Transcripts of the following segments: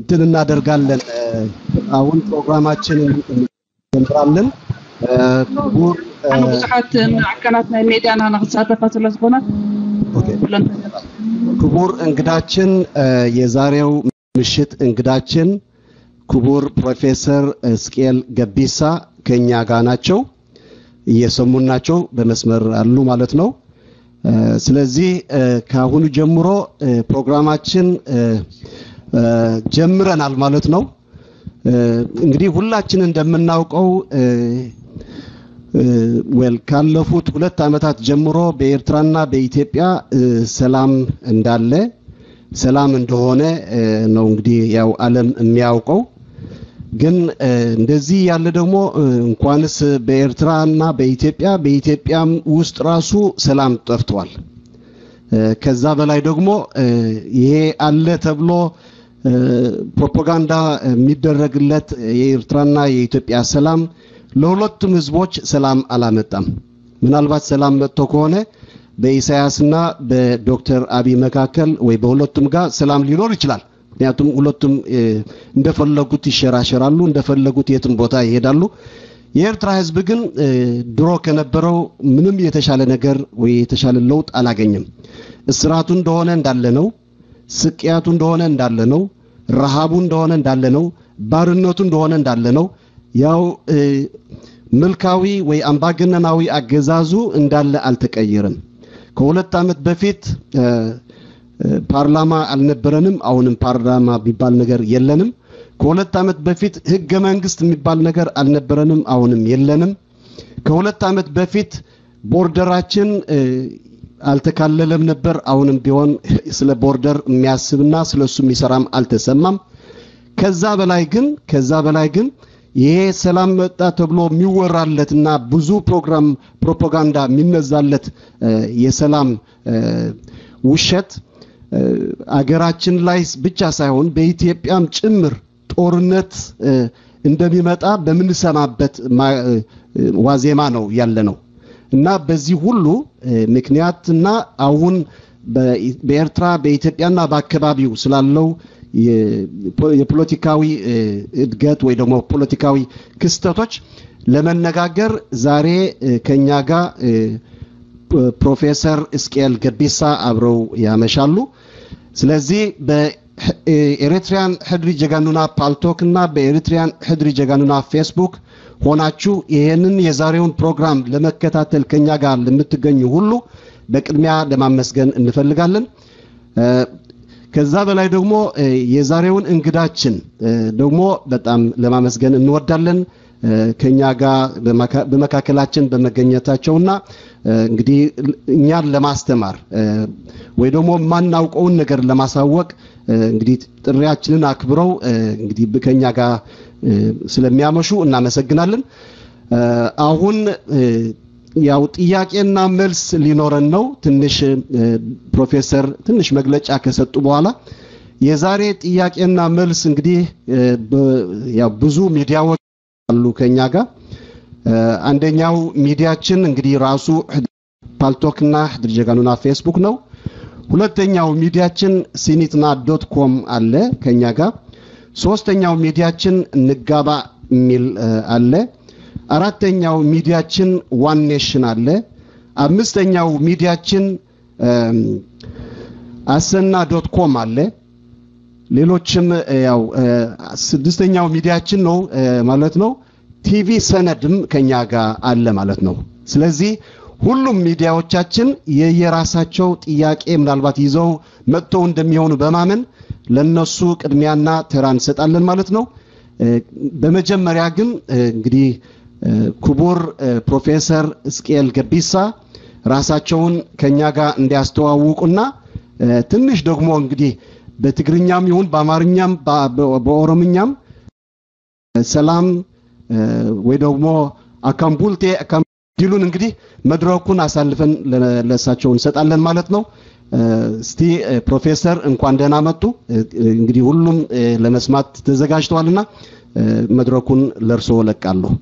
እንትን እናደርጋለን። አሁን ፕሮግራማችንን እንጀምራለን። ክቡር ኣነ ብዙሓት ማዕከናት ናይ ሜድያና ንክሳተፋ ስለ ዝኾነ ኩለን ክቡር እንግዳችን የዛሬው ምሽት እንግዳችን ክቡር ፕሮፌሰር እስቄል ገቢሳ ከኛ ጋር ናቸው። እየሰሙን ናቸው፣ በመስመር አሉ ማለት ነው። ስለዚህ ከአሁኑ ጀምሮ ፕሮግራማችን ጀምረናል ማለት ነው። እንግዲህ ሁላችን እንደምናውቀው ዌል ካለፉት ሁለት ዓመታት ጀምሮ በኤርትራና በኢትዮጵያ ሰላም እንዳለ ሰላም እንደሆነ ነው እንግዲህ ያው ዓለም የሚያውቀው። ግን እንደዚህ ያለ ደግሞ እንኳንስ በኤርትራና በኢትዮጵያ በኢትዮጵያም ውስጥ ራሱ ሰላም ጠፍቷል። ከዛ በላይ ደግሞ ይሄ አለ ተብሎ ፕሮፓጋንዳ የሚደረግለት የኤርትራና የኢትዮጵያ ሰላም ለሁለቱም ህዝቦች ሰላም አላመጣም። ምናልባት ሰላም መጥቶ ከሆነ በኢሳያስና በዶክተር አብይ መካከል ወይ በሁለቱም ጋር ሰላም ሊኖር ይችላል። ምክንያቱም ሁለቱም እንደፈለጉት ይሸራሸራሉ፣ እንደፈለጉት የትም ቦታ ይሄዳሉ። የኤርትራ ህዝብ ግን ድሮ ከነበረው ምንም የተሻለ ነገር ወይ የተሻለ ለውጥ አላገኘም። እስራቱ እንደሆነ እንዳለ ነው። ስቅያቱ እንደሆነ እንዳለ ነው። ረሃቡ እንደሆነ እንዳለ ነው። ባርነቱ እንደሆነ እንዳለ ነው። ያው መልካዊ ወይ አምባገነናዊ አገዛዙ እንዳለ አልተቀየረም። ከሁለት ዓመት በፊት ፓርላማ አልነበረንም። አሁንም ፓርላማ የሚባል ነገር የለንም። ከሁለት ዓመት በፊት ህገ መንግስት የሚባል ነገር አልነበረንም። አሁንም የለንም። ከሁለት ዓመት በፊት ቦርደራችን አልተካለለም ነበር። አሁንም ቢሆን ስለ ቦርደር የሚያስብና ስለ እሱ የሚሰራም አልተሰማም። ከዛ በላይ ግን ከዛ በላይ ግን ይሄ ሰላም መጣ ተብሎ የሚወራለትና ብዙ ፕሮግራም ፕሮፓጋንዳ የሚነዛለት የሰላም ውሸት አገራችን ላይ ብቻ ሳይሆን በኢትዮጵያም ጭምር ጦርነት እንደሚመጣ በምንሰማበት ዋዜማ ነው ያለ ነው እና በዚህ ሁሉ ምክንያትና አሁን በኤርትራ በኢትዮጵያና በአካባቢው ስላለው የፖለቲካዊ እድገት ወይ ደግሞ ፖለቲካዊ ክስተቶች ለመነጋገር ዛሬ ከኛ ጋር ፕሮፌሰር እስቄል ገቢሳ አብረው ያመሻሉ። ስለዚህ በኤሪትሪያን ሕድሪ ጀጋኑና ፓልቶክ እና በኤሪትሪያን ሕድሪ ጀጋኑና ፌስቡክ ሆናችሁ ይህንን የዛሬውን ፕሮግራም ለመከታተል ከኛ ጋር ለምትገኙ ሁሉ በቅድሚያ ለማመስገን እንፈልጋለን። ከዛ በላይ ደግሞ የዛሬውን እንግዳችን ደግሞ በጣም ለማመስገን እንወዳለን። ከኛ ጋር በመካከላችን በመገኘታቸውና እንግዲህ እኛን ለማስተማር ወይ ደግሞ የማናውቀውን ነገር ለማሳወቅ እንግዲህ ጥሪያችንን አክብረው እንግዲህ ከኛ ጋር ስለሚያመሹ እናመሰግናለን። አሁን ያው ጥያቄና መልስ ሊኖረን ነው። ትንሽ ፕሮፌሰር ትንሽ መግለጫ ከሰጡ በኋላ የዛሬ ጥያቄና መልስ እንግዲህ ያው ብዙ ሚዲያዎች አሉ ከኛ ጋር። አንደኛው ሚዲያችን እንግዲህ ራሱ ፓልቶክና ሕድር ጀጋኑና ፌስቡክ ነው። ሁለተኛው ሚዲያችን ሲኒትና ዶት ኮም አለ ከኛ ጋር። ሶስተኛው ሚዲያችን እንጋባ የሚል አለ። አራተኛው ሚዲያችን ዋን ኔሽን አለ። አምስተኛው ሚዲያችን አሰና ዶት ኮም አለ። ሌሎችም ያው ስድስተኛው ሚዲያችን ነው ማለት ነው። ቲቪ ሰነድም ከኛ ጋር አለ ማለት ነው። ስለዚህ ሁሉም ሚዲያዎቻችን የየራሳቸው ጥያቄ ምናልባት ይዘው መጥተው እንደሚሆኑ በማመን ለነሱ ቅድሚያና ተራ እንሰጣለን ማለት ነው። በመጀመሪያ ግን እንግዲህ ክቡር ፕሮፌሰር እስቄል ገቢሳ ራሳቸውን ከኛ ጋር እንዲያስተዋውቁና ትንሽ ደግሞ እንግዲህ በትግርኛም ይሁን በአማርኛም በኦሮምኛም ሰላም ወይ ደግሞ አካምቡልቴ ዲሉን እንግዲህ መድረኩን አሳልፈን ለእሳቸው እንሰጣለን ማለት ነው። እስቲ ፕሮፌሰር እንኳን ደህና መጡ። እንግዲህ ሁሉም ለመስማት ተዘጋጅተዋልና መድረኩን ለእርስዎ ለቃለሁ።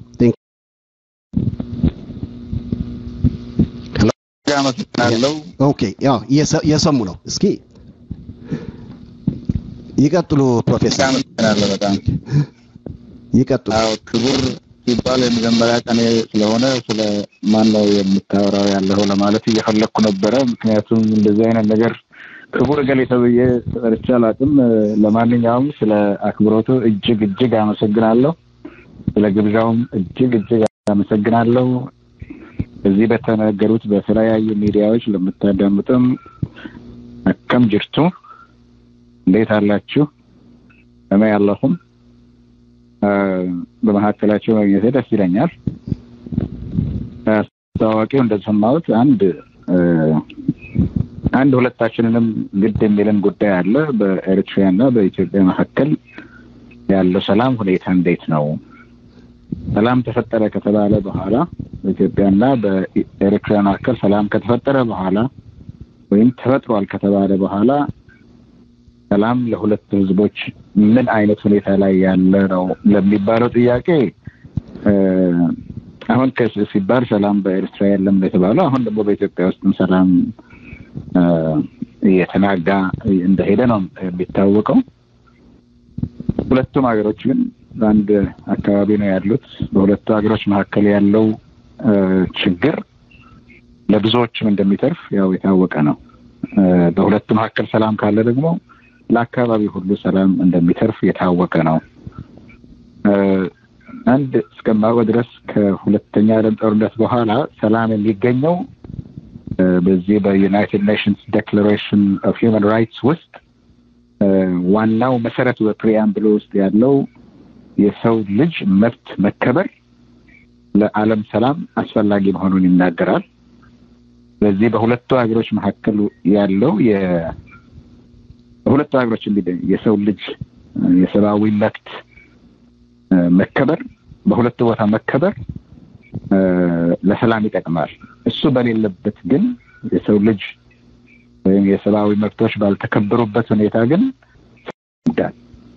አመሰግናለሁ። ኦኬ፣ ያው እየሰሙ ነው። እስኪ ይቀጥሉ ፕሮፌሰር አመሰግናለሁ በጣም ይቀጥሉ። አዎ ክቡር ሲባል የመጀመሪያ ቀኔ ስለሆነ ስለ ማን ነው የምታወራው ያለው ለማለት እየፈለግኩ ነበረ። ምክንያቱም እንደዚህ አይነት ነገር ክቡር እገሌ ተብዬ ተጠርቼ አላውቅም። ለማንኛውም ስለ አክብሮቱ እጅግ እጅግ አመሰግናለሁ። ስለ ግብዣውም እጅግ እጅግ አመሰግናለሁ። እዚህ በተነገሩት በተለያዩ ሚዲያዎች ለምታዳምጡም አከም ጅርቱ እንዴት አላችሁ? እመ ያለሁም በመካከላቸው መግኘቴ ደስ ይለኛል። አስተዋዋቂው እንደሰማሁት አንድ አንድ ሁለታችንንም ግድ የሚልን ጉዳይ አለ። በኤርትራ እና በኢትዮጵያ መካከል ያለው ሰላም ሁኔታ እንዴት ነው? ሰላም ተፈጠረ ከተባለ በኋላ በኢትዮጵያና በኤርትራ መካከል ሰላም ከተፈጠረ በኋላ ወይም ተፈጥሯል ከተባለ በኋላ ሰላም ለሁለት ህዝቦች ምን አይነት ሁኔታ ላይ ያለ ነው ለሚባለው ጥያቄ አሁን ሲባል ሰላም በኤርትራ የለም የተባለው አሁን ደግሞ በኢትዮጵያ ውስጥም ሰላም እየተናጋ እንደሄደ ነው የሚታወቀው። ሁለቱም ሀገሮች ግን በአንድ አካባቢ ነው ያሉት። በሁለቱ ሀገሮች መካከል ያለው ችግር ለብዙዎችም እንደሚተርፍ ያው የታወቀ ነው። በሁለቱ መካከል ሰላም ካለ ደግሞ ለአካባቢ ሁሉ ሰላም እንደሚተርፍ የታወቀ ነው። አንድ እስከማውቀው ድረስ ከሁለተኛ ዓለም ጦርነት በኋላ ሰላም የሚገኘው በዚህ በዩናይትድ ኔሽንስ ዴክላሬሽን ኦፍ ሂውማን ራይትስ ውስጥ ዋናው መሰረቱ በፕሪያምብሎ ውስጥ ያለው የሰው ልጅ መብት መከበር ለዓለም ሰላም አስፈላጊ መሆኑን ይናገራል። ስለዚህ በሁለቱ ሀገሮች መካከል ያለው በሁለቱ ሀገሮች የሰው ልጅ የሰብአዊ መብት መከበር በሁለቱ ቦታ መከበር ለሰላም ይጠቅማል። እሱ በሌለበት ግን የሰው ልጅ ወይም የሰብአዊ መብቶች ባልተከበሩበት ሁኔታ ግን ይዳል።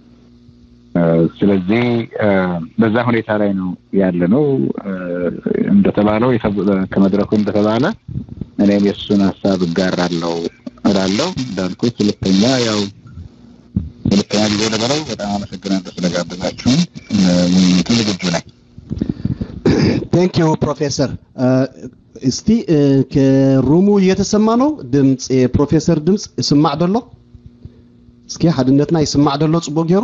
ስለዚህ በዛ ሁኔታ ላይ ነው ያለ ነው። እንደተባለው ከመድረኩ እንደተባለ እኔም የእሱን ሀሳብ እጋራለሁ እላለሁ። እንዳልኩት ሁለተኛ ያው ሁለተኛ ጊዜ ነበረው። በጣም አመሰግናለሁ ስለጋበዛችሁን። ውይይቱ ዝግጁ ነኝ። ቴንክ ዩ ፕሮፌሰር። እስቲ ከሩሙ እየተሰማ ነው ድምፅ የፕሮፌሰር ድምፅ ይስማዕ ደሎ እስኪ ሓድነትና ይስማዕ ደሎ ፅቡቅ ገይሩ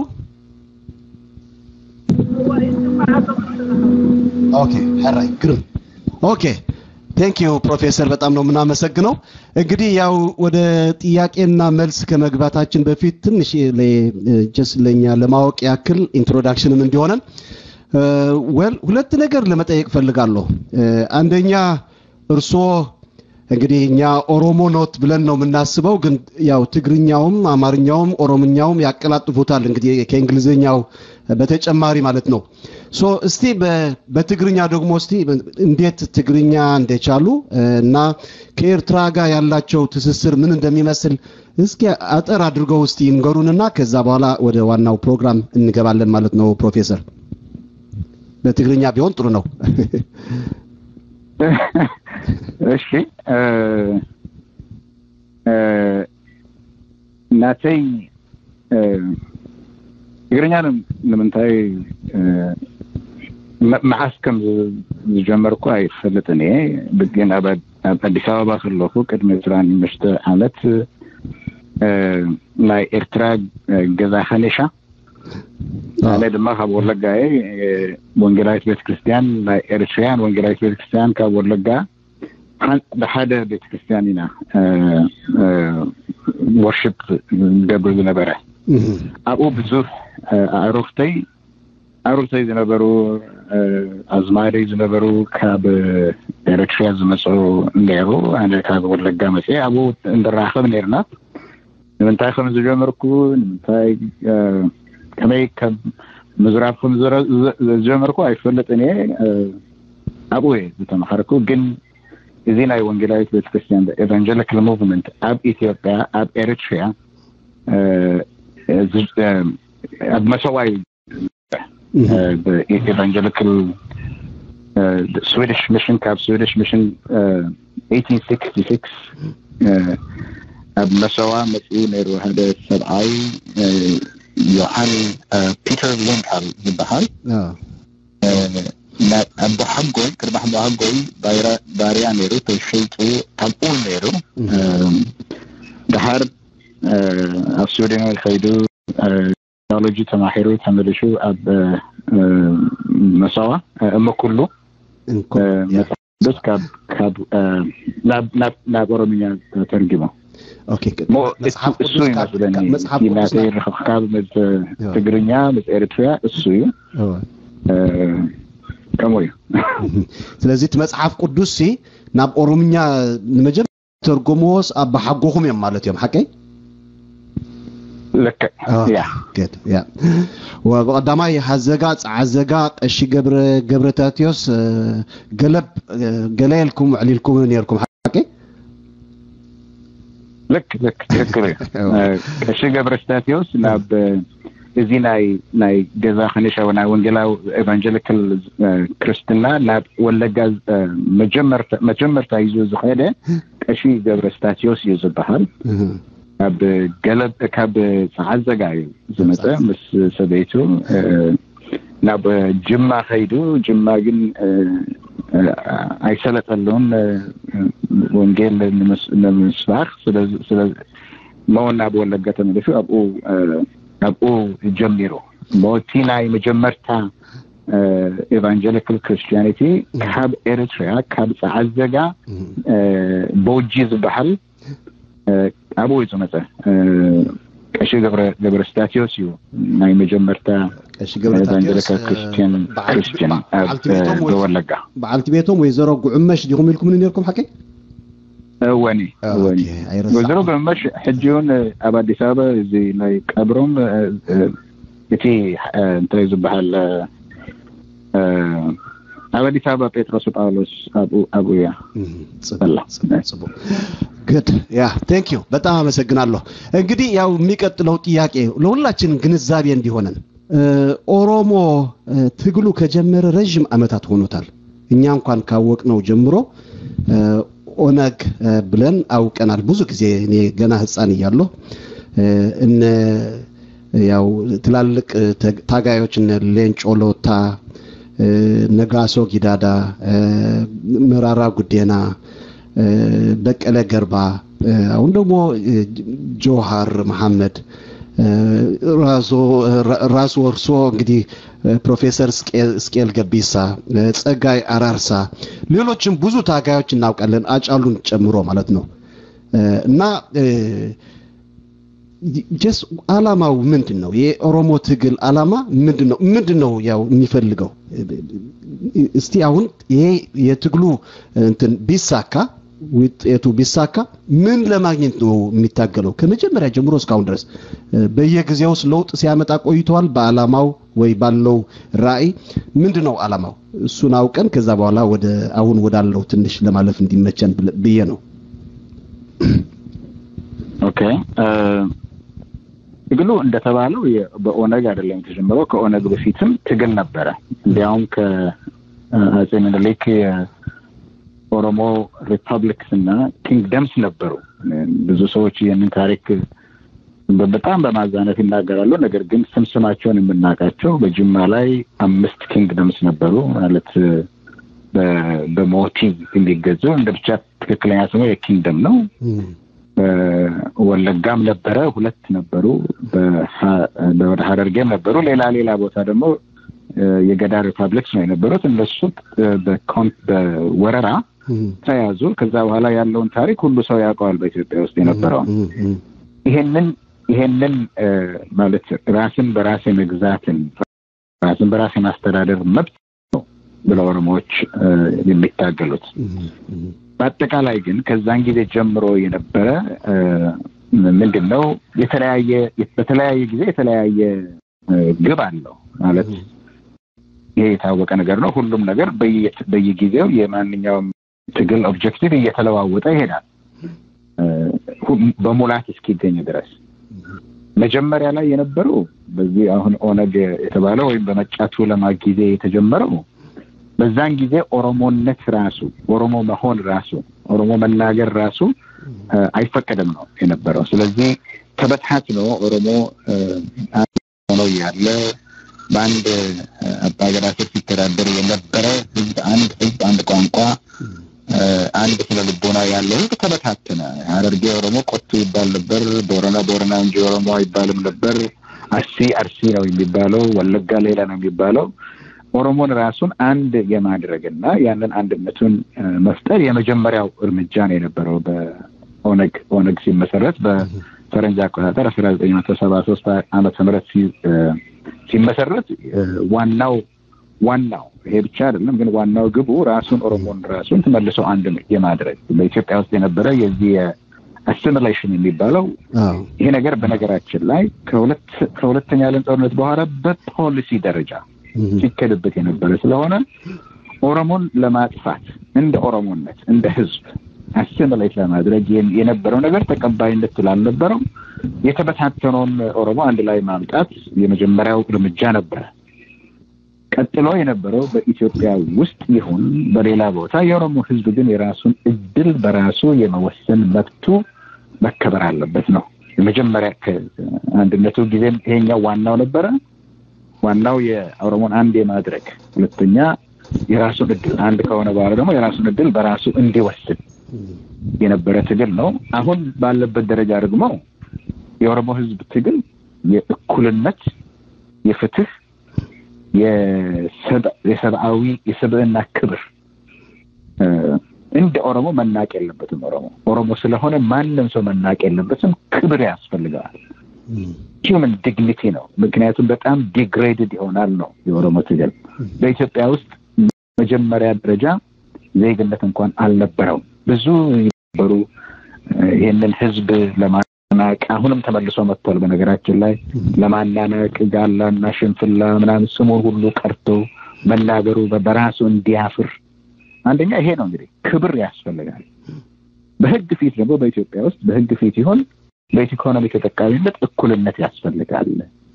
ኦኬ ሕራይ ግርም ኦኬ ቴንክ ዩ ፕሮፌሰር በጣም ነው የምናመሰግነው። እንግዲህ ያው ወደ ጥያቄና መልስ ከመግባታችን በፊት ትንሽ ጀስ ለኛ ለማወቅ ያክል ኢንትሮዳክሽንም እንዲሆነን ወል ሁለት ነገር ለመጠየቅ ፈልጋለሁ። አንደኛ እርስዎ እንግዲህ እኛ ኦሮሞ ኖት ብለን ነው የምናስበው፣ ግን ያው ትግርኛውም አማርኛውም ኦሮምኛውም ያቀላጥፉታል እንግዲህ ከእንግሊዝኛው በተጨማሪ ማለት ነው። ሶ እስቲ በትግርኛ ደግሞ እስቲ እንዴት ትግርኛ እንደቻሉ እና ከኤርትራ ጋር ያላቸው ትስስር ምን እንደሚመስል እስኪ አጠር አድርገው እስቲ ይንገሩንና ከዛ በኋላ ወደ ዋናው ፕሮግራም እንገባለን ማለት ነው። ፕሮፌሰር በትግርኛ ቢሆን ጥሩ ነው። እሺ እናተይ ትግርኛ ንምንታይ መዓስ ከም ዝጀመርኩ ኣይፈልጥን እየ ግን ኣብ ኣዲስ ኣበባ ከለኹ ቅድሚ ዕስራን ሓሙሽተ ዓመት ናይ ኤርትራ ገዛ ከኔሻ ኣነ ድማ ካብ ወለጋ እየ ወንጌላዊት ቤተክርስትያን ናይ ኤርትራያን ወንጌላዊት ቤተክርስትያን ካብ ወለጋ ብሓደ ቤተክርስትያን ኢና ወርሽፕ ዝገብር ዝነበረ ኣብኡ ብዙሕ ኣዕሩክተይ ኣዕሩክተይ ዝነበሩ ኣዝማደይ ዝነበሩ ካብ ኤርትራ ዝመፁ ነይሩ ኣነ ካብ ወለጋ መፅአ ኣብኡ እንራኸብ ነርና ንምንታይ ከም ዝጀመርኩ ንምንታይ ከመይ ከም ምዝራብ ከም ዝጀመርኩ ኣይፈልጥን እየ ኣብኡ እየ ዝተምሃርኩ ግን እዚ ናይ ወንጌላዊት ቤተክርስትያን ኤቫንጀሊካል ሙቭመንት ኣብ ኢትዮጵያ ኣብ ኤርትራ ኣብ መሰዋይ ኤቫንጀሊካል ስዊዲሽ ሚሽን ካብ ስዊዲሽ ሚሽን 1866 ኣብ መሰዋ መፅኡ ነይሩ ሓደ ሰብኣይ ዮሃን ፒተር ሊንካል ዝበሃል ኣቦ ሓጎይ ቅድሚ ኣቦ ሓጎይ ባርያ ነይሩ ተሸይጡ ኣብ ኡል ነይሩ ድሓር ኣብ ስዊድን ከይዱ ቴክኖሎጂ ተማሂሩ ተመልሹ ኣብ መሰዋ እመኩሉ ቅዱስ ናብ ኦሮምኛ ተርጊሞ እሱ ይመስለኒ ናተይ ርክብካብ ምስ ትግርኛ ምስ ኤርትራ እሱ እዩ ከምኡ እዩ ስለዚ እቲ መፅሓፍ ቅዱስ ናብ ኦሮምኛ ንመጀመርያ ተርጎምዎስ ኣብ ሓጎኹም እዮም ማለት እዮም ሓቀይ ልክዕ ያ ወቀዳማይ ሃዘጋ ፀዓዘጋ ቀሺ ገብረ ታቴዎስ ገለብ ገለየልኩም ዕሊልኩም ነርኩም ሓቂ ልክ ልክ ትክክል እዩ ቀሺ ገብረ ስታቴዎስ ናብ እዚ ናይ ናይ ገዛ ክኒሻዊ ናይ ወንጌላዊ ኤቫንጀሊካል ክርስትና ናብ ወለጋ መጀመርታ ሒዙ ዝኸደ ቀሺ ገብረ ስታቴዎስ እዩ ዝበሃል ካብ ገለብ ካብ ፀዓዘጋ እዩ ዝመፀ ምስ ሰበይቱ ናብ ጅማ ከይዱ ጅማ ግን ኣይሰለጠሉን ወንጌል ንምስባክ መውን ናብ ወለጋ ተመሊሱ ኣብኡ ኣብኡ ጀሚሩ ሞቲ ናይ መጀመርታ ኤቫንጀሊካል ክርስቲያኒቲ ካብ ኤርትራ ካብ ፀዓዘጋ ቦጂ ዝበሃል ኣብኡ እዩ ዝመፀ ቀሺ ገብረ ስታቴዎስ እዩ ናይ መጀመርታ ኤቫንጀሊካል ክርስቲያን ክርስቲያን ወለጋ በዓልቲ ቤቶም ወይዘሮ ጉዕመሽ ዲኹም ኢልኩም ነርኩም ሓቂ እወኒ እወኒ ወይዘሮ ጉዕመሽ ሕጂ እውን ኣብ ኣዲስ ኣበባ እዚ ናይ ቀብሮም እቲ እንታይ ዝበሃል ኣብ አዲስ አበባ ጴጥሮስ ጳውሎስ አብኡ ያ ጽቡቅ ግድ ያ ቴንክ ዩ በጣም አመሰግናለሁ እንግዲህ ያው የሚቀጥለው ጥያቄ ለሁላችን ግንዛቤ እንዲሆነን ኦሮሞ ትግሉ ከጀመረ ረዥም አመታት ሆኖታል እኛ እንኳን ካወቅነው ጀምሮ ኦነግ ብለን አውቀናል ብዙ ጊዜ እኔ ገና ህፃን እያለሁ እነ ያው ትላልቅ ታጋዮች እነ ሌንጮ ሎታ ነጋሶ ጊዳዳ መራራ ጉዴና በቀለ ገርባ አሁን ደግሞ ጆሃር መሐመድ ራሱ ወርሶ እንግዲህ ፕሮፌሰር ስቄል ገቢሳ ጸጋይ አራርሳ ሌሎችም ብዙ ታጋዮች እናውቃለን አጫሉን ጨምሮ ማለት ነው እና ጀስ አላማው ምንድን ነው የኦሮሞ ትግል አላማ ምንድን ነው ምንድን ነው ያው የሚፈልገው እስቲ አሁን ይሄ የትግሉ እንትን ቢሳካ ውጤቱ ቢሳካ ምን ለማግኘት ነው የሚታገለው ከመጀመሪያ ጀምሮ እስካሁን ድረስ በየጊዜውስ ለውጥ ሲያመጣ ቆይተዋል በአላማው ወይ ባለው ራዕይ ምንድን ነው አላማው እሱን አውቀን ከዛ በኋላ ወደ አሁን ወዳለው ትንሽ ለማለፍ እንዲመቸን ብዬ ነው ኦኬ ትግሉ እንደተባለው በኦነግ አይደለም የተጀመረው ከኦነግ በፊትም ትግል ነበረ እንዲያውም ከአጼ ምኒልክ ኦሮሞ ሪፐብሊክስ እና ኪንግደምስ ነበሩ ብዙ ሰዎች ይህንን ታሪክ በጣም በማዛነት ይናገራሉ ነገር ግን ስም ስማቸውን የምናውቃቸው በጅማ ላይ አምስት ኪንግደምስ ነበሩ ማለት በሞቲቭ የሚገዙ እንደ ብቻ ትክክለኛ ስሙ የኪንግደም ነው ወለጋም ነበረ ሁለት ነበሩ ወደ ሀረርጌም ነበሩ ሌላ ሌላ ቦታ ደግሞ የገዳ ሪፐብሊክስ ነው የነበሩት እነሱ በወረራ ተያዙ ከዛ በኋላ ያለውን ታሪክ ሁሉ ሰው ያውቀዋል በኢትዮጵያ ውስጥ የነበረውን ይሄንን ይሄንን ማለት ራስን በራስ የመግዛትን ራስን በራስ የማስተዳደር መብት ነው ብለው ኦሮሞዎች የሚታገሉት በአጠቃላይ ግን ከዛን ጊዜ ጀምሮ የነበረ ምንድን ነው የተለያየ በተለያየ ጊዜ የተለያየ ግብ አለው ማለት ይሄ የታወቀ ነገር ነው ሁሉም ነገር በየጊዜው የማንኛውም ትግል ኦብጀክቲቭ እየተለዋወጠ ይሄዳል በሙላት እስኪገኝ ድረስ መጀመሪያ ላይ የነበረው በዚህ አሁን ኦነግ የተባለው ወይም በመጫቱ ለማ ጊዜ የተጀመረው በዛን ጊዜ ኦሮሞነት ራሱ ኦሮሞ መሆን ራሱ ኦሮሞ መናገር ራሱ አይፈቀድም ነው የነበረው። ስለዚህ ተበታትኖ ኦሮሞ ሆኖ ያለ በአንድ አባገዳ ስር ሲተዳደር የነበረ ህዝብ አንድ ህዝብ አንድ ቋንቋ አንድ ስነ ልቦና ያለው ህዝብ ተበታተነ። ሀረርጌ ኦሮሞ ቆቱ ይባል ነበር። ቦረና ቦረና እንጂ ኦሮሞ አይባልም ነበር። አርሲ አርሲ ነው የሚባለው። ወለጋ ሌላ ነው የሚባለው። ኦሮሞን ራሱን አንድ የማድረግና ያንን አንድነቱን መፍጠር የመጀመሪያው እርምጃ ነው የነበረው በኦነግ ኦነግ ሲመሰረት በፈረንጅ አቆጣጠር አስራ ዘጠኝ መቶ ሰባ ሶስት ዓመተ ምህረት ሲመሰረት ዋናው ዋናው ይሄ ብቻ አይደለም፣ ግን ዋናው ግቡ ራሱን ኦሮሞን ራሱን ተመልሶ አንድ የማድረግ በኢትዮጵያ ውስጥ የነበረ የዚህ አሲሚሌሽን የሚባለው ይሄ ነገር በነገራችን ላይ ከሁለተኛ ዓለም ጦርነት በኋላ በፖሊሲ ደረጃ ሲከድበት የነበረ ስለሆነ ኦሮሞን ለማጥፋት እንደ ኦሮሞነት እንደ ህዝብ አሲሚሌት ለማድረግ የነበረው ነገር ተቀባይነት ስላልነበረው የተበታተነውን ኦሮሞ አንድ ላይ ማምጣት የመጀመሪያው እርምጃ ነበረ። ቀጥሎ የነበረው በኢትዮጵያ ውስጥ ይሁን በሌላ ቦታ የኦሮሞ ህዝብ ግን የራሱን እድል በራሱ የመወሰን መብቱ መከበር አለበት ነው። የመጀመሪያ አንድነቱ ጊዜም ይሄኛው ዋናው ነበረ። ዋናው የኦሮሞን አንድ የማድረግ ሁለተኛ የራሱን እድል አንድ ከሆነ በኋላ ደግሞ የራሱን እድል በራሱ እንዲወስን የነበረ ትግል ነው። አሁን ባለበት ደረጃ ደግሞ የኦሮሞ ህዝብ ትግል የእኩልነት፣ የፍትህ፣ የሰብአዊ የሰብዕና ክብር እንደ ኦሮሞ መናቅ የለበትም። ኦሮሞ ኦሮሞ ስለሆነ ማንም ሰው መናቅ የለበትም። ክብር ያስፈልገዋል። ሂውመን ዲግኒቲ ነው። ምክንያቱም በጣም ዲግሬድድ ይሆናል ነው የኦሮሞ ትግል። በኢትዮጵያ ውስጥ መጀመሪያ ደረጃ ዜግነት እንኳን አልነበረውም። ብዙ ነበሩ ይህንን ህዝብ ለማናቅ አሁንም ተመልሶ መጥቷል። በነገራችን ላይ ለማናነቅ ጋላና ሽንፍላ ምናምን ስሙን ሁሉ ቀርቶ መናገሩ በራሱ እንዲያፍር አንደኛ ይሄ ነው እንግዲህ ክብር ያስፈልጋል። በህግ ፊት ደግሞ በኢትዮጵያ ውስጥ በህግ ፊት ይሆን በኢኮኖሚ ተጠቃሚነት እኩልነት ያስፈልጋል።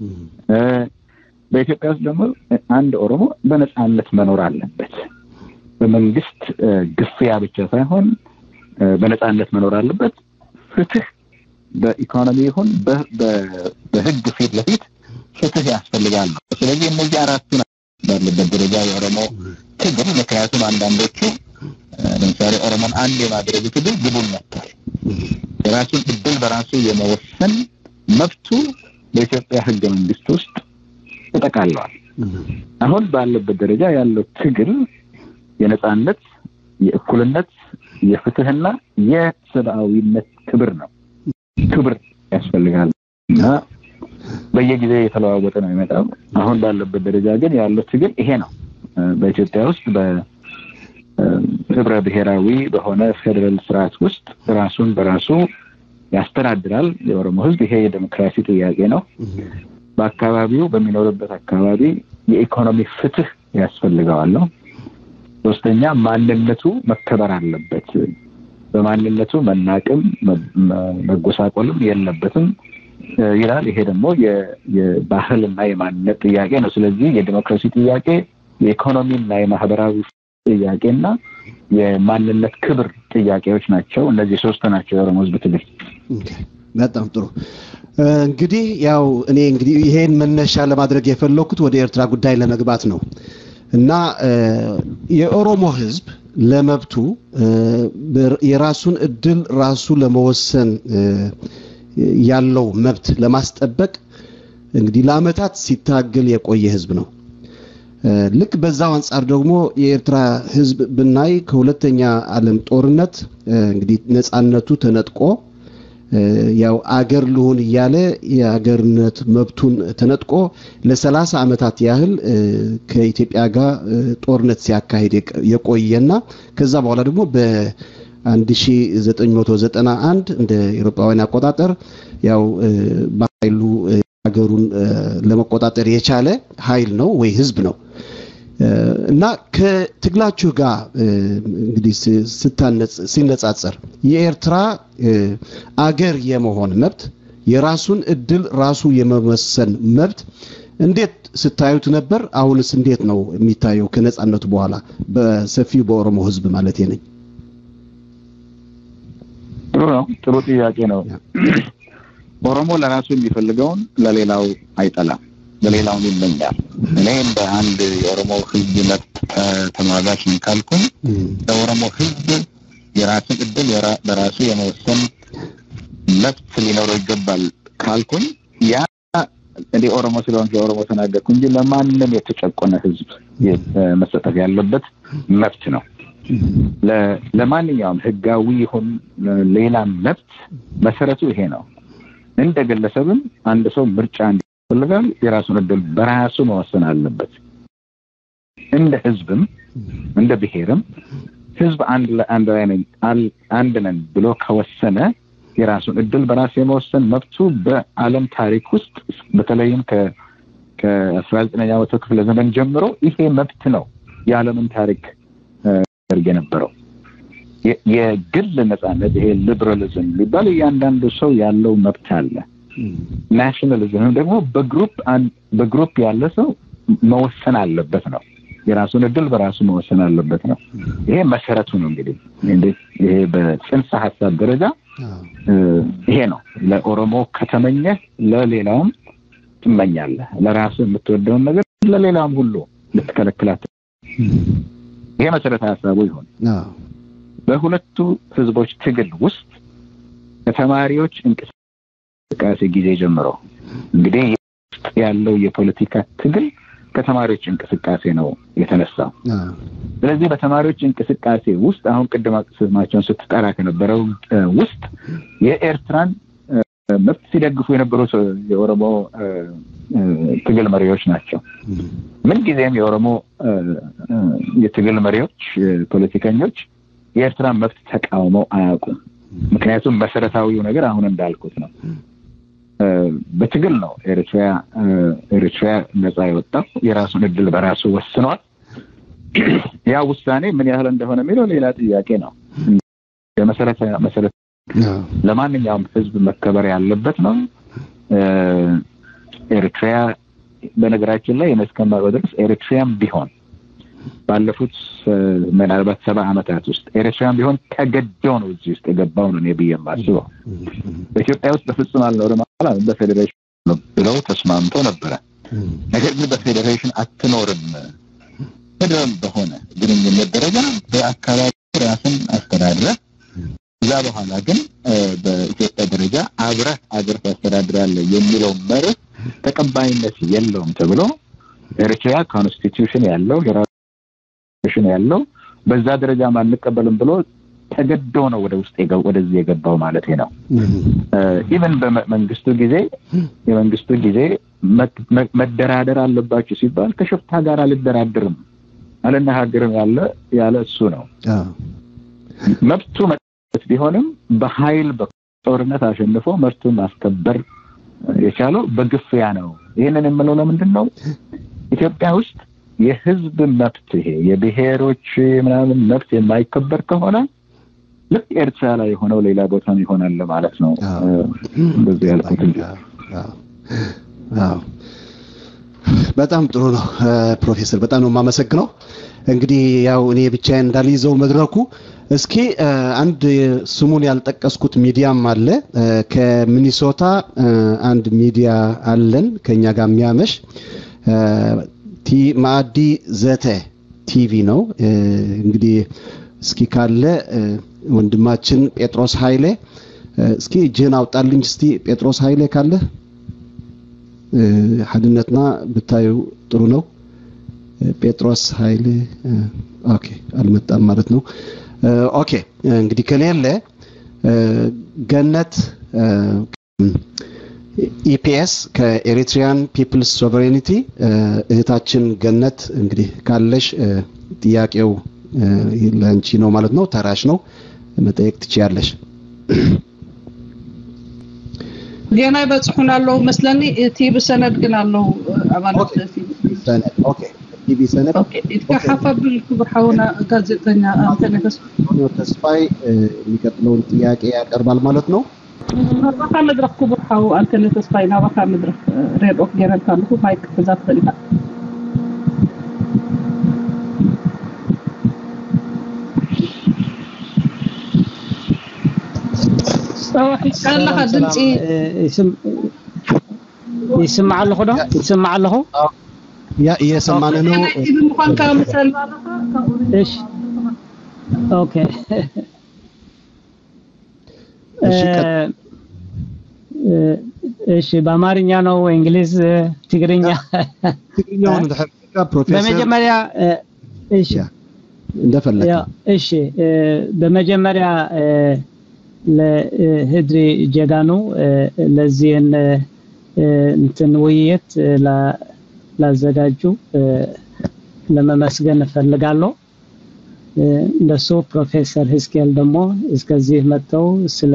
በኢትዮጵያ ውስጥ ደግሞ አንድ ኦሮሞ በነፃነት መኖር አለበት። በመንግስት ግፍያ ብቻ ሳይሆን በነፃነት መኖር አለበት። ፍትህ በኢኮኖሚ ይሁን በህግ ፊት ለፊት ፍትህ ያስፈልጋል ነው። ስለዚህ እነዚህ አራቱ ባለበት ደረጃ የኦሮሞ ትግል ምክንያቱም አንዳንዶቹ ለምሳሌ ኦሮሞን አንድ የማድረግ ትግል ግቡን መጥቷል። የራሱን እድል በራሱ የመወሰን መብቱ በኢትዮጵያ ህገ መንግስት ውስጥ ተጠቃለዋል። አሁን ባለበት ደረጃ ያለው ትግል የነፃነት፣ የእኩልነት፣ የፍትህና የሰብአዊነት ክብር ነው። ክብር ያስፈልጋል እና በየጊዜ የተለዋወጠ ነው የሚመጣው። አሁን ባለበት ደረጃ ግን ያለው ትግል ይሄ ነው። በኢትዮጵያ ውስጥ በህብረ ብሔራዊ በሆነ ፌዴራል ስርዓት ውስጥ ራሱን በራሱ ያስተዳድራል የኦሮሞ ህዝብ። ይሄ የዴሞክራሲ ጥያቄ ነው። በአካባቢው በሚኖርበት አካባቢ የኢኮኖሚ ፍትህ ያስፈልገዋል ነው። ሶስተኛ ማንነቱ መከበር አለበት። በማንነቱ መናቅም መጎሳቆልም የለበትም ይላል። ይሄ ደግሞ የባህልና የማንነት ጥያቄ ነው። ስለዚህ የዲሞክራሲ ጥያቄ፣ የኢኮኖሚና የማህበራዊ ጥያቄና የማንነት ክብር ጥያቄዎች ናቸው። እነዚህ ሶስት ናቸው የኦሮሞ ህዝብ ትግል። በጣም ጥሩ። እንግዲህ ያው እኔ እንግዲህ ይሄን መነሻ ለማድረግ የፈለኩት ወደ ኤርትራ ጉዳይ ለመግባት ነው እና የኦሮሞ ህዝብ ለመብቱ የራሱን እድል ራሱ ለመወሰን ያለው መብት ለማስጠበቅ እንግዲህ ለአመታት ሲታገል የቆየ ህዝብ ነው። ልክ በዛው አንጻር ደግሞ የኤርትራ ህዝብ ብናይ ከሁለተኛ ዓለም ጦርነት እንግዲህ ነፃነቱ ተነጥቆ ያው አገር ልሁን እያለ የአገርነት መብቱን ተነጥቆ ለሰላሳ ዓመታት ያህል ከኢትዮጵያ ጋር ጦርነት ሲያካሂድ የቆየና ከዛ በኋላ ደግሞ በ1991 እንደ ኤሮፓውያን አቆጣጠር ያው በኃይሉ ሀገሩን ለመቆጣጠር የቻለ ኃይል ነው ወይ ህዝብ ነው እና ከትግላችሁ ጋር እንግዲህ ሲነጻጸር የኤርትራ አገር የመሆን መብት የራሱን እድል ራሱ የመወሰን መብት እንዴት ስታዩት ነበር? አሁንስ እንዴት ነው የሚታየው? ከነጻነቱ በኋላ በሰፊው በኦሮሞ ህዝብ ማለት ነኝ። ጥሩ ነው። ጥሩ ጥያቄ ነው። ኦሮሞ ለራሱ የሚፈልገውን ለሌላው አይጠላም፣ ለሌላውን ይመኛል። እኔ እንደ አንድ የኦሮሞ ሕዝብ መብት ተሟጋች ነኝ ካልኩኝ ለኦሮሞ ሕዝብ የራስን እድል በራሱ የመወሰን መብት ሊኖረው ይገባል ካልኩኝ ያ እንደ ኦሮሞ ስለሆን የኦሮሞ ተናገርኩ እንጂ ለማንም የተጨቆነ ሕዝብ መሰጠት ያለበት መብት ነው። ለማንኛውም ህጋዊ ይሁን ሌላ መብት መሰረቱ ይሄ ነው። እንደ ግለሰብም አንድ ሰው ምርጫ እንዲፈልጋል የራሱን እድል በራሱ መወሰን አለበት። እንደ ህዝብም እንደ ብሔርም ህዝብ አንድ አንድ አንድ ነን ብሎ ከወሰነ የራሱን እድል በራሱ የመወሰን መብቱ በዓለም ታሪክ ውስጥ በተለይም ከአስራ ዘጠነኛ መቶ ክፍለ ዘመን ጀምሮ ይሄ መብት ነው የዓለምን ታሪክ ያደርግ የነበረው የግል ነጻነት ይሄ ሊበራሊዝም የሚባል እያንዳንዱ ሰው ያለው መብት አለ። ናሽናሊዝም ደግሞ በግሩፕ በግሩፕ ያለ ሰው መወሰን አለበት ነው። የራሱን እድል በራሱ መወሰን አለበት ነው። ይሄ መሰረቱ ነው። እንግዲህ ይሄ በጽንሰ ሀሳብ ደረጃ ይሄ ነው። ለኦሮሞ ከተመኘህ ለሌላውም ትመኛለህ። ለራሱ የምትወደውን ነገር ለሌላውም ሁሉ ልትከለክላት ይሄ መሰረታዊ ሀሳቡ ይሆን። በሁለቱ ህዝቦች ትግል ውስጥ ከተማሪዎች እንቅስቃሴ ጊዜ ጀምሮ እንግዲህ ውስጥ ያለው የፖለቲካ ትግል ከተማሪዎች እንቅስቃሴ ነው የተነሳው። ስለዚህ በተማሪዎች እንቅስቃሴ ውስጥ አሁን ቅድም ስማቸውን ስትጠራ ከነበረው ውስጥ የኤርትራን መብት ሲደግፉ የነበሩ የኦሮሞ ትግል መሪዎች ናቸው። ምንጊዜም የኦሮሞ የትግል መሪዎች፣ ፖለቲከኞች የኤርትራን መብት ተቃውመው አያውቁም። ምክንያቱም መሰረታዊው ነገር አሁን እንዳልኩት ነው። በትግል ነው ኤሪትሪያ ኤሪትሪያ ነፃ የወጣው። የራሱን እድል በራሱ ወስኗል። ያ ውሳኔ ምን ያህል እንደሆነ የሚለው ሌላ ጥያቄ ነው። የመሰረተ መሰረት ለማንኛውም ህዝብ መከበር ያለበት ነው። ኤሪትሪያ በነገራችን ላይ የመስከማር ድረስ ኤሪትሪያም ቢሆን ባለፉት ምናልባት ሰባ ዓመታት ውስጥ ኤሪትሪያም ቢሆን ተገዶ ነው እዚህ ውስጥ የገባው ነው እኔ ብዬ የማስበው። በኢትዮጵያ ውስጥ በፍጹም አልኖርም አላ በፌዴሬሽን ብለው ተስማምቶ ነበረ። ነገር ግን በፌዴሬሽን አትኖርም ፌደራል በሆነ ግንኙነት ደረጃ በአካባቢ ራስን አስተዳድረ ከዛ በኋላ ግን በኢትዮጵያ ደረጃ አብረህ አገር ታስተዳድራለህ የሚለው መርህ ተቀባይነት የለውም ተብሎ ኤሪትሪያ ኮንስቲትዩሽን ያለው የራሽን ያለው በዛ ደረጃ አንቀበልም ብሎ ተገዶ ነው ወደ ውስጥ ወደዚህ የገባው ማለት ነው። ኢቨን በመንግስቱ ጊዜ የመንግስቱ ጊዜ መደራደር አለባችሁ ሲባል ከሽፍታ ጋር አልደራድርም አልነጋገርም ያለ ያለ እሱ ነው። መብቱ መት ቢሆንም በኃይል በጦርነት አሸንፎ መብቱን ማስከበር የቻለው በግፍያ ነው። ይህንን የምለው ለምንድን ነው? ኢትዮጵያ ውስጥ የህዝብ መብት ይሄ የብሔሮች ምናምን መብት የማይከበር ከሆነ ልክ ኤርትራ ላይ የሆነው ሌላ ቦታም ይሆናል ማለት ነው። እንደዚህ ያልኩት እንጂ በጣም ጥሩ ነው ፕሮፌሰር፣ በጣም ነው የማመሰግነው። እንግዲህ ያው እኔ ብቻዬን እንዳልይዘው መድረኩ እስኪ አንድ ስሙን ያልጠቀስኩት ሚዲያም አለ ከሚኒሶታ አንድ ሚዲያ አለን ከኛ ጋር የሚያመሽ ቲ ማዕዲ ዘተ ቲቪ ነው። እንግዲህ እስኪ ካለ ወንድማችን ጴጥሮስ ኃይሌ እስኪ እጅህን አውጣልኝ እስቲ ጴጥሮስ ኃይሌ ካለ ሀድነትና ብታዩ ጥሩ ነው። ጴጥሮስ ኃይሌ ኦኬ፣ አልመጣም ማለት ነው። ኦኬ እንግዲህ ከሌለ ገነት ኢፒኤስ ከኤሪትሪያን ፒፕልስ ሶቨሬኒቲ እህታችን ገነት እንግዲህ ካለሽ ጥያቄው ለአንቺ ነው ማለት ነው። ተራሽ ነው መጠየቅ ትችያለሽ። ገና ይበፅሑን ኣለው መስለኒ እቲ ብሰነድ ግን ኣለው ኣባላት ቲቪ ሰነድ ኢትካ ብል ክቡር ሓውና ጋዜጠኛ አንተነ ተስፋይ የሚቀጥለውን ጥያቄ ያቀርባል ማለት ነው። ናባካ መድረክ ክቡር ሓው አንተነ ተስፋይ ናባካ መድረክ ሬድኦ ክገረልካ ኣለኹ ማይክ ክዛ ትኽእል ኢኻ ካለካ ድምፂ ይስማዕ ኣለኹ ዶ ይስማዕ ኣለኹ ያ እየሰማን ነው ብምኳንካ ምሰል እሺ ኦኬ እሺ በአማርኛ ነው እንግሊዝ ትግርኛ ትግርኛውን ፕሮፌሰር በመጀመሪያ እሺ እንደፈለግ እሺ በመጀመሪያ ለህድሪ ጀጋኑ ለዚህን እንትን ውይይት ላዘጋጁ ለመመስገን እፈልጋለሁ። እንደሱ ፕሮፌሰር ህዝቅኤል ደግሞ እስከዚህ መጥተው ስለ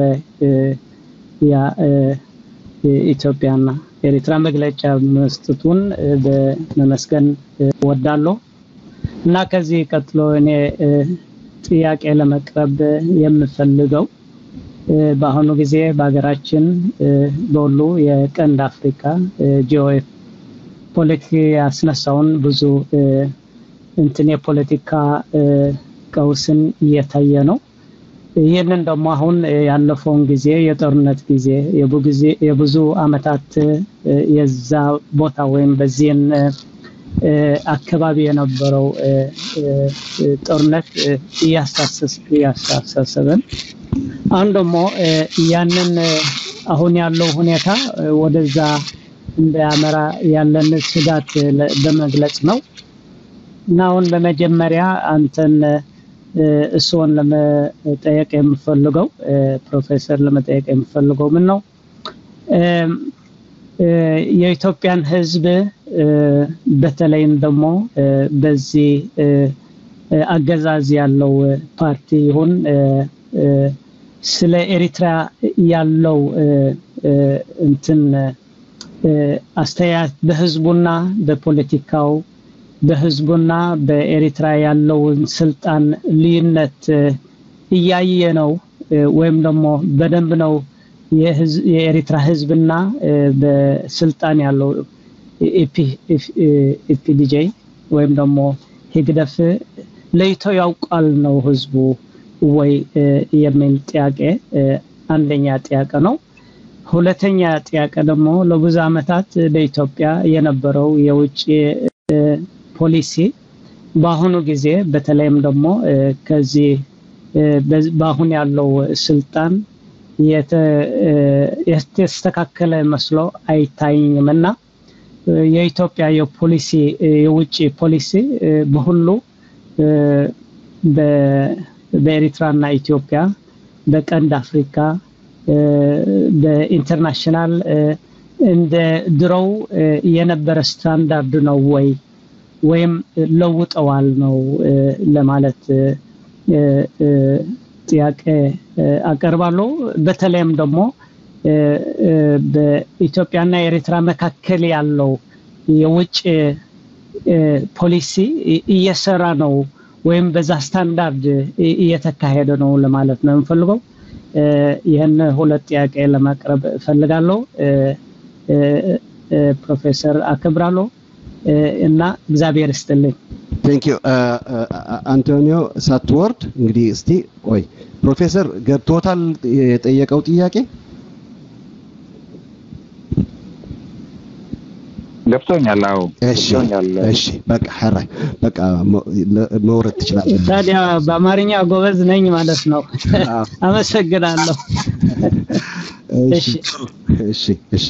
ኢትዮጵያና ኤሪትራ መግለጫ መስጠቱን በመመስገን ወዳለሁ እና ከዚህ ቀጥሎ እኔ ጥያቄ ለመቅረብ የምፈልገው በአሁኑ ጊዜ በሀገራችን በሁሉ የቀንድ አፍሪካ ጂኦ ፖለቲክ ያስነሳውን ብዙ እንትን የፖለቲካ ቀውስን እየታየ ነው። ይህንን ደግሞ አሁን ያለፈውን ጊዜ የጦርነት ጊዜ የብዙ አመታት የዛ ቦታ ወይም በዚህን አካባቢ የነበረው ጦርነት እያሳሰበን አሁን ደግሞ ያንን አሁን ያለው ሁኔታ ወደዛ እንዳያመራ ያለን ስጋት በመግለጽ ነው እና አሁን በመጀመሪያ አንተን እሱን ለመጠየቅ የምፈልገው ፕሮፌሰር ለመጠየቅ የምፈልገው ምን ነው የኢትዮጵያን ህዝብ በተለይም ደግሞ በዚህ አገዛዝ ያለው ፓርቲ ይሁን ስለ ኤሪትራ ያለው እንትን አስተያየት በህዝቡና በፖለቲካው በህዝቡና በኤሪትራ ያለውን ስልጣን ልዩነት እያየ ነው ወይም ደግሞ በደንብ ነው የኤሪትራ ህዝብና በስልጣን ያለው ኢፒዲጄ ወይም ደግሞ ህግደፍ ለይቶ ያውቃል ነው ህዝቡ ወይ የሚል ጥያቄ አንደኛ ጥያቄ ነው። ሁለተኛ ጥያቄ ደግሞ ለብዙ አመታት በኢትዮጵያ የነበረው የውጭ ፖሊሲ በአሁኑ ጊዜ በተለይም ደግሞ ከዚህ በአሁን ያለው ስልጣን የተስተካከለ መስሎ አይታይኝም እና የኢትዮጵያ የፖሊሲ የውጭ ፖሊሲ በሁሉ በኤሪትራና ኢትዮጵያ በቀንድ አፍሪካ በኢንተርናሽናል እንደ ድሮው የነበረ ስታንዳርድ ነው ወይ ወይም ለውጠዋል ነው ለማለት ጥያቄ አቀርባለሁ። በተለይም ደግሞ በኢትዮጵያና ኤሪትራ መካከል ያለው የውጭ ፖሊሲ እየሰራ ነው ወይም በዛ ስታንዳርድ እየተካሄደ ነው ለማለት ነው የምፈልገው። ይህን ሁለት ጥያቄ ለማቅረብ እፈልጋለሁ። ፕሮፌሰር አከብራለሁ እና እግዚአብሔር ይስጥልኝ። ቴንክ ዩ አንቶኒዮ ሳትወርድ እንግዲህ እስቲ ቆይ ፕሮፌሰር ገብቶታል የጠየቀው ጥያቄ ገብቶኛል። አዎ እሺ እሺ በቃ ሐራይ በቃ መውረድ ትችላለህ። ታዲያ በአማርኛ ጎበዝ ነኝ ማለት ነው። አመሰግናለሁ። እሺ እሺ እሺ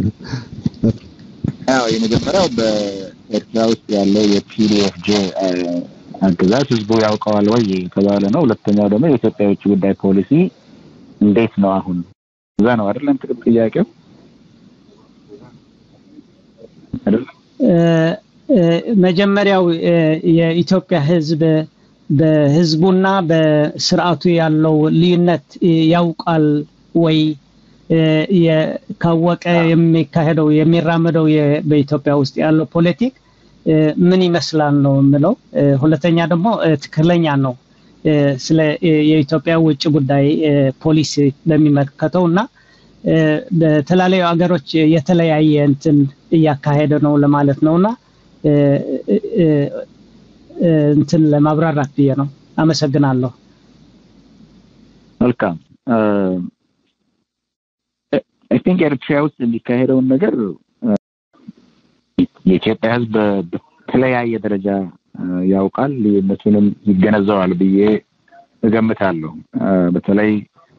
ያው የመጀመሪያው በኤርትራ ውስጥ ያለው የፒዲኤፍጄ አገዛዝ ህዝቡ ያውቀዋል ወይ የተባለ ነው። ሁለተኛው ደግሞ የኢትዮጵያ የውጭ ጉዳይ ፖሊሲ እንዴት ነው አሁን? እዛ ነው አይደለም ጥያቄው መጀመሪያው የኢትዮጵያ ህዝብ በህዝቡና በስርዓቱ ያለው ልዩነት ያውቃል ወይ ካወቀ የሚካሄደው የሚራመደው በኢትዮጵያ ውስጥ ያለው ፖለቲክ ምን ይመስላል ነው የምለው። ሁለተኛ ደግሞ ትክክለኛ ነው ስለ የኢትዮጵያ ውጭ ጉዳይ ፖሊሲ በሚመለከተው እና በተለያዩ ሀገሮች የተለያየ እንትን እያካሄደ ነው ለማለት ነውና እንትን ለማብራራት ብዬ ነው። አመሰግናለሁ። መልካም አይ ቲንክ ኤርትራ ውስጥ የሚካሄደውን ነገር የኢትዮጵያ ሕዝብ በተለያየ ደረጃ ያውቃል፣ ልዩነቱንም ይገነዘባል ብዬ እገምታለሁ። በተለይ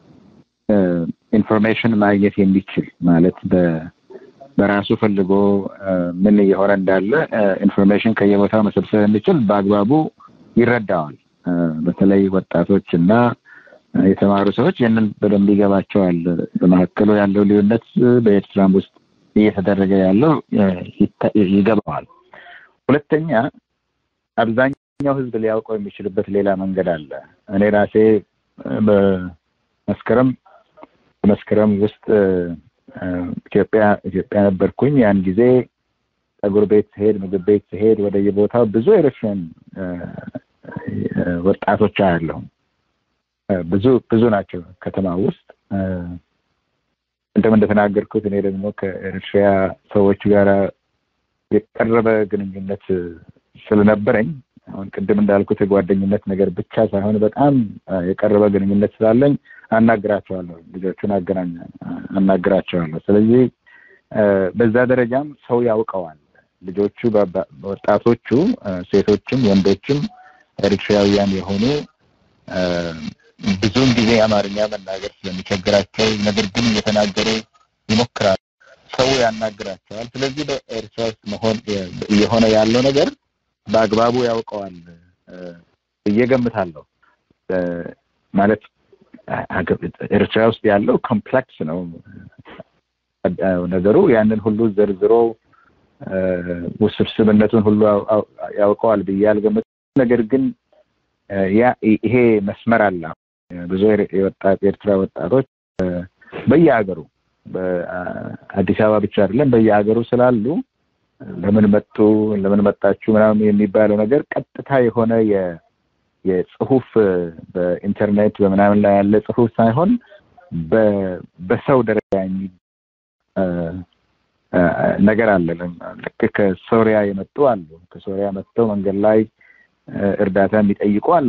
ኢንፎርሜሽን ማግኘት የሚችል ማለት በራሱ ፈልጎ ምን እየሆነ እንዳለ ኢንፎርሜሽን ከየቦታው መሰብሰብ የሚችል በአግባቡ ይረዳዋል። በተለይ ወጣቶች እና የተማሩ ሰዎች ይህንን በደንብ ይገባቸዋል። በመካከሉ ያለው ልዩነት በኤርትራም ውስጥ እየተደረገ ያለው ይገባዋል። ሁለተኛ አብዛኛው ህዝብ ሊያውቀው የሚችልበት ሌላ መንገድ አለ። እኔ ራሴ በመስከረም በመስከረም ውስጥ ኢትዮጵያ ኢትዮጵያ ነበርኩኝ። ያን ጊዜ ፀጉር ቤት ስሄድ፣ ምግብ ቤት ስሄድ ወደ የቦታው ብዙ ኤርትራውያን ወጣቶች አያለሁ። ብዙ ብዙ ናቸው ከተማ ውስጥ እንደም እንደተናገርኩት እኔ ደግሞ ከኤርትራ ሰዎች ጋር የቀረበ ግንኙነት ስለነበረኝ አሁን ቅድም እንዳልኩት የጓደኝነት ነገር ብቻ ሳይሆን በጣም የቀረበ ግንኙነት ስላለኝ አናግራቸዋለሁ፣ ልጆቹን አገናኛ አናግራቸዋለሁ። ስለዚህ በዛ ደረጃም ሰው ያውቀዋል። ልጆቹ ወጣቶቹ፣ ሴቶችም ወንዶችም ኤርትራውያን የሆኑ ብዙውን ጊዜ አማርኛ መናገር ስለሚቸግራቸው ነገር ግን እየተናገሩ ይሞክራሉ። ሰው ያናግራቸዋል። ስለዚህ በኤርትራ ውስጥ መሆን እየሆነ ያለው ነገር በአግባቡ ያውቀዋል ብዬ ገምታለሁ። ማለት ኤርትራ ውስጥ ያለው ኮምፕሌክስ ነው ነገሩ። ያንን ሁሉ ዘርዝሮ ውስብስብነቱን ሁሉ ያውቀዋል ብዬ አልገምትም። ነገር ግን ያ ይሄ መስመር አለ። ብዙ የወጣት ኤርትራ ወጣቶች በየሀገሩ በአዲስ አበባ ብቻ አይደለም በየሀገሩ ስላሉ ለምን መጡ ለምን መጣችሁ ምናምን የሚባለው ነገር ቀጥታ የሆነ የጽሁፍ በኢንተርኔት በምናምን ላይ ያለ ጽሁፍ ሳይሆን በሰው ደረጃ የሚ ነገር አለ። ልክ ከሶሪያ የመጡ አሉ። ከሶሪያ መጥተው መንገድ ላይ እርዳታ የሚጠይቁ አሉ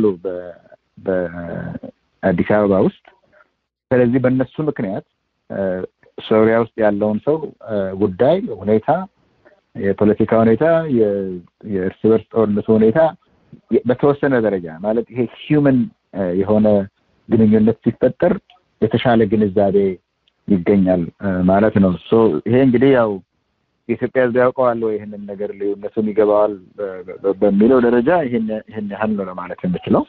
በአዲስ አበባ ውስጥ። ስለዚህ በእነሱ ምክንያት ሶሪያ ውስጥ ያለውን ሰው ጉዳይ ሁኔታ፣ የፖለቲካ ሁኔታ፣ የእርስ በርስ ጦርነቱ ሁኔታ በተወሰነ ደረጃ ማለት ይሄ ሂውመን የሆነ ግንኙነት ሲፈጠር የተሻለ ግንዛቤ ይገኛል ማለት ነው። ይሄ እንግዲህ ያው የኢትዮጵያ ሕዝብ ያውቀዋል ወይ ይህንን ነገር ልዩነቱም ይገባዋል በሚለው ደረጃ ይህን ያህል ነው ለማለት የምችለው።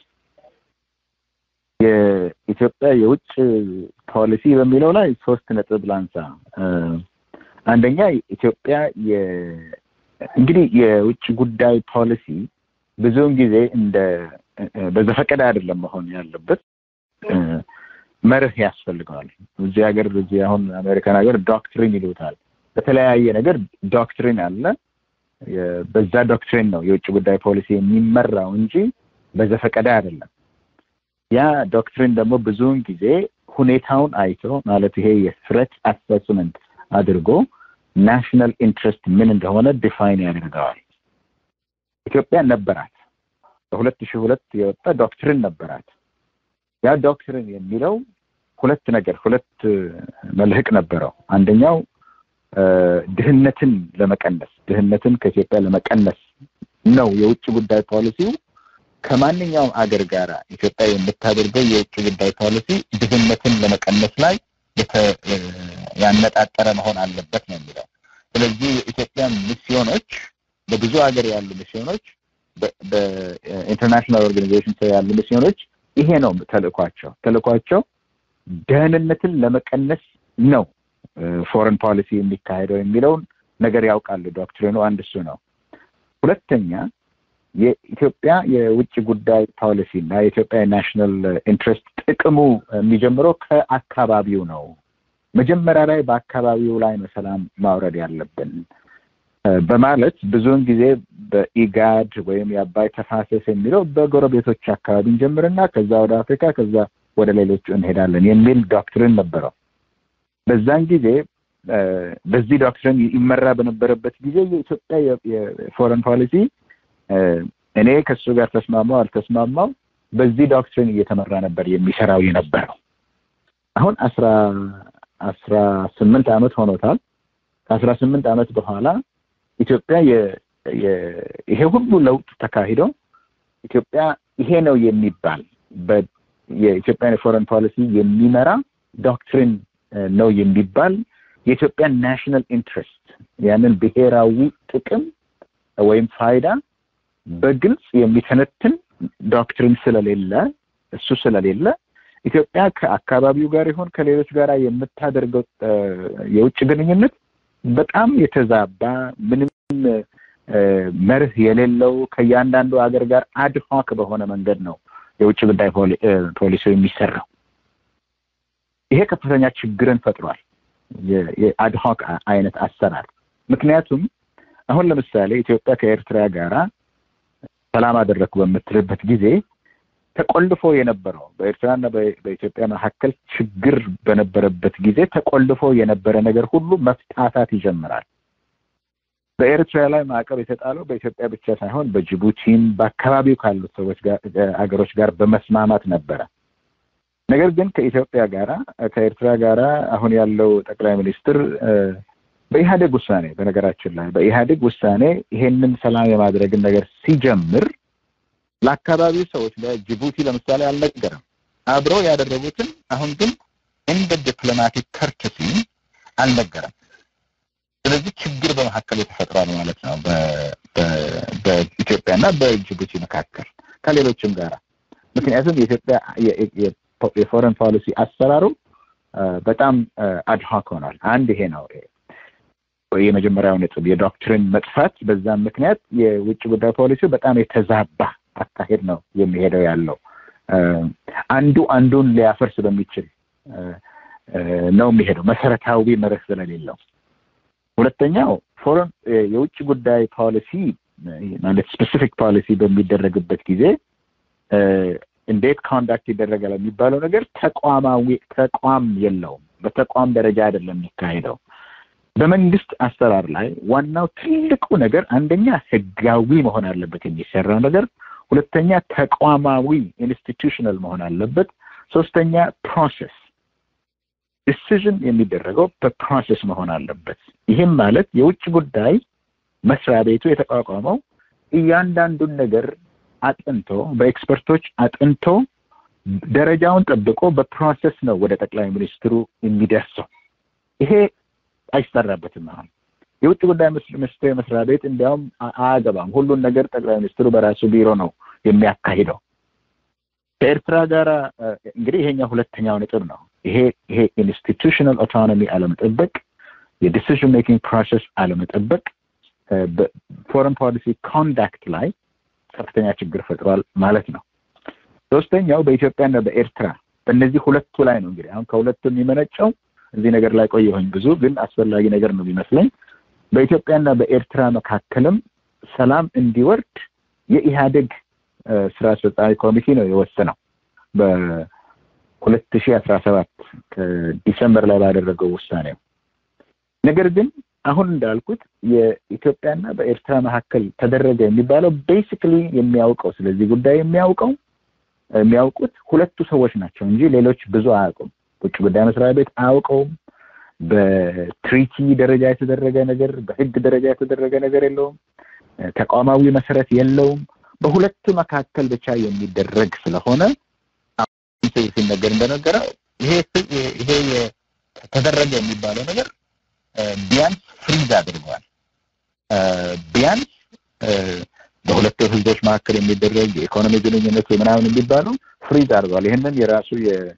የኢትዮጵያ የውጭ ፖሊሲ በሚለው ላይ ሶስት ነጥብ ላንሳ። አንደኛ ኢትዮጵያ እንግዲህ የውጭ ጉዳይ ፖሊሲ ብዙውን ጊዜ እንደ በዘፈቀደ አይደለም መሆን ያለበት፣ መርህ ያስፈልገዋል። እዚህ ሀገር እዚህ አሁን አሜሪካን ሀገር ዶክትሪን ይሉታል። በተለያየ ነገር ዶክትሪን አለ። በዛ ዶክትሪን ነው የውጭ ጉዳይ ፖሊሲ የሚመራው እንጂ በዘፈቀደ አይደለም። ያ ዶክትሪን ደግሞ ብዙውን ጊዜ ሁኔታውን አይቶ ማለት ይሄ የስሬት አሰስመንት አድርጎ ናሽናል ኢንትረስት ምን እንደሆነ ዲፋይን ያደርገዋል። ኢትዮጵያ ነበራት። በሁለት ሺህ ሁለት የወጣ ዶክትሪን ነበራት። ያ ዶክትሪን የሚለው ሁለት ነገር ሁለት መልህቅ ነበረው። አንደኛው ድህነትን ለመቀነስ ድህነትን ከኢትዮጵያ ለመቀነስ ነው የውጭ ጉዳይ ፖሊሲው። ከማንኛውም አገር ጋር ኢትዮጵያ የምታደርገው የውጭ ጉዳይ ፖሊሲ ድህነትን ለመቀነስ ላይ ያነጣጠረ መሆን አለበት ነው የሚለው። ስለዚህ የኢትዮጵያ ሚስዮኖች በብዙ ሀገር ያሉ ሚስዮኖች በኢንተርናሽናል ኦርጋናይዜሽን ያሉ ሚስዮኖች ይሄ ነው ተልእኳቸው። ተልእኳቸው ደህንነትን ለመቀነስ ነው ፎረን ፖሊሲ የሚካሄደው የሚለውን ነገር ያውቃሉ። ዶክትሪኑ አንድ እሱ ነው። ሁለተኛ የኢትዮጵያ የውጭ ጉዳይ ፖሊሲ እና የኢትዮጵያ የናሽናል ኢንትረስት ጥቅሙ የሚጀምረው ከአካባቢው ነው። መጀመሪያ ላይ በአካባቢው ላይ ነው ሰላም ማውረድ ያለብን በማለት ብዙውን ጊዜ በኢጋድ ወይም የአባይ ተፋሰስ የሚለው በጎረቤቶች አካባቢ እንጀምርና ከዛ ወደ አፍሪካ ከዛ ወደ ሌሎቹ እንሄዳለን የሚል ዶክትሪን ነበረው። በዛን ጊዜ በዚህ ዶክትሪን ይመራ በነበረበት ጊዜ የኢትዮጵያ የፎረን ፖሊሲ እኔ ከሱ ጋር ተስማማው አልተስማማው በዚህ ዶክትሪን እየተመራ ነበር የሚሰራው የነበረው። አሁን አስራ አስራ ስምንት ዓመት ሆኖታል። ከአስራ ስምንት ዓመት በኋላ ኢትዮጵያ ይሄ ሁሉ ለውጥ ተካሂዶ ኢትዮጵያ ይሄ ነው የሚባል የኢትዮጵያን የፎረን ፖሊሲ የሚመራ ዶክትሪን ነው የሚባል የኢትዮጵያን ናሽናል ኢንትረስት ያንን ብሔራዊ ጥቅም ወይም ፋይዳ በግልጽ የሚተነትን ዶክትሪን ስለሌለ እሱ ስለሌለ ኢትዮጵያ ከአካባቢው ጋር ይሆን ከሌሎች ጋር የምታደርገው የውጭ ግንኙነት በጣም የተዛባ ምንም መርህ የሌለው ከእያንዳንዱ ሀገር ጋር አድሆክ በሆነ መንገድ ነው የውጭ ጉዳይ ፖሊሲው የሚሰራው። ይሄ ከፍተኛ ችግርን ፈጥሯል። የአድሆክ አይነት አሰራር። ምክንያቱም አሁን ለምሳሌ ኢትዮጵያ ከኤርትራ ጋራ ሰላም አደረግኩ በምትልበት ጊዜ ተቆልፎ የነበረው በኤርትራና በኢትዮጵያ መካከል ችግር በነበረበት ጊዜ ተቆልፎ የነበረ ነገር ሁሉ መፍታታት ይጀምራል። በኤርትራ ላይ ማዕቀብ የተጣለው በኢትዮጵያ ብቻ ሳይሆን በጅቡቲም በአካባቢው ካሉት ሰዎች አገሮች ጋር በመስማማት ነበረ። ነገር ግን ከኢትዮጵያ ጋራ ከኤርትራ ጋራ አሁን ያለው ጠቅላይ ሚኒስትር በኢህአዴግ ውሳኔ በነገራችን ላይ በኢህአዴግ ውሳኔ ይሄንን ሰላም የማድረግን ነገር ሲጀምር ለአካባቢው ሰዎች ለጅቡቲ ለምሳሌ አልነገረም። አብረው ያደረጉትን አሁን ግን እንደ ዲፕሎማቲክ ከርተሲ አልነገረም። ስለዚህ ችግር በመካከል ተፈጥሯል ማለት ነው በኢትዮጵያና በጅቡቲ መካከል ከሌሎችም ጋራ ምክንያቱም የኢትዮጵያ የፎረን ፖሊሲ አሰራሩ በጣም አድሆክ ሆኗል። አንድ ይሄ ነው የመጀመሪያው ነጥብ፣ የዶክትሪን መጥፋት። በዛም ምክንያት የውጭ ጉዳይ ፖሊሲው በጣም የተዛባ አካሄድ ነው የሚሄደው ያለው አንዱ አንዱን ሊያፈርስ በሚችል ነው የሚሄደው መሰረታዊ መርህ ስለሌለው። ሁለተኛው ፎረን የውጭ ጉዳይ ፖሊሲ ማለት ስፔሲፊክ ፖሊሲ በሚደረግበት ጊዜ እንዴት ኮንዳክት ይደረጋል የሚባለው ነገር ተቋማዊ ተቋም የለውም። በተቋም ደረጃ አይደለም የሚካሄደው። በመንግስት አሰራር ላይ ዋናው ትልቁ ነገር አንደኛ ህጋዊ መሆን አለበት የሚሰራው ነገር፣ ሁለተኛ ተቋማዊ ኢንስቲቱሽናል መሆን አለበት፣ ሶስተኛ ፕሮሰስ ዲሲዥን የሚደረገው በፕሮሰስ መሆን አለበት። ይህም ማለት የውጭ ጉዳይ መስሪያ ቤቱ የተቋቋመው እያንዳንዱን ነገር አጥንቶ በኤክስፐርቶች አጥንቶ ደረጃውን ጠብቆ በፕሮሰስ ነው ወደ ጠቅላይ ሚኒስትሩ የሚደርሰው። ይሄ አይሰራበትም። አሁን የውጭ ጉዳይ ሚኒስቴር መስሪያ ቤት እንዲያውም አያገባም። ሁሉን ነገር ጠቅላይ ሚኒስትሩ በራሱ ቢሮ ነው የሚያካሂደው። ከኤርትራ ጋር እንግዲህ ይሄኛው ሁለተኛው ነጥብ ነው። ይሄ ይሄ ኢንስቲቱሽናል ኦቶኖሚ አለመጠበቅ፣ የዲሲዥን ሜኪንግ ፕሮሰስ አለመጠበቅ በፎረን ፖሊሲ ኮንዳክት ላይ ከፍተኛ ችግር ፈጥሯል ማለት ነው። ሶስተኛው በኢትዮጵያና በኤርትራ በእነዚህ ሁለቱ ላይ ነው እንግዲህ አሁን ከሁለቱ የሚመነጨው እዚህ ነገር ላይ ቆየሁኝ ብዙ ግን አስፈላጊ ነገር ነው የሚመስለኝ። በኢትዮጵያና በኤርትራ መካከልም ሰላም እንዲወርድ የኢህአዴግ ስራ አስፈጻሚ ኮሚቴ ነው የወሰነው በሁለት ሺህ አስራ ሰባት ከዲሰምበር ላይ ባደረገው ውሳኔው። ነገር ግን አሁን እንዳልኩት የኢትዮጵያና በኤርትራ መካከል ተደረገ የሚባለው ቤሲክሊ የሚያውቀው ስለዚህ ጉዳይ የሚያውቀው የሚያውቁት ሁለቱ ሰዎች ናቸው እንጂ ሌሎች ብዙ አያውቁም። ውጭ ጉዳይ መስሪያ ቤት አያውቀውም። በትሪቲ ደረጃ የተደረገ ነገር፣ በህግ ደረጃ የተደረገ ነገር የለውም። ተቋማዊ መሰረት የለውም። በሁለቱ መካከል ብቻ የሚደረግ ስለሆነ ሲነገር እንደነገረ ይሄ ይሄ ተደረገ የሚባለው ነገር ቢያንስ ፍሪዝ አድርጓል። ቢያንስ በሁለቱ ህዝቦች መካከል የሚደረግ የኢኮኖሚ ግንኙነት ምናምን የሚባለው ፍሪዝ አድርጓል። ይህንን የራሱ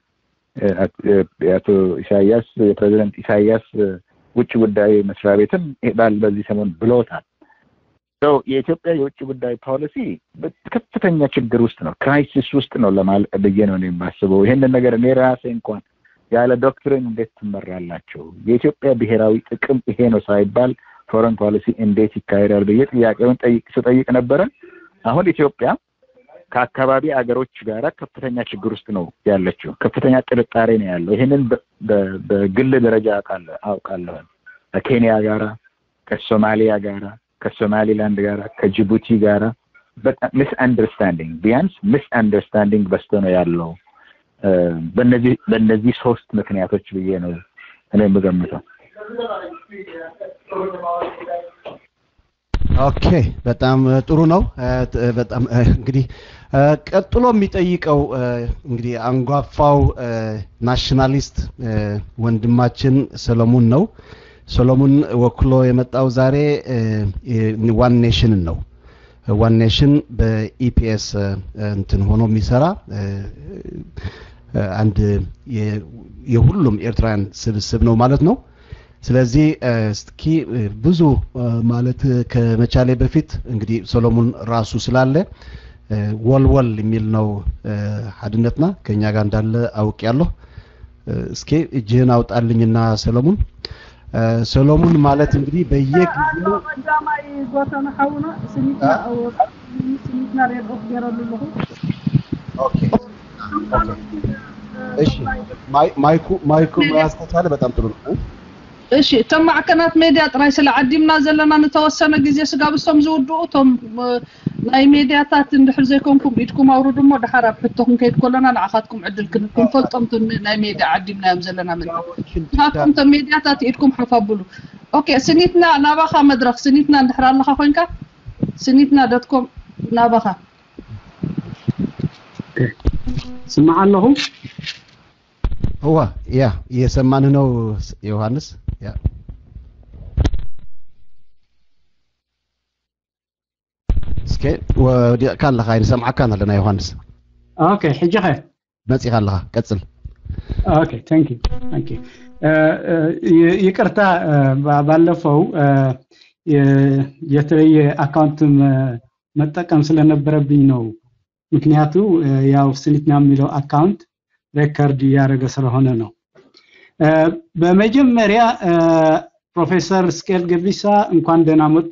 የአቶ ኢሳያስ የፕሬዚደንት ኢሳያስ ውጭ ጉዳይ መስሪያ ቤትም ባል በዚህ ሰሞን ብሎታል። የኢትዮጵያ የውጭ ጉዳይ ፖሊሲ ከፍተኛ ችግር ውስጥ ነው፣ ክራይሲስ ውስጥ ነው ለማለት ብዬ ነው የማስበው። ይህንን ነገር እኔ ራሴ እንኳን ያለ ዶክትሪን እንዴት ትመራላቸው? የኢትዮጵያ ብሔራዊ ጥቅም ይሄ ነው ሳይባል ፎረን ፖሊሲ እንዴት ይካሄዳል ብዬ ጥያቄውን ስጠይቅ ነበረ። አሁን ኢትዮጵያ ከአካባቢ አገሮች ጋር ከፍተኛ ችግር ውስጥ ነው ያለችው። ከፍተኛ ጥርጣሬ ነው ያለው። ይህንን በግል ደረጃ አውቃለሁ። ከኬንያ ጋራ፣ ከሶማሊያ ጋራ፣ ከሶማሊላንድ ጋራ፣ ከጅቡቲ ጋራ በጣም ሚስ አንደርስታንዲንግ ቢያንስ ሚስ አንደርስታንዲንግ በስቶ ነው ያለው። በእነዚህ በእነዚህ ሶስት ምክንያቶች ብዬ ነው እኔ የምገምተው። ኦኬ፣ በጣም ጥሩ ነው። በጣም እንግዲህ ቀጥሎ የሚጠይቀው እንግዲህ አንጓፋው ናሽናሊስት ወንድማችን ሰሎሞን ነው። ሰሎሞን ወክሎ የመጣው ዛሬ ዋን ኔሽንን ነው። ዋን ኔሽን በኢፒኤስ እንትን ሆኖ የሚሰራ አንድ የሁሉም ኤርትራውያን ስብስብ ነው ማለት ነው። ስለዚህ እስኪ ብዙ ማለት ከመቻሌ በፊት እንግዲህ ሰሎሞን ራሱ ስላለ ወልወል የሚል ነው ሀድነትና ከኛ ጋር እንዳለ አውቅ ያለሁ። እስኪ እጅህን አውጣልኝና ሰሎሞን ሰሎሞን ማለት እንግዲህ በየጊዜው ቀዳማይ ጎተና ሓውና ስኒትና ስኒትና ሬድኦ ገይረሉ ኣለኹ ኦኬ እሺ ማይኩ ማይኩ መያዝ ከቻለ በጣም ጥሩ ነው። እሺ እቶም ማዕከናት ሜድያ ጥራይ ስለ ዓዲምና ዘለና ንተወሰነ ግዜ ስጋብሶም ዝውድኡ እቶም ናይ ሜድያታት እንድሕር ዘይኮንኩም ኢድኩም ኣውርዱ እሞ ድሓር ኣብ ሕቶኩም ከይድ ከለና ንዓኻትኩም ዕድል ክንፈልጦም ናይ ሜድያ ዓዲምናዮም ዘለና ምንታይ ንኻትኩም እቶም ሜድያታት ኢድኩም ሓፋብሉ ኦኬ ስኒትና ናባኻ መድረክ ስኒትና እንድሕር ኣለኻ ኮንካ ስኒትና ዶትኮም ናባኻ ስማዕ ኣለኹ هو ያ እየሰማንህ ነው ዮሐንስ ያ እስኪ ወዲእካ ኣለኻ ይንሰምዓካ ኣለና ዮሐንስ ኦኬ ሕጂ ኸ መፂኻ ኣለኻ ቀፅል ኦኬ ታንክ ታንክ ይቅርታ ባለፈው የተለየ አካውንት መጠቀም ስለነበረብኝ ነው ምክንያቱ ያው ስኒትና የሚለው አካውንት ሬከርድ እያደረገ ስለሆነ ነው። በመጀመሪያ ፕሮፌሰር ስኬል ገቢሳ እንኳን ደህና መጡ።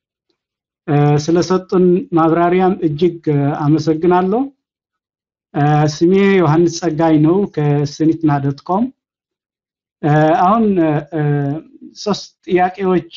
ስለሰጡን ማብራሪያም እጅግ አመሰግናለሁ። ስሜ ዮሐንስ ጸጋይ ነው ከስኒትና ዶት ኮም። አሁን ሶስት ጥያቄዎች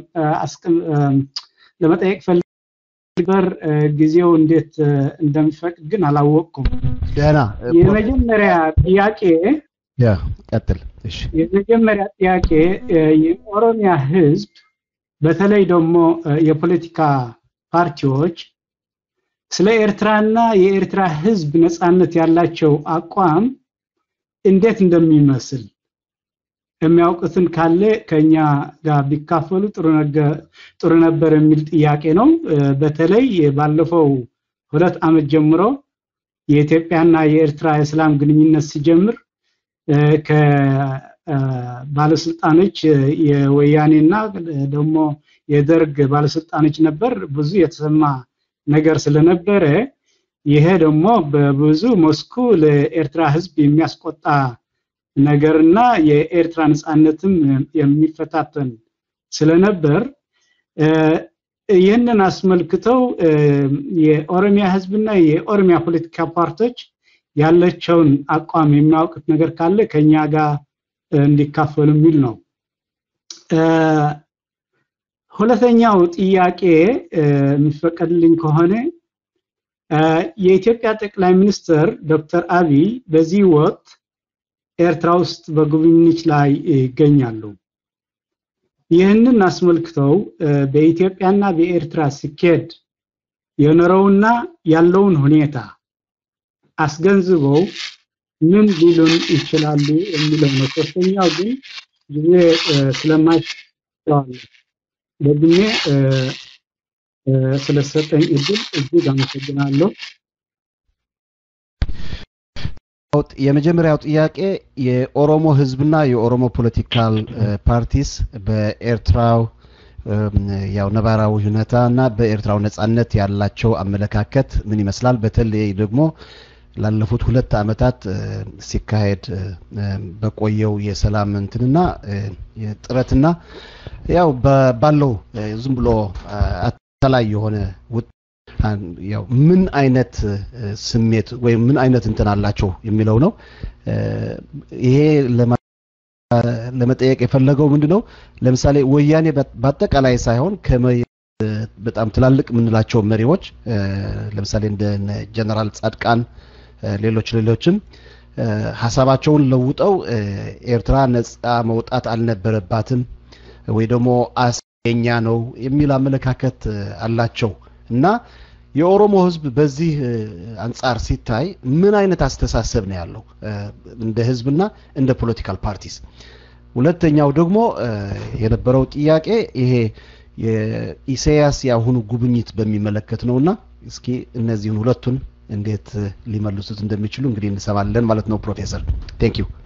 ለመጠየቅ ፈልበር ጊዜው እንዴት እንደሚፈቅድ ግን አላወቅኩም። ደህና የመጀመሪያ ጥያቄ ያ ቀጥል። እሺ የመጀመሪያ ጥያቄ የኦሮሚያ ህዝብ በተለይ ደግሞ የፖለቲካ ፓርቲዎች ስለ ኤርትራና የኤርትራ ህዝብ ነጻነት ያላቸው አቋም እንዴት እንደሚመስል የሚያውቁትን ካለ ከኛ ጋር ቢካፈሉ ጥሩ ነበር የሚል ጥያቄ ነው። በተለይ ባለፈው ሁለት ዓመት ጀምሮ የኢትዮጵያና የኤርትራ የሰላም ግንኙነት ሲጀምር ከባለስልጣኖች የወያኔና ደግሞ የደርግ ባለስልጣኖች ነበር ብዙ የተሰማ ነገር ስለነበረ ይሄ ደግሞ በብዙ መስኩ ለኤርትራ ህዝብ የሚያስቆጣ ነገርና የኤርትራ ነጻነትም የሚፈታተን ስለነበር ይህንን አስመልክተው የኦሮሚያ ህዝብና የኦሮሚያ ፖለቲካ ፓርቲዎች ያለቸውን አቋም የሚያውቁት ነገር ካለ ከኛ ጋር እንዲካፈሉ የሚል ነው። ሁለተኛው ጥያቄ የሚፈቀድልኝ ከሆነ የኢትዮጵያ ጠቅላይ ሚኒስትር ዶክተር አብይ በዚህ ወቅት ኤርትራ ውስጥ በጉብኝት ላይ ይገኛሉ። ይህንን አስመልክተው በኢትዮጵያና በኤርትራ ሲኬድ የኖረውና ያለውን ሁኔታ አስገንዝበው ምን ሊሉን ይችላሉ የሚለው ነው። ሶስተኛው ግን ጊዜ ስለማይስተዋል ደግሜ ስለሰጠኝ እድል እጅግ አመሰግናለሁ። የመጀመሪያው ጥያቄ የኦሮሞ ህዝብና የኦሮሞ ፖለቲካል ፓርቲስ በኤርትራው ያው ነባራዊ ሁኔታ እና በኤርትራው ነጻነት ያላቸው አመለካከት ምን ይመስላል? በተለይ ደግሞ ላለፉት ሁለት ዓመታት ሲካሄድ በቆየው የሰላም እንትንና ጥረትና ያው ባለው ዝም ብሎ አተላይ የሆነ ያው ምን አይነት ስሜት ወይም ምን አይነት እንትን አላቸው የሚለው ነው። ይሄ ለመጠየቅ የፈለገው ምንድን ነው? ለምሳሌ ወያኔ በአጠቃላይ ሳይሆን በጣም ትላልቅ የምንላቸው መሪዎች ለምሳሌ እንደ ጀነራል ጻድቃን ሌሎች ሌሎችም ሀሳባቸውን ለውጠው ኤርትራ ነጻ መውጣት አልነበረባትም ወይ ደግሞ አስገኛ ነው የሚል አመለካከት አላቸው እና የኦሮሞ ህዝብ በዚህ አንጻር ሲታይ ምን አይነት አስተሳሰብ ነው ያለው እንደ ህዝብና እንደ ፖለቲካል ፓርቲስ? ሁለተኛው ደግሞ የነበረው ጥያቄ ይሄ የኢሳያስ የአሁኑ ጉብኝት በሚመለከት ነውና እስኪ እነዚህን ሁለቱን እንዴት ሊመልሱት እንደሚችሉ እንግዲህ እንሰማለን ማለት ነው። ፕሮፌሰር ቴንክ ዩ።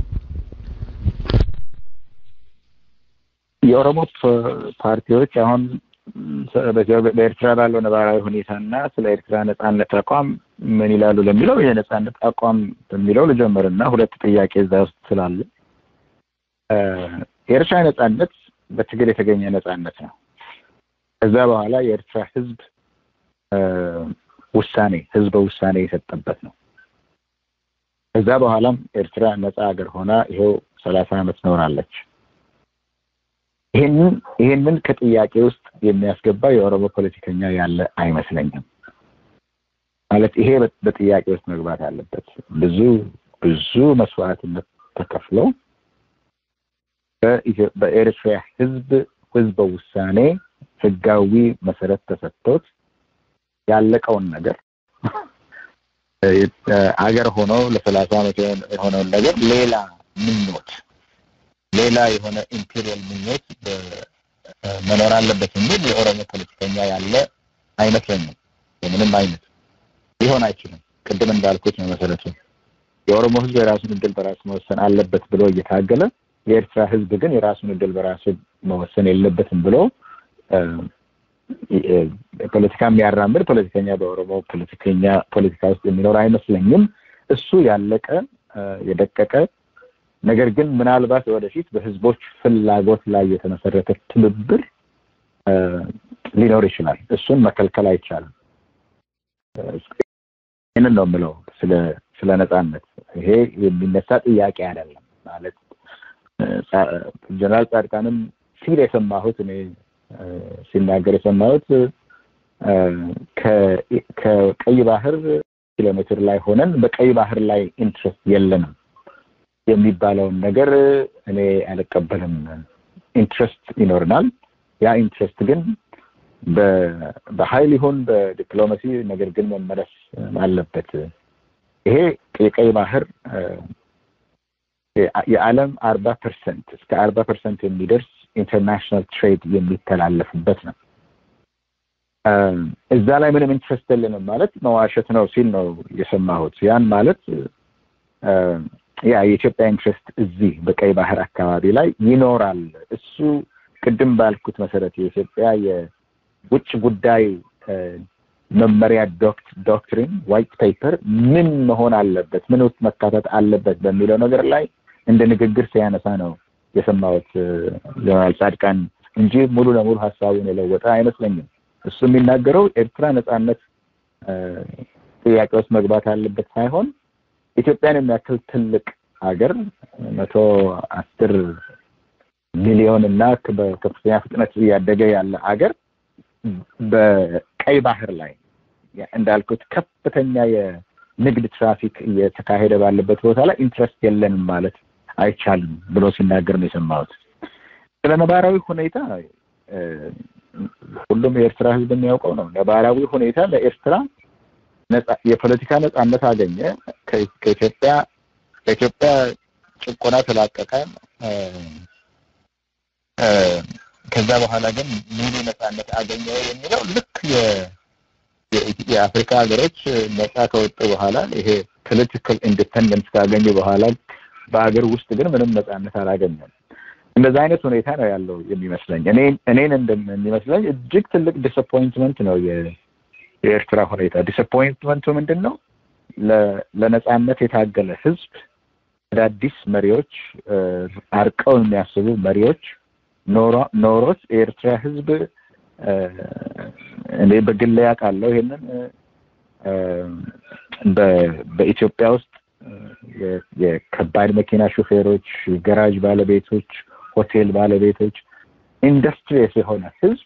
የኦሮሞ ፓርቲዎች አሁን በኤርትራ ባለው ነባራዊ ሁኔታና ስለ ኤርትራ ነጻነት አቋም ምን ይላሉ ለሚለው የነጻነት አቋም በሚለው ልጀምርና ሁለት ጥያቄ እዛ ውስጥ ስላለ የኤርትራ ነጻነት በትግል የተገኘ ነጻነት ነው። ከዛ በኋላ የኤርትራ ህዝብ ውሳኔ ህዝበ ውሳኔ የሰጠበት ነው። ከዛ በኋላም ኤርትራ ነጻ ሀገር ሆና ይሄው ሰላሳ ዓመት ኖራለች። ይሄንን ይሄንን ከጥያቄ ውስጥ የሚያስገባ የኦሮሞ ፖለቲከኛ ያለ አይመስለኝም። ማለት ይሄ በጥያቄ ውስጥ መግባት አለበት። ብዙ ብዙ መስዋዕትነት ተከፍለው በኤርትራ ህዝብ ህዝበ ውሳኔ ህጋዊ መሰረት ተሰጥቶት ያለቀውን ነገር አገር ሆኖ ለሰላሳ ዓመት የሆነውን ነገር ሌላ ምኞት ሌላ የሆነ ኢምፔሪያል ምኞት መኖር አለበት የሚል የኦሮሞ ፖለቲከኛ ያለ አይመስለኝም። የምንም አይነት ሊሆን አይችልም። ቅድም እንዳልኩት ነው መሰረቱ የኦሮሞ ህዝብ የራሱን እድል በራሱ መወሰን አለበት ብሎ እየታገለ የኤርትራ ህዝብ ግን የራሱን እድል በራሱ መወሰን የለበትም ብሎ ፖለቲካ የሚያራምድ ፖለቲከኛ በኦሮሞ ፖለቲከኛ ፖለቲካ ውስጥ የሚኖር አይመስለኝም። እሱ ያለቀ የደቀቀ ነገር ግን ምናልባት ወደፊት በህዝቦች ፍላጎት ላይ የተመሰረተ ትብብር ሊኖር ይችላል። እሱን መከልከል አይቻልም። ይህንን ነው የምለው ስለ ስለ ነጻነት። ይሄ የሚነሳ ጥያቄ አይደለም ማለት ጀነራል ጻድቃንም ሲል የሰማሁት እኔ ሲናገር የሰማሁት ከቀይ ባህር ኪሎ ሜትር ላይ ሆነን በቀይ ባህር ላይ ኢንትረስት የለንም የሚባለውን ነገር እኔ አልቀበልም። ኢንትረስት ይኖርናል። ያ ኢንትረስት ግን በኃይል ይሁን በዲፕሎማሲ ነገር ግን መመለስ አለበት። ይሄ የቀይ ባህር የዓለም አርባ ፐርሰንት እስከ አርባ ፐርሰንት የሚደርስ ኢንተርናሽናል ትሬድ የሚተላለፍበት ነው። እዛ ላይ ምንም ኢንትረስት የለንም ማለት መዋሸት ነው ሲል ነው የሰማሁት። ያን ማለት ያ የኢትዮጵያ ኢንትረስት እዚህ በቀይ ባህር አካባቢ ላይ ይኖራል። እሱ ቅድም ባልኩት መሰረት የኢትዮጵያ የውጭ ጉዳይ መመሪያ ዶክትሪን ዋይት ፔፐር ምን መሆን አለበት፣ ምን ውስጥ መካተት አለበት በሚለው ነገር ላይ እንደ ንግግር ሲያነሳ ነው የሰማሁት ጀነራል ጻድቃን እንጂ ሙሉ ለሙሉ ሀሳቡን የለወጠ አይመስለኝም። እሱ የሚናገረው ኤርትራ ነጻነት ጥያቄ ውስጥ መግባት አለበት ሳይሆን ኢትዮጵያን የሚያክል ትልቅ ሀገር መቶ አስር ሚሊዮን እና በከፍተኛ ፍጥነት እያደገ ያለ ሀገር በቀይ ባህር ላይ እንዳልኩት ከፍተኛ የንግድ ትራፊክ እየተካሄደ ባለበት ቦታ ላይ ኢንትረስት የለንም ማለት አይቻልም ብሎ ሲናገር ነው የሰማሁት። ስለ ነባራዊ ሁኔታ ሁሉም የኤርትራ ሕዝብ የሚያውቀው ነው። ነባራዊ ሁኔታ ለኤርትራ የፖለቲካ ነጻነት አገኘ፣ ከኢትዮጵያ ከኢትዮጵያ ጭቆና ተላቀቀ። ከዛ በኋላ ግን ሙሉ ነጻነት አገኘ የሚለው ልክ የአፍሪካ ሀገሮች ነጻ ከወጡ በኋላ ይሄ ፖለቲካል ኢንዲፐንደንስ ካገኙ በኋላ በሀገር ውስጥ ግን ምንም ነጻነት አላገኘም። እንደዛ አይነት ሁኔታ ነው ያለው የሚመስለኝ። እኔ እኔን እንደሚመስለኝ እጅግ ትልቅ ዲስአፖይንትመንት ነው የኤርትራ ሁኔታ። ዲስአፖይንትመንቱ ምንድን ነው? ለነጻነት የታገለ ህዝብ አዳዲስ መሪዎች፣ አርቀው የሚያስቡ መሪዎች ኖሮት የኤርትራ ህዝብ እኔ በግል ያውቃለሁ ይሄንን በኢትዮጵያ ውስጥ የከባድ መኪና ሹፌሮች፣ ገራጅ ባለቤቶች፣ ሆቴል ባለቤቶች ኢንዱስትሪየስ የሆነ ህዝብ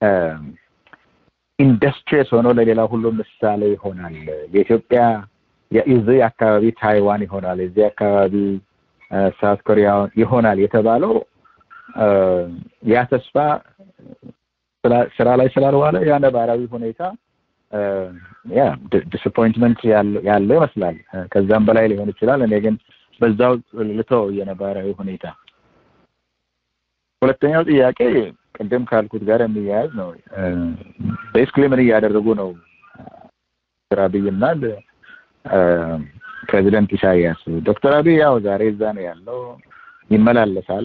ኢንዱስትሪየስ ሆኖ ለሌላ ሁሉ ምሳሌ ይሆናል። የኢትዮጵያ የዚህ አካባቢ ታይዋን ይሆናል፣ የዚህ አካባቢ ሳውት ኮሪያ ይሆናል የተባለው ያ ተስፋ ስራ ላይ ስላልዋለ ያ ነባራዊ ሁኔታ ያ ዲስአፖይንትመንት ያለው ይመስላል። ከዛም በላይ ሊሆን ይችላል። እኔ ግን በዛው ልተው የነባራዊ ሁኔታ። ሁለተኛው ጥያቄ ቅድም ካልኩት ጋር የሚያያዝ ነው። ቤስክሊ ምን እያደረጉ ነው ዶክተር አብይና ፕሬዚደንት ኢሳያስ? ዶክተር አብይ ያው ዛሬ እዛ ነው ያለው፣ ይመላለሳል።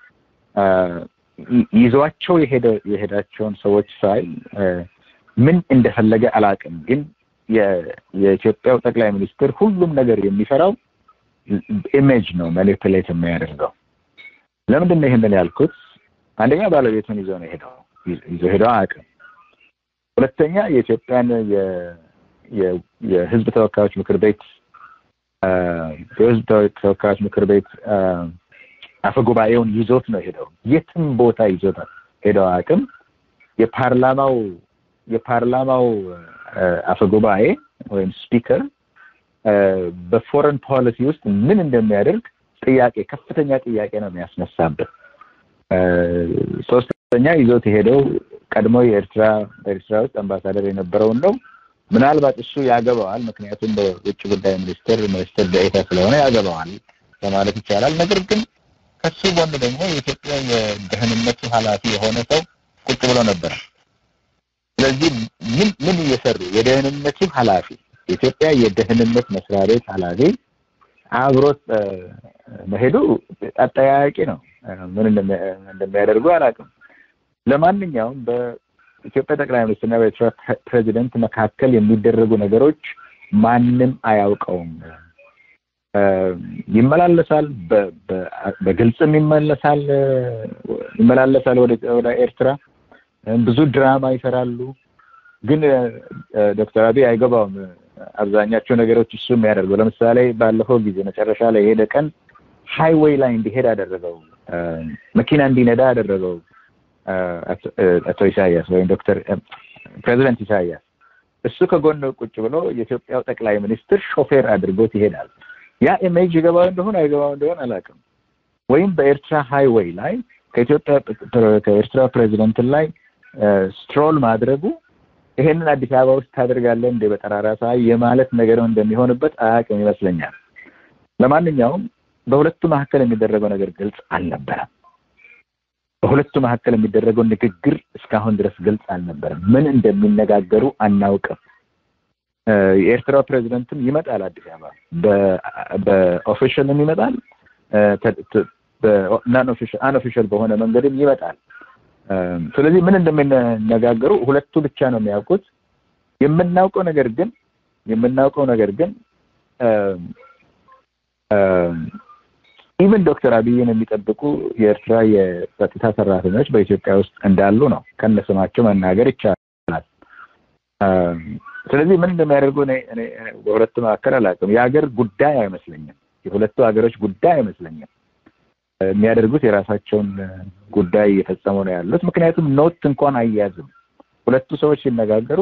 ይዟቸው የሄዳቸውን ሰዎች ሳይ ምን እንደፈለገ አላውቅም፣ ግን የኢትዮጵያው ጠቅላይ ሚኒስትር ሁሉም ነገር የሚሰራው ኢሜጅ ነው ማኒፕሌት የሚያደርገው። ለምንድን ነው ይህንን ያልኩት? አንደኛ ባለቤቱን ይዞ ነው ሄደው ይዞ ሄደው አያውቅም። ሁለተኛ የኢትዮጵያን የህዝብ ተወካዮች ምክር ቤት የህዝብ ተወካዮች ምክር ቤት አፈጉባኤውን ይዞት ነው ሄደው የትም ቦታ ይዞት ሄደው አያውቅም። የፓርላማው የፓርላማው አፈጉባኤ ወይም ስፒከር በፎረን ፖሊሲ ውስጥ ምን እንደሚያደርግ ጥያቄ ከፍተኛ ጥያቄ ነው የሚያስነሳበት። ሶስተኛ ይዞት የሄደው ቀድሞ የኤርትራ በኤርትራ ውስጥ አምባሳደር የነበረውን ነው። ምናልባት እሱ ያገባዋል፣ ምክንያቱም በውጭ ጉዳይ ሚኒስትር ሚኒስትር ደኤታ ስለሆነ ያገባዋል ለማለት ይቻላል። ነገር ግን ከሱ ጎን ደግሞ የኢትዮጵያ የደህንነቱ ኃላፊ የሆነ ሰው ቁጭ ብሎ ነበር። ስለዚህ ምን ምን እየሰሩ የደህንነቱ ኃላፊ የኢትዮጵያ የደህንነት መስሪያ ቤት ኃላፊ አብሮት መሄዱ አጠያያቂ ነው። ምን እንደሚያደርጉ አላውቅም። ለማንኛውም በኢትዮጵያ ጠቅላይ ሚኒስትርና በኤርትራ ፕሬዚደንት መካከል የሚደረጉ ነገሮች ማንም አያውቀውም። ይመላለሳል፣ በግልጽም ይመለሳል ይመላለሳል ወደ ኤርትራ ብዙ ድራማ ይሰራሉ። ግን ዶክተር አብይ አይገባውም አብዛኛቸው ነገሮች እሱ የሚያደርገው። ለምሳሌ ባለፈው ጊዜ መጨረሻ ላይ የሄደ ቀን ሃይዌይ ላይ እንዲሄድ አደረገው፣ መኪና እንዲነዳ አደረገው አቶ ኢሳያስ ወይም ዶክተር ፕሬዚደንት ኢሳያስ። እሱ ከጎን ቁጭ ብሎ የኢትዮጵያው ጠቅላይ ሚኒስትር ሾፌር አድርጎት ይሄዳል። ያ ኢሜጅ ይገባው እንደሆነ አይገባው እንደሆነ አላውቅም። ወይም በኤርትራ ሃይዌይ ላይ ከኢትዮጵያ ከኤርትራ ፕሬዚደንት ላይ ስትሮል ማድረጉ ይሄንን አዲስ አበባ ውስጥ ታደርጋለህ እንደ በጠራራ ፀሐይ የማለት ነገር እንደሚሆንበት አያውቅም ይመስለኛል። ለማንኛውም በሁለቱ መካከል የሚደረገው ነገር ግልጽ አልነበረም። በሁለቱ መካከል የሚደረገው ንግግር እስካሁን ድረስ ግልጽ አልነበረም። ምን እንደሚነጋገሩ አናውቅም። የኤርትራው ፕሬዚደንትም ይመጣል አዲስ አበባ በኦፊሻልም ይመጣል፣ አንኦፊሻል በሆነ መንገድም ይመጣል። ስለዚህ ምን እንደሚነጋገሩ ሁለቱ ብቻ ነው የሚያውቁት። የምናውቀው ነገር ግን የምናውቀው ነገር ግን ኢቨን ዶክተር አብይን የሚጠብቁ የኤርትራ የጸጥታ ሰራተኞች በኢትዮጵያ ውስጥ እንዳሉ ነው ከነስማቸው መናገር ይቻላል። ስለዚህ ምን እንደሚያደርጉ እኔ በሁለቱ መካከል አላውቅም። የሀገር ጉዳይ አይመስለኝም። የሁለቱ ሀገሮች ጉዳይ አይመስለኝም። የሚያደርጉት የራሳቸውን ጉዳይ እየፈጸሙ ነው ያሉት። ምክንያቱም ኖት እንኳን አያያዝም። ሁለቱ ሰዎች ሲነጋገሩ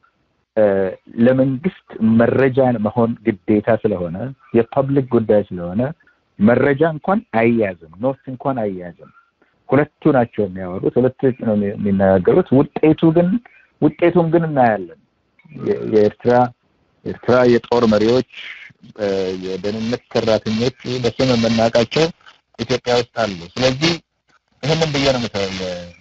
ለመንግስት መረጃ መሆን ግዴታ ስለሆነ የፐብሊክ ጉዳይ ስለሆነ መረጃ እንኳን አይያዝም፣ ኖት እንኳን አይያዝም። ሁለቱ ናቸው የሚያወሩት፣ ሁለቱ ነው የሚነጋገሩት። ውጤቱ ግን ውጤቱን ግን እናያለን። የኤርትራ ኤርትራ የጦር መሪዎች፣ የደህንነት ሰራተኞች በስም የምናውቃቸው ኢትዮጵያ ውስጥ አሉ። ስለዚህ ይህንን ብዬ ነው ምሳሌ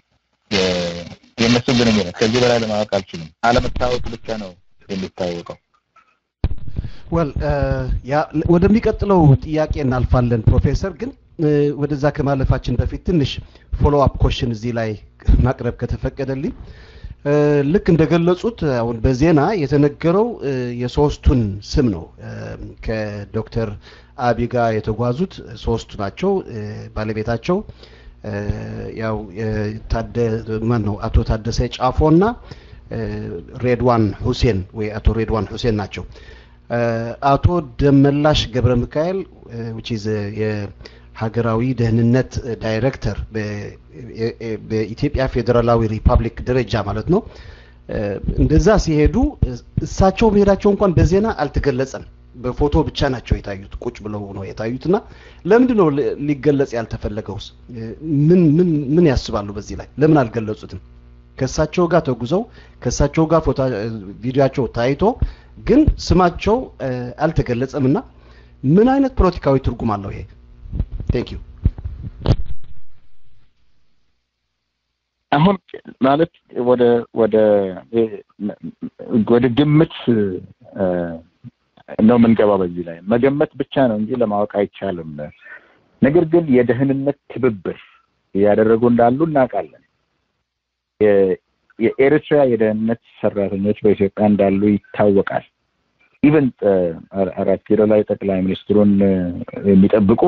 የእነሱ ግንኙነት ከዚህ በላይ ለማወቅ አልችልም። አለመታወቅ ብቻ ነው የሚታወቀው። ወል ወደሚቀጥለው ጥያቄ እናልፋለን ፕሮፌሰር። ግን ወደዛ ከማለፋችን በፊት ትንሽ ፎሎ አፕ ኮሽን እዚህ ላይ ማቅረብ ከተፈቀደልኝ ልክ እንደገለጹት አሁን በዜና የተነገረው የሶስቱን ስም ነው። ከዶክተር አብይ ጋር የተጓዙት ሶስቱ ናቸው። ባለቤታቸው ያው ማን ነው አቶ ታደሰ ጫፎና ሬድዋን ሁሴን ወይ አቶ ሬድዋን ሁሴን ናቸው። አቶ ደመላሽ ገብረ ሚካኤል which is የሀገራዊ ደህንነት ዳይሬክተር በኢትዮጵያ ፌዴራላዊ ሪፐብሊክ ደረጃ ማለት ነው። እንደዛ ሲሄዱ እሳቸው መሄዳቸው እንኳን በዜና አልተገለጸም። በፎቶ ብቻ ናቸው የታዩት፣ ቁጭ ብለው ነው የታዩት እና ለምንድን ነው ሊገለጽ ያልተፈለገውስ? ምን ምን ምን ያስባሉ በዚህ ላይ ለምን አልገለጹትም? ከእሳቸው ጋር ተጉዘው ከእሳቸው ጋር ፎቶ ቪዲዮቸው ታይቶ ግን ስማቸው አልተገለጸም እና ምን አይነት ፖለቲካዊ ትርጉም አለው ይሄ? ቴንክ ዩ አሁን ማለት ወደ ወደ ወደ ግምት ነው የምንገባው። በዚህ ላይ መገመት ብቻ ነው እንጂ ለማወቅ አይቻልም። ነገር ግን የደህንነት ትብብር እያደረጉ እንዳሉ እናውቃለን። የኤርትራ የደህንነት ሰራተኞች በኢትዮጵያ እንዳሉ ይታወቃል። ኢቨን አራት ኪሎ ላይ ጠቅላይ ሚኒስትሩን የሚጠብቁ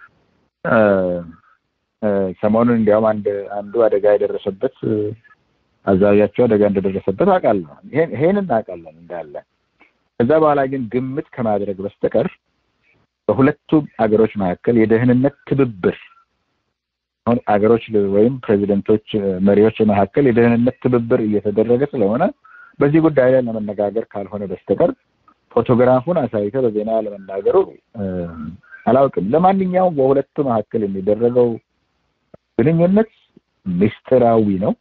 ሰሞኑን እንዲያውም አንድ አንዱ አደጋ የደረሰበት አዛዣቸው አደጋ እንደደረሰበት አውቃለሁ። ይሄን እናውቃለን እንዳለ። ከዛ በኋላ ግን ግምት ከማድረግ በስተቀር በሁለቱም አገሮች መካከል የደህንነት ትብብር አሁን አገሮች ወይም ፕሬዚደንቶች፣ መሪዎች መካከል የደህንነት ትብብር እየተደረገ ስለሆነ በዚህ ጉዳይ ላይ ለመነጋገር ካልሆነ በስተቀር ፎቶግራፉን አሳይተ በዜና ለመናገሩ አላውቅም። ለማንኛውም በሁለቱ መካከል የሚደረገው ግንኙነት ምስጢራዊ ነው፣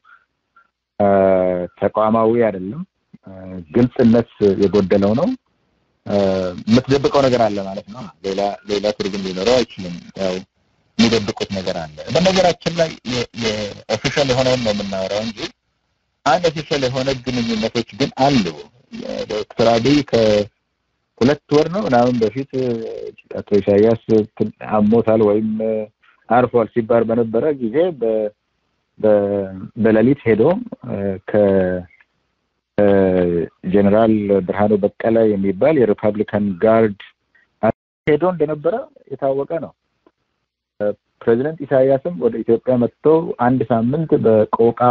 ተቋማዊ አይደለም፣ ግልጽነት የጎደለው ነው። የምትደብቀው ነገር አለ ማለት ነው። ሌላ ሌላ ትርጉም ሊኖረው አይችልም። ያው የሚደብቁት ነገር አለ። በነገራችን ላይ የኦፊሻል የሆነውን ነው የምናወራው እንጂ አንድ ኦፊሻል የሆነ ግንኙነቶች ግን አሉ። ዶክተር አብይ ከሁለት ወር ነው ምናምን በፊት አቶ ኢሳያስ አሞታል ወይም አርፏል ሲባል በነበረ ጊዜ በሌሊት ሄዶ ከጀኔራል ብርሃኑ በቀለ የሚባል የሪፐብሊካን ጋርድ ሄዶ እንደነበረ የታወቀ ነው። ፕሬዚደንት ኢሳያስም ወደ ኢትዮጵያ መጥቶ አንድ ሳምንት በቆቃ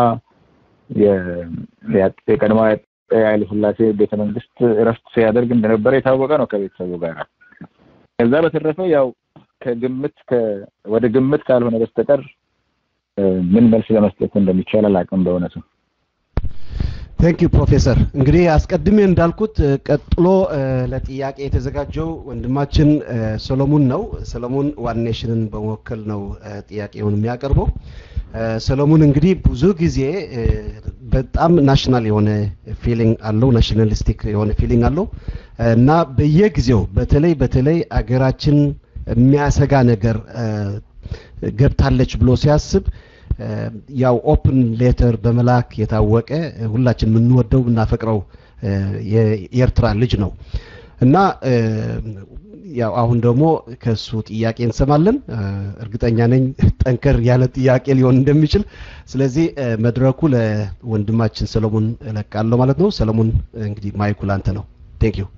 የቀድሞ ኃይለ ሥላሴ ቤተ መንግስት እረፍት ሲያደርግ እንደነበረ የታወቀ ነው ከቤተሰቡ ጋር። ከዛ በተረፈ ያው ከግምት ወደ ግምት ካልሆነ በስተቀር ምን መልስ ለመስጠት እንደሚቻል አላውቅም በእውነቱ። ቴንክ ዩ ፕሮፌሰር። እንግዲህ አስቀድሜ እንዳልኩት ቀጥሎ ለጥያቄ የተዘጋጀው ወንድማችን ሰሎሞን ነው። ሰሎሞን ዋን ኔሽንን በመወከል ነው ጥያቄውን የሚያቀርበው። ሰሎሞን እንግዲህ ብዙ ጊዜ በጣም ናሽናል የሆነ ፊሊንግ አለው፣ ናሽናሊስቲክ የሆነ ፊሊንግ አለው እና በየጊዜው በተለይ በተለይ አገራችን የሚያሰጋ ነገር ገብታለች ብሎ ሲያስብ ያው ኦፕን ሌተር በመላክ የታወቀ ሁላችን የምንወደው የምናፈቅረው የኤርትራ ልጅ ነው እና ያው አሁን ደግሞ ከሱ ጥያቄ እንሰማለን። እርግጠኛ ነኝ ጠንከር ያለ ጥያቄ ሊሆን እንደሚችል። ስለዚህ መድረኩ ለወንድማችን ሰለሞን እለቃለሁ ማለት ነው። ሰለሞን እንግዲህ ማይኩ ላንተ ነው። ቴንክ ዩ።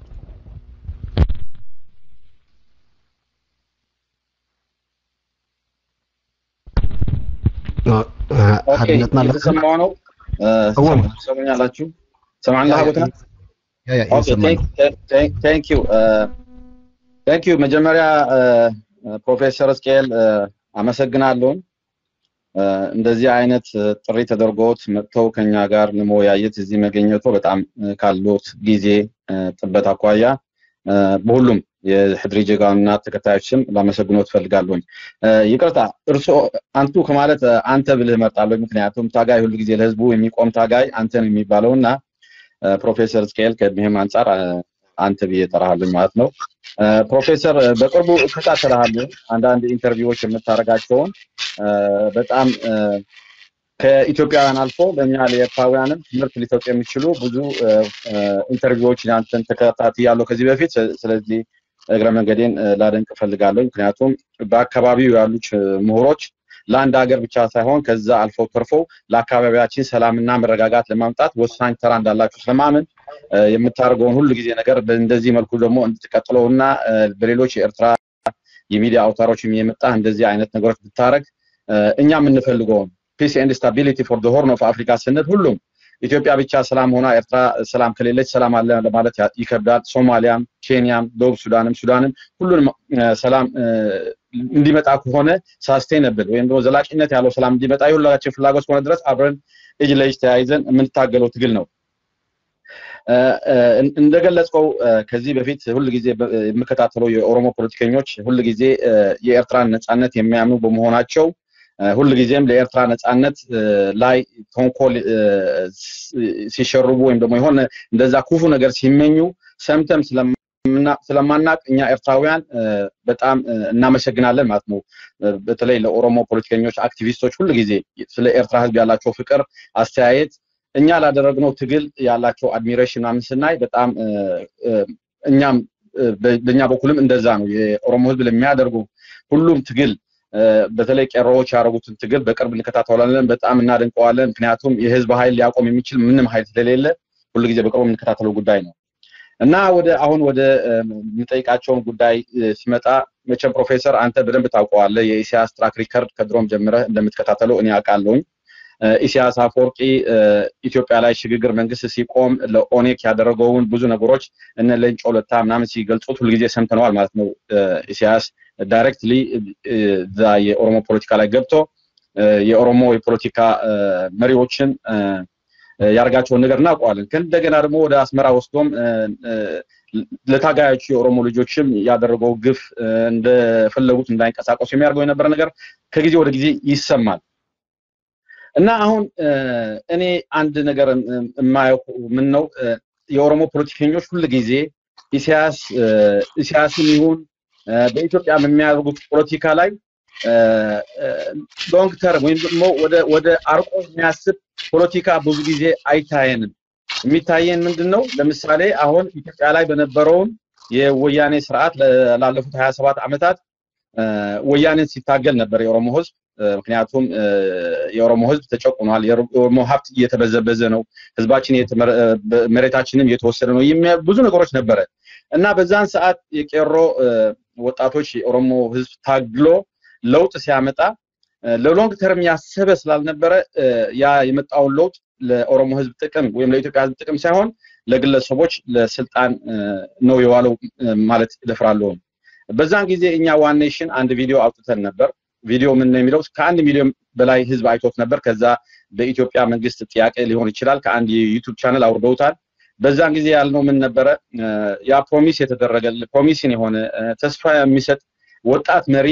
ሀድነት ማለት የተሰማው ነው። ሰሙኛላችሁ? ሰማዕና ሀቦትና ቴንክ ዩ ቴንክ ዩ። መጀመሪያ ፕሮፌሰር እስቅኤል አመሰግናለሁ። እንደዚህ አይነት ጥሪ ተደርጎት መጥተው ከኛ ጋር ለመወያየት እዚህ መገኘቶ በጣም ካሉት ጊዜ ጥበት አኳያ በሁሉም የሕድሪ ጀጋውና ተከታዮች ስም ላመሰግኖት እፈልጋለሁኝ። ይቅርታ እርስዎ አንቱ ከማለት አንተ ብልህ እመርጣለሁ። ምክንያቱም ታጋይ ሁሉ ጊዜ ለህዝቡ የሚቆም ታጋይ አንተ ነው የሚባለው እና ፕሮፌሰር እስቅኤል ከእድሜህም አንጻር አንተ ብዬ እጠራሃለሁ ማለት ነው። ፕሮፌሰር በቅርቡ እከታተልሃለሁ አንዳንድ ኢንተርቪዎች የምታደርጋቸውን በጣም ከኢትዮጵያውያን አልፎ ለእኛ ለኤርትራውያንም ትምህርት ሊሰጡ የሚችሉ ብዙ ኢንተርቪዎችን አንተን ተከታትያለሁ ከዚህ በፊት። ስለዚህ እግረ መንገዴን ላደንቅ እፈልጋለሁ። ምክንያቱም በአካባቢው ያሉት ምሁሮች ለአንድ ሀገር ብቻ ሳይሆን ከዛ አልፈው ተርፈው ለአካባቢያችን ሰላምና መረጋጋት ለማምጣት ወሳኝ ስራ እንዳላችሁ ስለማምን የምታደርገውን ሁሉ ጊዜ ነገር እንደዚህ መልኩ ደግሞ እንድትቀጥለው እና በሌሎች የኤርትራ የሚዲያ አውታሮችም የመጣ እንደዚህ አይነት ነገሮች ብታደረግ እኛ የምንፈልገውን ፒስ ኤንድ ስታቢሊቲ ፎር ሆርን ኦፍ አፍሪካ ስንል ሁሉም ኢትዮጵያ ብቻ ሰላም ሆና ኤርትራ ሰላም ከሌለች ሰላም አለ ለማለት ይከብዳል። ሶማሊያም፣ ኬንያም፣ ደቡብ ሱዳንም ሱዳንም ሁሉንም ሰላም እንዲመጣ ከሆነ ሳስቴነብል ወይም ደግሞ ዘላቂነት ያለው ሰላም እንዲመጣ የሁላችን ፍላጎት ከሆነ ድረስ አብረን እጅ ለእጅ ተያይዘን የምንታገለው ትግል ነው። እንደገለጽከው ከዚህ በፊት ሁል ጊዜ የምከታተለው የኦሮሞ ፖለቲከኞች ሁል ጊዜ የኤርትራን ነጻነት የሚያምኑ በመሆናቸው ሁል ጊዜም ለኤርትራ ነጻነት ላይ ተንኮል ሲሸርቡ ወይም ደግሞ የሆነ እንደዛ ክፉ ነገር ሲመኙ ሰምተም ስለማናቅ እኛ ኤርትራውያን በጣም እናመሰግናለን ማለት ነው። በተለይ ለኦሮሞ ፖለቲከኞች፣ አክቲቪስቶች ሁል ጊዜ ስለ ኤርትራ ህዝብ ያላቸው ፍቅር፣ አስተያየት እኛ ላደረግነው ትግል ያላቸው አድሚሬሽን ምናምን ስናይ በጣም እኛም በእኛ በኩልም እንደዛ ነው። የኦሮሞ ህዝብ ለሚያደርጉ ሁሉም ትግል በተለይ ቄሮዎች ያደረጉትን ትግል በቅርብ እንከታተላለን፣ በጣም እናደንቀዋለን። ምክንያቱም የህዝብ ኃይል ሊያቆም የሚችል ምንም ኃይል ስለሌለ ሁሉ ጊዜ በቅርቡ የምንከታተለው ጉዳይ ነው እና ወደ አሁን ወደ የምጠይቃቸውን ጉዳይ ሲመጣ መቼም ፕሮፌሰር አንተ በደንብ ታውቀዋለህ። የኢሳያስ ትራክ ሪከርድ ከድሮም ጀምረህ እንደምትከታተለው እኔ አውቃለሁኝ። ኢሳያስ አፈወርቂ ኢትዮጵያ ላይ ሽግግር መንግስት ሲቆም ለኦኔክ ያደረገውን ብዙ ነገሮች እነ ሌንጮ ለታ ምናምን ሲገልጹት ሁልጊዜ ሰምተነዋል ማለት ነው። ኢሳያስ ዳይሬክትሊ እዛ የኦሮሞ ፖለቲካ ላይ ገብቶ የኦሮሞ የፖለቲካ መሪዎችን ያደርጋቸውን ነገር እናውቀዋለን። ከእንደገና ደግሞ ወደ አስመራ ወስዶም ለታጋዮቹ የኦሮሞ ልጆችም ያደረገው ግፍ እንደፈለጉት እንዳይንቀሳቀሱ የሚያደርገው የነበረ ነገር ከጊዜ ወደ ጊዜ ይሰማል። እና አሁን እኔ አንድ ነገር የማየው ምን ነው የኦሮሞ ፖለቲከኞች ሁል ጊዜ ኢሳያስ ኢሳያስም ይሁን በኢትዮጵያ የሚያደርጉት ፖለቲካ ላይ ሎንግ ተርም ወይም ደግሞ ወደ ወደ አርቆ የሚያስብ ፖለቲካ ብዙ ጊዜ አይታየንም። የሚታየን ምንድን ነው? ለምሳሌ አሁን ኢትዮጵያ ላይ በነበረውን የወያኔ ስርዓት ላለፉት ሀያ ሰባት ዓመታት ወያኔን ሲታገል ነበር የኦሮሞ ህዝብ። ምክንያቱም የኦሮሞ ህዝብ ተጨቁኗል። የኦሮሞ ሀብት እየተበዘበዘ ነው። ህዝባችን መሬታችንም እየተወሰደ ነው። ብዙ ነገሮች ነበረ እና በዛን ሰዓት የቄሮ ወጣቶች የኦሮሞ ህዝብ ታግሎ ለውጥ ሲያመጣ ለሎንግ ተርም ያሰበ ስላልነበረ ያ የመጣውን ለውጥ ለኦሮሞ ህዝብ ጥቅም ወይም ለኢትዮጵያ ህዝብ ጥቅም ሳይሆን ለግለሰቦች ለስልጣን ነው የዋለው ማለት እደፍራለሁ። በዛን ጊዜ እኛ ዋን ኔሽን አንድ ቪዲዮ አውጥተን ነበር። ቪዲዮ ምን ነው የሚለው ከአንድ ሚሊዮን በላይ ህዝብ አይቶት ነበር። ከዛ በኢትዮጵያ መንግስት ጥያቄ ሊሆን ይችላል ከአንድ የዩቱብ ቻነል አውርደውታል። በዛን ጊዜ ያልነው ምን ነበረ? ያ ፕሮሚስ የተደረገ ፕሮሚስን የሆነ ተስፋ የሚሰጥ ወጣት መሪ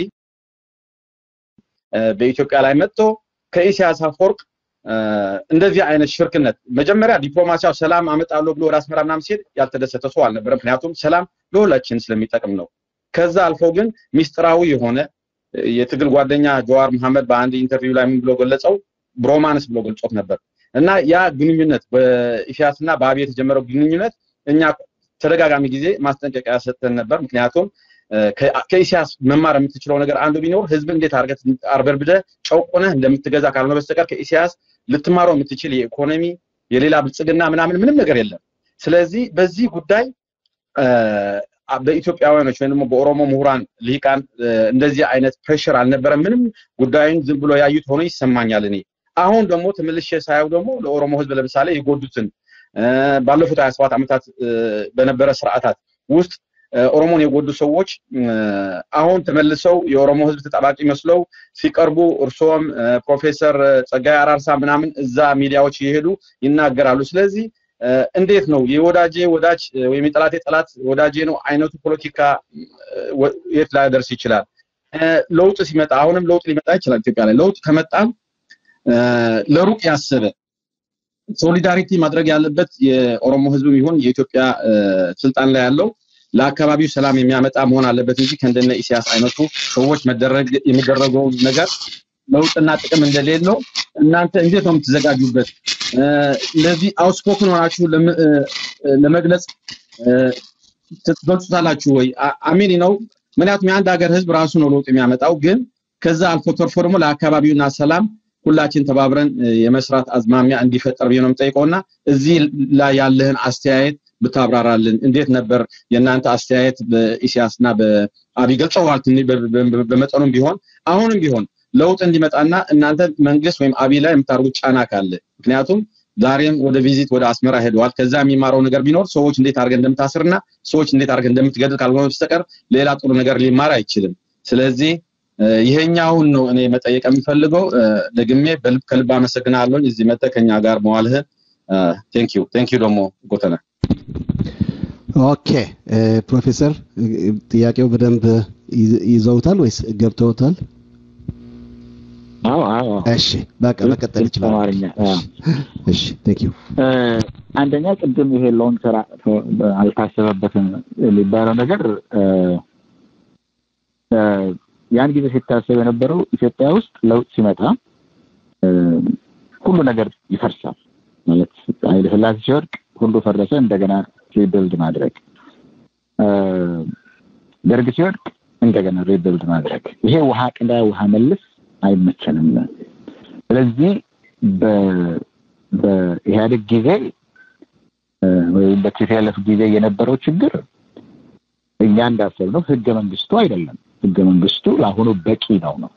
በኢትዮጵያ ላይ መጥቶ ከኢሳያስ አፈወርቅ እንደዚህ አይነት ሽርክነት መጀመሪያ ዲፕሎማሲያው ሰላም አመጣለሁ ብሎ ወደ አስመራ ምናምን ሲሄድ ያልተደሰተ ሰው አልነበረም። ምክንያቱም ሰላም ለሁላችን ስለሚጠቅም ነው። ከዛ አልፎ ግን ሚስጥራዊ የሆነ የትግል ጓደኛ ጀዋር መሐመድ በአንድ ኢንተርቪው ላይ ምን ብሎ ገለጸው? ብሮማንስ ብሎ ገልጾት ነበር። እና ያ ግንኙነት በኢሳያስና በአብይ የተጀመረው ግንኙነት እኛ ተደጋጋሚ ጊዜ ማስጠንቀቂያ ሰጥተን ነበር። ምክንያቱም ከኢሳያስ መማር የምትችለው ነገር አንዱ ቢኖር ህዝብ እንዴት አድርገህ አርበርብደህ ጨቁነህ እንደምትገዛ ካልሆነ በስተቀር ከኢሳያስ ልትማረው የምትችል የኢኮኖሚ የሌላ ብልጽግና ምናምን ምንም ነገር የለም። ስለዚህ በዚህ ጉዳይ በኢትዮጵያውያኖች ወይም ደግሞ በኦሮሞ ምሁራን ልሂቃን እንደዚህ አይነት ፕሬሽር አልነበረም። ምንም ጉዳዩን ዝም ብሎ ያዩት ሆኖ ይሰማኛል። እኔ አሁን ደግሞ ተመልሼ ሳየው ደግሞ ለኦሮሞ ህዝብ ለምሳሌ የጎዱትን ባለፉት ሀያ ሰባት ዓመታት በነበረ ስርዓታት ውስጥ ኦሮሞን የጎዱ ሰዎች አሁን ተመልሰው የኦሮሞ ህዝብ ተጠባቂ መስለው ሲቀርቡ እርሶም ፕሮፌሰር ጸጋይ አራርሳ ምናምን እዛ ሚዲያዎች እየሄዱ ይናገራሉ። ስለዚህ እንዴት ነው የወዳጄ ወዳጅ ወይም የጠላቴ ጠላት ወዳጄ ነው አይነቱ ፖለቲካ የት ላይ ደርስ ይችላል? ለውጥ ሲመጣ አሁንም ለውጥ ሊመጣ ይችላል ኢትዮጵያ ላይ ለውጥ ከመጣም ለሩቅ ያሰበ ሶሊዳሪቲ ማድረግ ያለበት የኦሮሞ ህዝብም ይሁን የኢትዮጵያ ስልጣን ላይ ያለው ለአካባቢው ሰላም የሚያመጣ መሆን አለበት እንጂ ከእንደነ ኢሳያስ አይነቱ ሰዎች መደረግ የሚደረገው ነገር ለውጥና ጥቅም እንደሌለው እናንተ እንዴት ነው የምትዘጋጁበት? ለዚህ አውስፖክን ሆናችሁ ለመግለጽ ትገልጹታላችሁ ወይ? አሚን ነው። ምክንያቱም የአንድ ሀገር ህዝብ ራሱ ነው ለውጥ የሚያመጣው። ግን ከዛ አልፎ ተርፎ ደግሞ ለአካባቢውና ሰላም ሁላችን ተባብረን የመስራት አዝማሚያ እንዲፈጠር ብዬ ነው የምጠይቀው እና እዚህ ላይ ያለህን አስተያየት ብታብራራልን። እንዴት ነበር የእናንተ አስተያየት? በኢሳያስና በአብይ ገልጸዋል በመጠኑም ቢሆን አሁንም ቢሆን ለውጥ እንዲመጣና እናንተ መንግስት ወይም አብይ ላይ የምታደርጉት ጫና ካለ ምክንያቱም ዛሬም ወደ ቪዚት ወደ አስመራ ሄደዋል። ከዛ የሚማረው ነገር ቢኖር ሰዎች እንዴት አድርገን እንደምታስርና ሰዎች እንዴት አድርገን እንደምትገድል ካልሆነ በስተቀር ሌላ ጥሩ ነገር ሊማር አይችልም። ስለዚህ ይሄኛውን ነው እኔ መጠየቅ የምፈልገው። ደግሜ ከልብ አመሰግናለሁ እዚህ መጥተህ ከኛ ጋር መዋልህን ቴንክ ዩ ቴንክ ዩ ደግሞ ጎተነ ኦኬ ፕሮፌሰር ጥያቄው በደንብ ይዘውታል ወይስ ገብተውታል? አዎ አዎ እሺ በቃ መቀጠል ይችላል። አማርኛ እሺ ቴንክ ዩ አንደኛ ቅድም ይሄ ሎንግ ስራ አልታሰበበትም የሚባለው ነገር ያን ጊዜ ሲታሰብ የነበረው ኢትዮጵያ ውስጥ ለውጥ ሲመጣ ሁሉ ነገር ይፈርሳል ማለት ኃይለ ሥላሴ ሲወድቅ ሁሉ ፈረሰ፣ እንደገና ሪቢልድ ማድረግ። ደርግ ሲወድቅ እንደገና ሪቢልድ ማድረግ። ይሄ ውሃ ቅዳ ውሃ መልስ አይመቸንም። ስለዚህ በኢህአዴግ ጊዜ ወይም በቲፒኤልኤፍ ጊዜ የነበረው ችግር እኛ እንዳሰብነው ህገ መንግስቱ አይደለም። ህገ መንግስቱ ለአሁኑ በቂ ነው ነው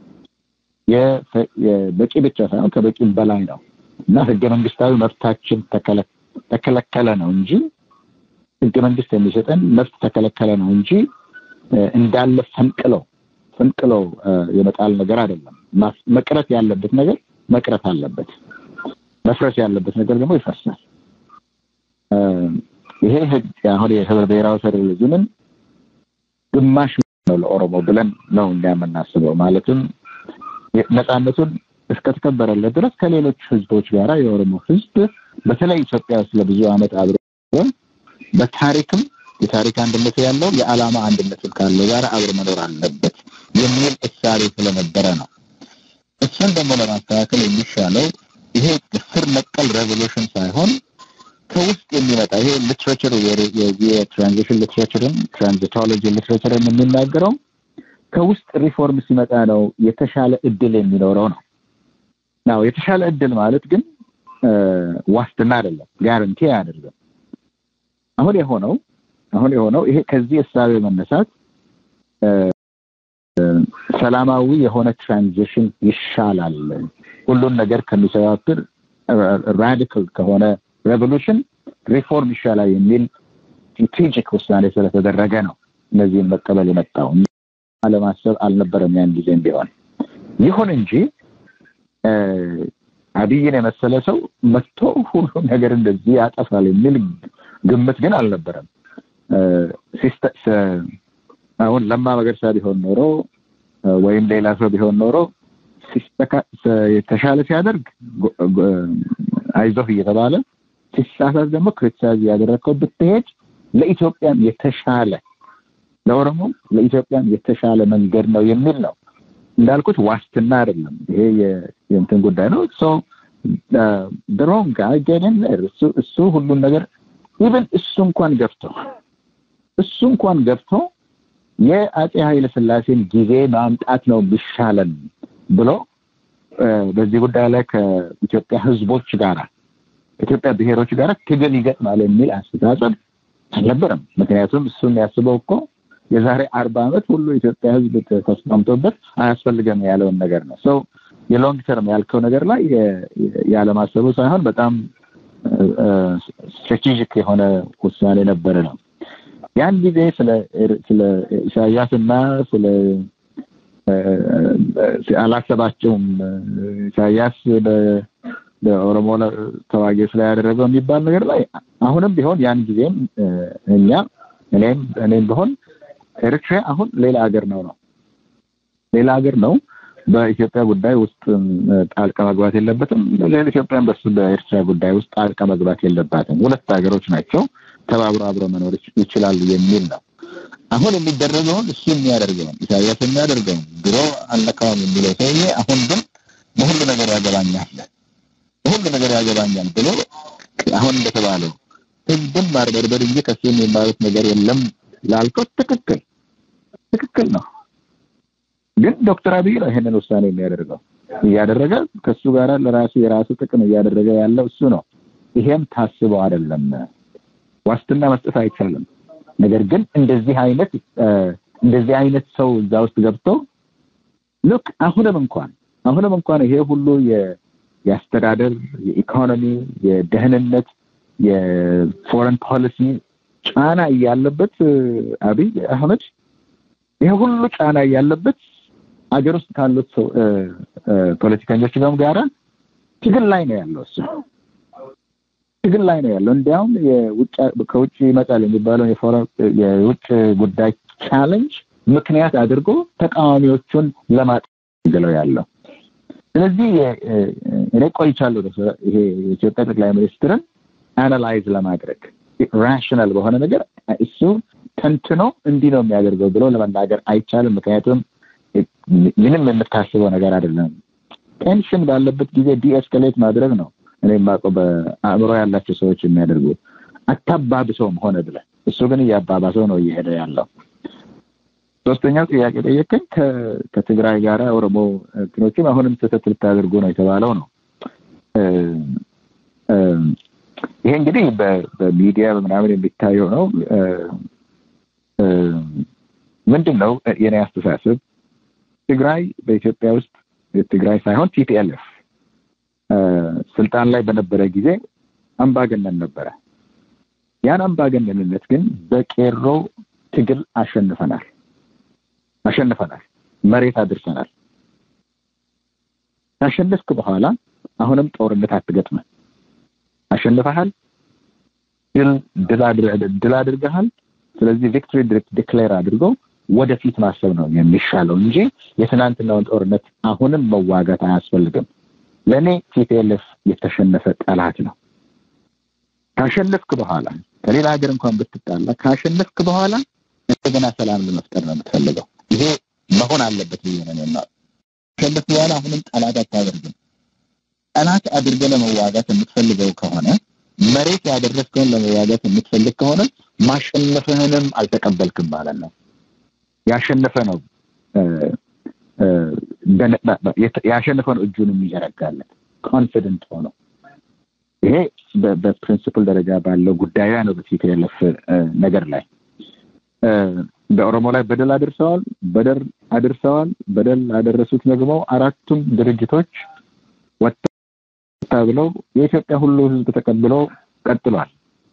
በቂ ብቻ ሳይሆን ከበቂም በላይ ነው እና ህገ መንግስታዊ መብታችን ተከለከለ ነው እንጂ ህገ መንግስት የሚሰጠን መብት ተከለከለ ነው እንጂ እንዳለ ፈንቅለው ፈንቅለው የመጣል ነገር አይደለም። መቅረት ያለበት ነገር መቅረት አለበት። መፍረስ ያለበት ነገር ደግሞ ይፈርሳል። ይሄ ህግ አሁን የህብረ ብሔራዊ ፌዴራሊዝምን ግማሽ ነው ለኦሮሞ ብለን ነው እኛ የምናስበው። ማለትም ነፃነቱን እስከተከበረለት ድረስ ከሌሎች ህዝቦች ጋራ የኦሮሞ ህዝብ በተለይ ኢትዮጵያ ውስጥ ለብዙ ዓመት አብሮ በታሪክም የታሪክ አንድነት ያለው የዓላማ አንድነትም ካለው ጋር አብሮ መኖር አለበት የሚል እሳቤ ስለነበረ ነው። እሱን ደግሞ ለማስተካከል የሚሻለው ይሄ ስር ነቀል ሬቮሉሽን ሳይሆን ከውስጥ የሚመጣ ይሄ ሊትሬቸር የትራንዚሽን ሊትሬቸርን ትራንዚቶሎጂ ሊትሬቸርን የሚናገረው ከውስጥ ሪፎርም ሲመጣ ነው የተሻለ እድል የሚኖረው ነው። ናው የተሻለ እድል ማለት ግን ዋስትና አይደለም፣ ጋረንቲ አያደርግም። አሁን የሆነው አሁን የሆነው ይሄ ከዚህ እሳቤ መነሳት ሰላማዊ የሆነ ትራንዚሽን ይሻላል ሁሉን ነገር ከሚሰባብር ራዲካል ከሆነ ሬቮሉሽን ሪፎርም ይሻላል የሚል ስትራቴጂክ ውሳኔ ስለተደረገ ነው እነዚህን መቀበል የመጣው አለማሰብ አልነበረም ያን ጊዜም ቢሆን ይሁን እንጂ አብይን የመሰለ ሰው መጥቶ ሁሉም ነገር እንደዚህ ያጠፋል የሚል ግምት ግን አልነበረም አሁን ለማ መገርሳ ቢሆን ኖሮ ወይም ሌላ ሰው ቢሆን ኖሮ የተሻለ ሲያደርግ አይዞህ እየተባለ ሲሳሳት ደግሞ ክሪቲሳይዝ እያደረግከው ብትሄድ ለኢትዮጵያም የተሻለ ለኦሮሞም ለኢትዮጵያም የተሻለ መንገድ ነው የሚል ነው። እንዳልኩት ዋስትና አይደለም። ይሄ የእንትን ጉዳይ ነው። ሶ ድሮም ጋር ገንን እሱ ሁሉን ነገር ኢቨን እሱ እንኳን ገብቶ እሱ እንኳን ገብቶ የአጼ ኃይለ ስላሴን ጊዜ ማምጣት ነው የሚሻለን ብሎ በዚህ ጉዳይ ላይ ከኢትዮጵያ ህዝቦች ጋራ ከኢትዮጵያ ብሔሮች ጋር ትግል ይገጥማል የሚል አስተሳሰብ አልነበረም። ምክንያቱም እሱ የሚያስበው እኮ የዛሬ አርባ ዓመት ሁሉ ኢትዮጵያ ህዝብ ተስማምቶበት አያስፈልገም ያለውን ነገር ነው። ሰው የሎንግ ተርም ያልከው ነገር ላይ ያለማሰቡ ሳይሆን በጣም ስትራቴጂክ የሆነ ውሳኔ ነበረ ነው። ያን ጊዜ ስለ ኢሳያስ እና ስለ አላሰባቸውም ኢሳያስ በኦሮሞ ተዋጊዎች ላይ ያደረገው የሚባል ነገር ላይ አሁንም ቢሆን ያን ጊዜም እኛ እኔም እኔም ቢሆን ኤርትራ አሁን ሌላ ሀገር ነው ነው ሌላ ሀገር ነው። በኢትዮጵያ ጉዳይ ውስጥ ጣልቃ መግባት የለበትም። ሌላ ኢትዮጵያን በሱ በኤርትራ ጉዳይ ውስጥ ጣልቃ መግባት የለባትም። ሁለት ሀገሮች ናቸው፣ ተባብሮ አብሮ መኖር ይችላሉ የሚል ነው። አሁን የሚደረገውን እሱ የሚያደርገውን ኢሳያስ የሚያደርገውን ድሮ አልነካውም የሚለው ሰውዬ አሁን ግን በሁሉ ነገር ያገባኛል በሁሉ ነገር ያገባኛል ብሎ አሁን እንደተባለው ህዝብን ማርበርበር እንጂ ከሱ የሚባሉት ነገር የለም ላልከው ትክክል ትክክል ነው። ግን ዶክተር አብይ ነው ይሄንን ውሳኔ የሚያደርገው እያደረገ ከሱ ጋር ለራሱ የራሱ ጥቅም እያደረገ ያለው እሱ ነው። ይሄም ታስበው አይደለም። ዋስትና መስጠት አይቻልም። ነገር ግን እንደዚህ አይነት እንደዚህ አይነት ሰው እዛ ውስጥ ገብቶ ልክ አሁንም እንኳን አሁንም እንኳን ይሄ ሁሉ የአስተዳደር፣ የኢኮኖሚ፣ የደህንነት፣ የፎረን ፖሊሲ ጫና እያለበት አብይ አህመድ ይሄ ሁሉ ጫና እያለበት አገር ውስጥ ካሉት ሰው ፖለቲከኞች ጋር ጋራ ትግል ላይ ነው ያለው እሱ ትግል ላይ ነው ያለው። እንዲያውም ከውጭ ይመጣል የሚባለው የውጭ ጉዳይ ቻለንጅ ምክንያት አድርጎ ተቃዋሚዎቹን ለማጥገለው ያለው። ስለዚህ እኔ ቆይቻለሁ ይሄ የኢትዮጵያ ጠቅላይ ሚኒስትርን አናላይዝ ለማድረግ ራሽናል በሆነ ነገር እሱ ተንትኖ እንዲህ ነው የሚያደርገው ብሎ ለመናገር አይቻልም። ምክንያቱም ምንም የምታስበው ነገር አይደለም። ቴንሽን ባለበት ጊዜ ዲኤስከሌት ማድረግ ነው እኔ የማውቀው በአእምሮ ያላቸው ሰዎች የሚያደርጉት አታባብሰውም ሆነ ብለህ እሱ ግን እያባባሰው ነው እየሄደ ያለው። ሶስተኛው ጥያቄ ጠየቀኝ ከትግራይ ጋር ኦሮሞ እንትኖችም አሁንም ስህተት ልታደርጉ ነው የተባለው ነው። ይሄ እንግዲህ በሚዲያ በምናምን የሚታየው ነው። ምንድን ነው የኔ አስተሳሰብ ትግራይ በኢትዮጵያ ውስጥ ትግራይ ሳይሆን ቲፒኤልኤፍ ስልጣን ላይ በነበረ ጊዜ አምባገነን ነበረ። ያን አምባገነንነት ግን በቄሮ ትግል አሸንፈናል አሸንፈናል፣ መሬት አድርሰናል። ካሸነፍክ በኋላ አሁንም ጦርነት አትገጥመን። አሸንፈሃል፣ ድል አድርገሃል። ስለዚህ ቪክቶሪ ዲክሌር አድርጎ ወደፊት ማሰብ ነው የሚሻለው እንጂ የትናንትናውን ጦርነት አሁንም መዋጋት አያስፈልግም። ለእኔ ቲፒኤልኤፍ የተሸነፈ ጠላት ነው። ካሸነፍክ በኋላ ከሌላ ሀገር እንኳን ብትጣላ ካሸነፍክ በኋላ እንደገና ሰላም ለመፍጠር ነው የምትፈልገው። ይሄ መሆን አለበት ብዬ ነው የማ ካሸነፍክ በኋላ አሁንም ጠላት አታደርግም። ጠላት አድርገህ ለመዋጋት የምትፈልገው ከሆነ መሬት ያደረስከውን ለመዋጋት የምትፈልግ ከሆነ ማሸነፍህንም አልተቀበልክም ማለት ነው። ያሸነፈ ነው ያሸነፈ ነው እጁን የሚዘረጋለት ኮንፊደንት ሆኖ ይሄ በፕሪንሲፕል ደረጃ ባለው ጉዳዩ ነው በቲፒኤልኤፍ ነገር ላይ በኦሮሞ ላይ በደል አድርሰዋል በደል አድርሰዋል በደል አደረሱት ደግሞ አራቱም ድርጅቶች ወጣ ብለው የኢትዮጵያ ሁሉ ህዝብ ተቀብሎ ቀጥሏል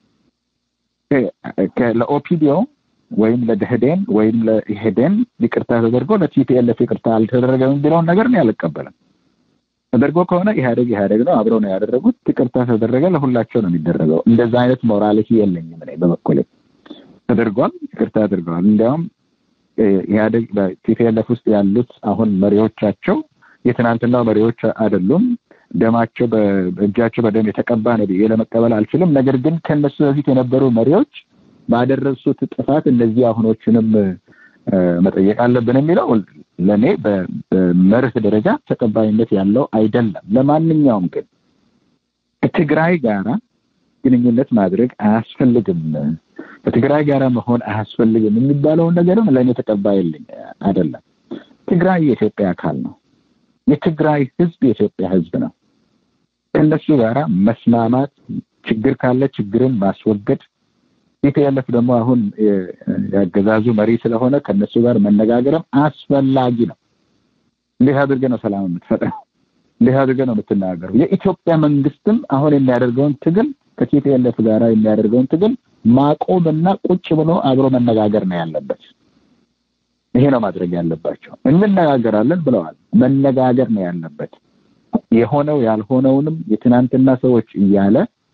ለኦፒዲዮ ወይም ለደህዴን ወይም ለኢሄዴን ይቅርታ ተደርጎ ለቲፒኤልኤፍ ይቅርታ አልተደረገም የሚለውን ነገር ነው አልቀበልም ተደርጎ ከሆነ ኢህአደግ ኢህአደግ ነው አብረው ነው ያደረጉት ይቅርታ ተደረገ ለሁላቸው ነው የሚደረገው እንደዛ አይነት ሞራሊቲ የለኝም እኔ በበኩሌ ተደርጓል ይቅርታ አድርገዋል እንዲያውም ኢህአደግ በቲፒኤልኤፍ ውስጥ ያሉት አሁን መሪዎቻቸው የትናንትናው መሪዎች አይደሉም ደማቸው በእጃቸው በደም የተቀባ ነው ብዬ ለመቀበል አልችልም ነገር ግን ከነሱ በፊት የነበሩ መሪዎች ባደረሱት ጥፋት እነዚህ አሁኖችንም መጠየቅ አለብን የሚለው ለእኔ በመርህ ደረጃ ተቀባይነት ያለው አይደለም ለማንኛውም ግን ከትግራይ ጋራ ግንኙነት ማድረግ አያስፈልግም ከትግራይ ጋር መሆን አያስፈልግም የሚባለውን ነገርም ለእኔ ተቀባይልኝ አይደለም ትግራይ የኢትዮጵያ አካል ነው የትግራይ ህዝብ የኢትዮጵያ ህዝብ ነው ከእነሱ ጋራ መስማማት ችግር ካለ ችግርን ማስወገድ ቲፒኤልኤፍ ደግሞ አሁን ያገዛዙ መሪ ስለሆነ ከእነሱ ጋር መነጋገርም አስፈላጊ ነው እንዴት አድርገ ነው ሰላም የምትፈጥረው እንዴት አድርገ ነው የምትናገሩ የኢትዮጵያ መንግስትም አሁን የሚያደርገውን ትግል ከቲፒኤልኤፍ ጋር የሚያደርገውን ትግል ማቆምና ቁጭ ብሎ አብሮ መነጋገር ነው ያለበት ይሄ ነው ማድረግ ያለባቸው እንነጋገራለን ብለዋል መነጋገር ነው ያለበት የሆነው ያልሆነውንም የትናንትና ሰዎች እያለ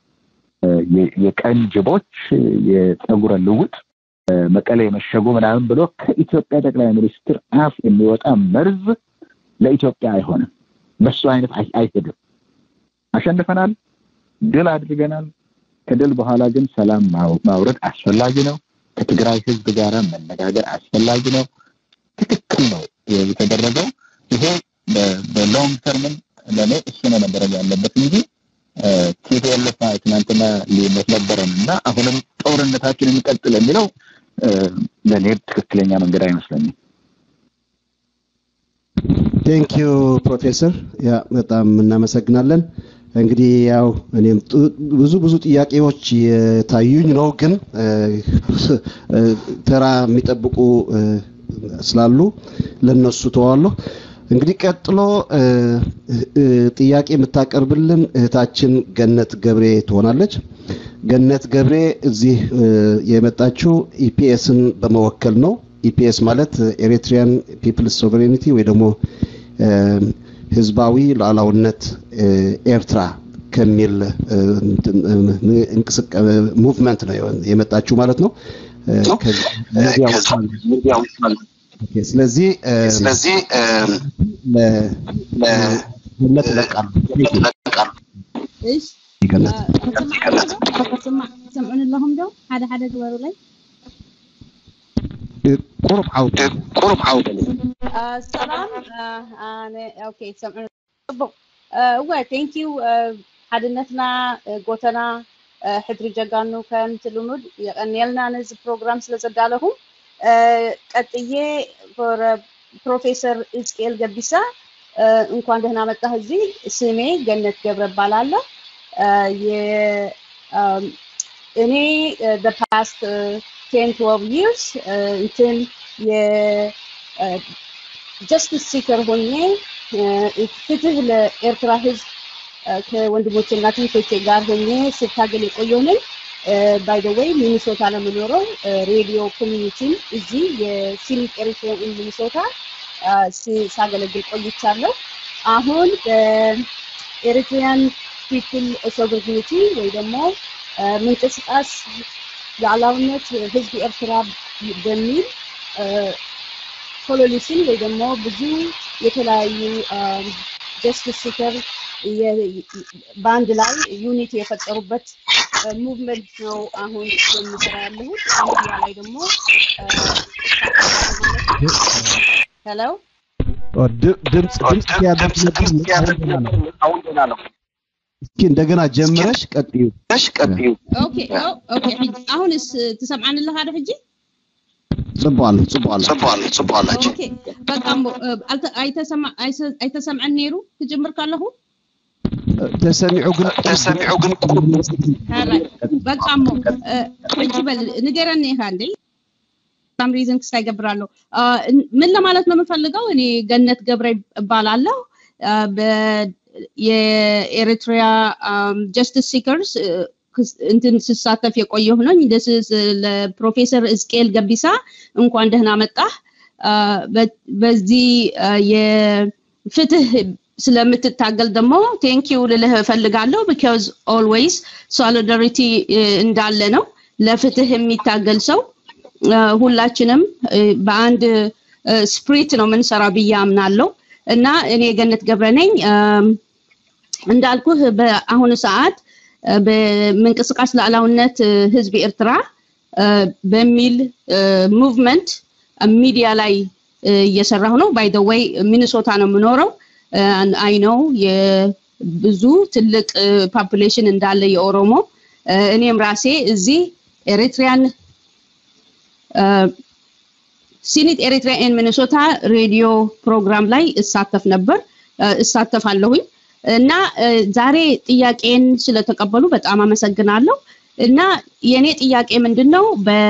የቀን ጅቦች የፀጉረ ልውጥ መቀሌ የመሸጉ ምናምን ብሎ ከኢትዮጵያ ጠቅላይ ሚኒስትር አፍ የሚወጣ መርዝ ለኢትዮጵያ አይሆንም በሱ አይነት አይሄድም አሸንፈናል ድል አድርገናል ከድል በኋላ ግን ሰላም ማውረድ አስፈላጊ ነው ከትግራይ ህዝብ ጋር መነጋገር አስፈላጊ ነው ትክክል ነው የተደረገው ይሄ በሎንግ ተርምን ለእኔ እሱ ነው መደረግ ያለበት እንጂ ቲፒኤልኤፍ ትናንትና ልዩነት ነበረን እና አሁንም ጦርነታችን የሚቀጥል የሚለው ለእኔ ትክክለኛ መንገድ አይመስለኝም ቴንክ ዩ ፕሮፌሰር ያ በጣም እናመሰግናለን እንግዲህ ያው እኔም ብዙ ብዙ ጥያቄዎች የታዩኝ ነው ግን ተራ የሚጠብቁ ስላሉ ለነሱ ተዋለሁ እንግዲህ ቀጥሎ ጥያቄ የምታቀርብልን እህታችን ገነት ገብሬ ትሆናለች ገነት ገብሬ እዚህ የመጣችው ኢፒኤስን በመወከል ነው ኢፒኤስ ማለት ኤሪትሪያን ፒፕልስ ሶቨሬኒቲ ወይ ደግሞ ህዝባዊ ሉዓላውነት ኤርትራ ከሚል ሙቭመንት ነው የመጣችው ማለት ነው። ስለዚህ ስለዚህ ለገነት እለቃለሁ። እሺ ገነት ሰምዑን ኣለኹም ዶ ሓደ ሓደ ግበሩለይ ቁሩብ ዓውደ ቁሩብ ዓውደ ሰላም ኣነ ኦኬ ሰምዑን ፅቡቅ እወ ቴንክ ዩ ሓድነትና ጎተና ሕድሪ ጀጋኑ ከምቲ ልሙድ የቀኒየልና ነዚ ፕሮግራም ስለ ዘዳለኹም ቀጥዬ ፕሮፌሰር እዝቅኤል ገቢሳ እንኳን ደህና መጣህ እዚህ ስሜ ገነት ገብረ እባላለሁ እኔ the past uh, 10 12 years እንትን የጀስቲስ ሲከር ሆኜ ፍትህ ለኤርትራ ህዝብ ከወንድሞችና እህቶቼ ጋር ሆኜ ስታገል የቆየሁ ነኝ። ባይ ዘ ዌይ ሚኒሶታ ነው የምኖረው። ሬዲዮ ኮሚኒቲን እዚህ የሲኒክ ኤሪትሪያ ኢን ሚኒሶታ ሳገለግል ቆይቻለሁ። አሁን በኤሪትሪያን ፒፕል ሶቨርኒቲ ወይ ደግሞ ምንቅስቃስ ሉዓላዊነት ህዝቢ ኤርትራ በሚል ኮሎኒሽን ወይ ደግሞ ብዙ የተለያዩ ጀስቲስ ሲከር በአንድ ላይ ዩኒቲ የፈጠሩበት ሙቭመንት ነው አሁን የሚሰራ ያለሁት። ሚዲያ ላይ ደግሞ ሄሎ ድምፅ ድምፅ አሁን ገና ነው። እስኪ እንደገና ጀምረሽ ቀጥዩ። እሺ ቀጥዩ። ኦኬ ኦኬ አሁንስ ትሰምዓን ኣለኻ ዶ ሕጂ ጽቧል ጽቧል ጽቧል ጽቧላችሁ ኦኬ በቃ እሞ ኣይተሰምዐን ነይሩ ክጅምር ከለኹ ተሰሚዑ ግን ተሰሚዑ ግን በቃ እሞ ሕጂ በል ንገረኒ ኢኻ እንዴ ሳም ሪዝን ክስታ ይገብራለሁ ምን ለማለት ነው የምፈልገው እኔ ገነት ገብረ እባላለሁ የኤሪትሪያ ጀስቲስ ሲከርስ እንትን ስሳተፍ የቆየሁ ነኝ። ለፕሮፌሰር እዝቅኤል ገቢሳ እንኳን ደህና መጣህ። በዚህ የፍትህ ስለምትታገል ደግሞ ቴንክ ዩ ልልህ እፈልጋለሁ። ቢካዝ ኦልዌይስ ሶሊዳሪቲ እንዳለ ነው። ለፍትህ የሚታገል ሰው ሁላችንም በአንድ ስፕሪት ነው የምንሰራው ብዬ አምናለሁ እና እኔ ገነት ገብረ ነኝ። እንዳልኩህ በአሁኑ ሰዓት በምንቅስቃስ ሉዓላዊነት ህዝቢ ኤርትራ በሚል ሙቭመንት ሚዲያ ላይ እየሰራሁ ነው። ባይ ዘ ዌይ ሚኒሶታ ነው የምኖረው። አይ ነው የብዙ ትልቅ ፖፑሌሽን እንዳለ የኦሮሞ እኔም ራሴ እዚህ ኤሪትሪያን ሲኒት ኤሪትሪያ ኤን ሚኒሶታ ሬዲዮ ፕሮግራም ላይ እሳተፍ ነበር እሳተፋለሁኝ። እና ዛሬ ጥያቄን ስለተቀበሉ በጣም አመሰግናለሁ። እና የኔ ጥያቄ ምንድን ነው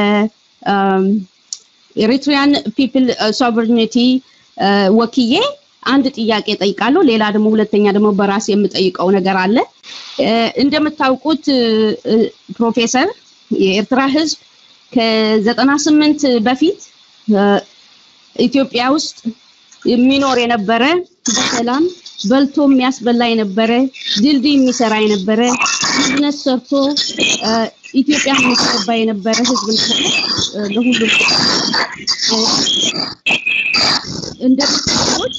በኤሪትሪያን ፒፕል ሶቨርኒቲ ወክዬ አንድ ጥያቄ ጠይቃለሁ። ሌላ ደግሞ ሁለተኛ ደግሞ በራሴ የምጠይቀው ነገር አለ። እንደምታውቁት ፕሮፌሰር የኤርትራ ህዝብ ከዘጠና ስምንት በፊት ኢትዮጵያ ውስጥ የሚኖር የነበረ በሰላም በልቶ የሚያስበላ የነበረ ድልድይ የሚሰራ የነበረ ቢዝነስ ሰርቶ ኢትዮጵያ የሚያስገባ የነበረ ህዝብ ነበር። ለሁሉም እንደምታውቁት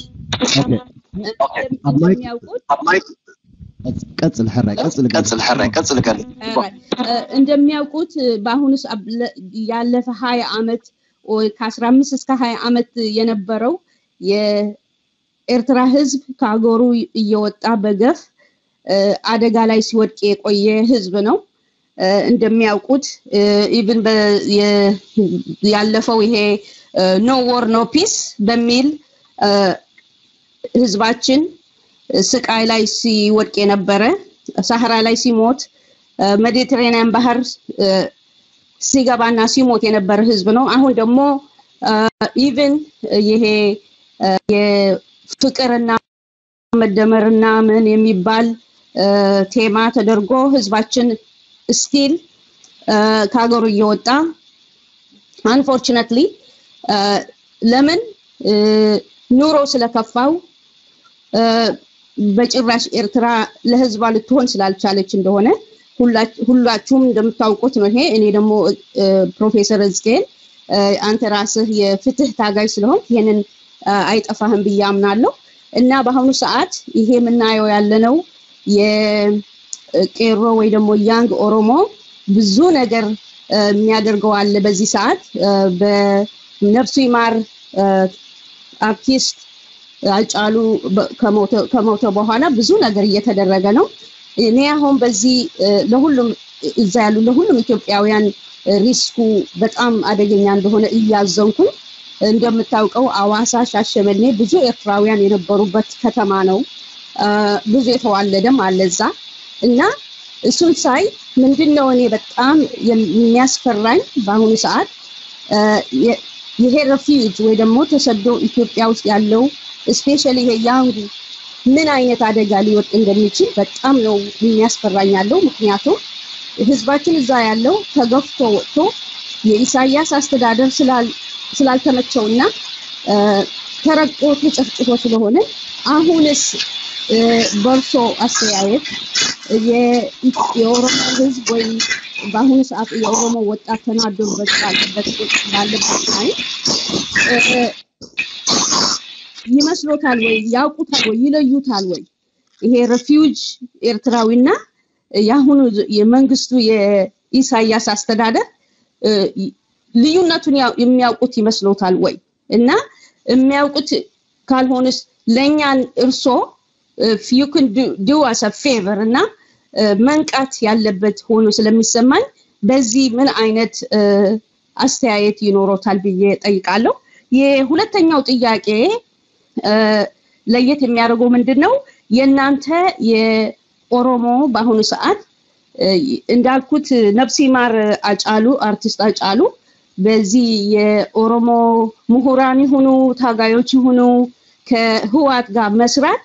እንደሚያውቁት ቀጽል ሕራይ ቀጽል ቀጽል ሕራይ ቀጽል ቀን እንደሚያውቁት በአሁኑ ያለፈ ሀያ አመት ከአስራ አምስት እስከ ሀያ አመት የነበረው የኤርትራ ህዝብ ከሀገሩ እየወጣ በገፍ አደጋ ላይ ሲወድቅ የቆየ ህዝብ ነው። እንደሚያውቁት ኢቭን ያለፈው ይሄ ኖ ወር ኖ ፒስ በሚል ህዝባችን ስቃይ ላይ ሲወድቅ የነበረ ሳህራ ላይ ሲሞት ሜዲትሬኒያን ባህር ሲገባና ሲሞት የነበረ ህዝብ ነው። አሁን ደግሞ ኢቭን ይሄ የፍቅርና መደመርና ምን የሚባል ቴማ ተደርጎ ህዝባችን ስቲል ከሀገሩ እየወጣ አንፎርችነትሊ ለምን ኑሮ ስለከፋው በጭራሽ ኤርትራ ለህዝቧ ልትሆን ስላልቻለች እንደሆነ ሁላችሁም እንደምታውቁት ነው። ይሄ እኔ ደግሞ ፕሮፌሰር እዝቅኤል አንተ ራስህ የፍትህ ታጋይ ስለሆን ይሄንን አይጠፋህም ብዬ አምናለሁ እና በአሁኑ ሰዓት ይሄ የምናየው ያለነው የቄሮ ወይ ደግሞ ያንግ ኦሮሞ ብዙ ነገር የሚያደርገው አለ። በዚህ ሰዓት በነፍሱ ይማር አርቲስት አጫሉ ከሞተ በኋላ ብዙ ነገር እየተደረገ ነው። እኔ አሁን በዚህ ለሁሉም እዛ ያሉ ለሁሉም ኢትዮጵያውያን ሪስኩ በጣም አደገኛ እንደሆነ እያዘንኩኝ እንደምታውቀው አዋሳ፣ ሻሸመኔ ብዙ ኤርትራውያን የነበሩበት ከተማ ነው። ብዙ የተዋለደም አለ እዛ እና እሱን ሳይ ምንድን ነው እኔ በጣም የሚያስፈራኝ በአሁኑ ሰዓት ይሄ ረፊውጅ ወይ ደግሞ ተሰዶ ኢትዮጵያ ውስጥ ያለው ስፔሻሊ ይሄ ያንጉ ምን አይነት አደጋ ሊወጥ እንደሚችል በጣም ነው የሚያስፈራኝ ያለው። ምክንያቱም ህዝባችን እዛ ያለው ተገፍቶ ወጥቶ የኢሳያስ አስተዳደር ስላልተመቸውና ተረቆ ተጨፍጭፎ ስለሆነ አሁንስ በእርሶ አስተያየት የኦሮሞ ህዝብ ወይ በአሁኑ ሰዓት የኦሮሞ ወጣት ተናዶበት ባለበት ባለበት ላይ ይመስሎታል ወይ ያውቁታል ወይ ይለዩታል ወይ ይሄ ሬፊውጅ ኤርትራዊና የአሁኑ የመንግስቱ የኢሳያስ አስተዳደር ልዩነቱን የሚያውቁት ይመስሎታል ወይ እና የሚያውቁት ካልሆነስ ለእኛን እርሶ ዩ ክን ዱ አስ ፌቨር እና መንቃት ያለበት ሆኖ ስለሚሰማኝ በዚህ ምን አይነት አስተያየት ይኖሮታል ብዬ ጠይቃለሁ። የሁለተኛው ጥያቄ ለየት የሚያደርገው ምንድን ነው? የእናንተ የኦሮሞ በአሁኑ ሰዓት እንዳልኩት ነፍሲ ማር አጫሉ አርቲስት አጫሉ በዚህ የኦሮሞ ምሁራን ይሁኑ ታጋዮች ይሁኑ ከህዋት ጋር መስራት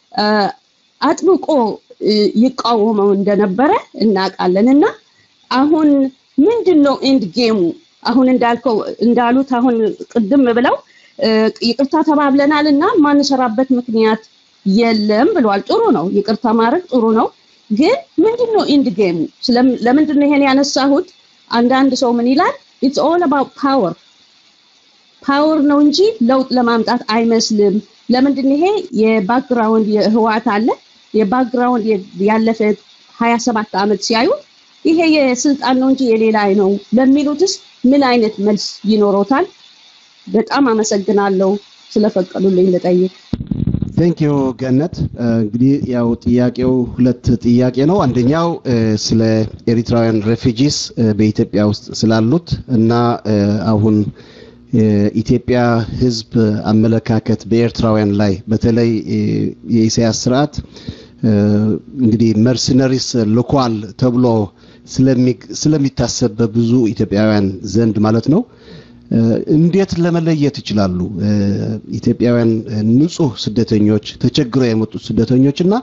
አጥብቆ ይቃወመው እንደነበረ እናውቃለን እና አሁን ምንድን ነው ኤንድ ጌሙ? አሁን እንዳልከው እንዳሉት አሁን ቅድም ብለው ይቅርታ ተባብለናል እና ማንሰራበት ምክንያት የለም ብለዋል። ጥሩ ነው፣ ይቅርታ ማድረግ ጥሩ ነው። ግን ምንድን ነው ኤንድ ጌሙ? ለምንድን ነው ይሄን ያነሳሁት? አንዳንድ ሰው ምን ይላል? ኢትስ ኦል አባውት ፓወር ፓወር ነው እንጂ ለውጥ ለማምጣት አይመስልም። ለምንድን ይሄ የባክግራውንድ የህዋት አለ የባክግራውንድ ያለፈ ሀያ ሰባት ዓመት ሲያዩ ይሄ የስልጣን ነው እንጂ የሌላ ነው ለሚሉትስ ምን አይነት መልስ ይኖሮታል? በጣም አመሰግናለሁ ስለፈቀዱልኝ ልጠይቅ። ቴንክ ዩ ገነት። እንግዲህ ያው ጥያቄው ሁለት ጥያቄ ነው። አንደኛው ስለ ኤሪትራውያን ሬፊጂስ በኢትዮጵያ ውስጥ ስላሉት እና አሁን የኢትዮጵያ ህዝብ አመለካከት በኤርትራውያን ላይ በተለይ የኢሳያስ ስርዓት እንግዲህ መርሰነሪስ ልኳል ተብሎ ስለሚታሰብ በብዙ ኢትዮጵያውያን ዘንድ ማለት ነው። እንዴት ለመለየት ይችላሉ? ኢትዮጵያውያን ንጹህ ስደተኞች ተቸግረው የመጡት ስደተኞች እና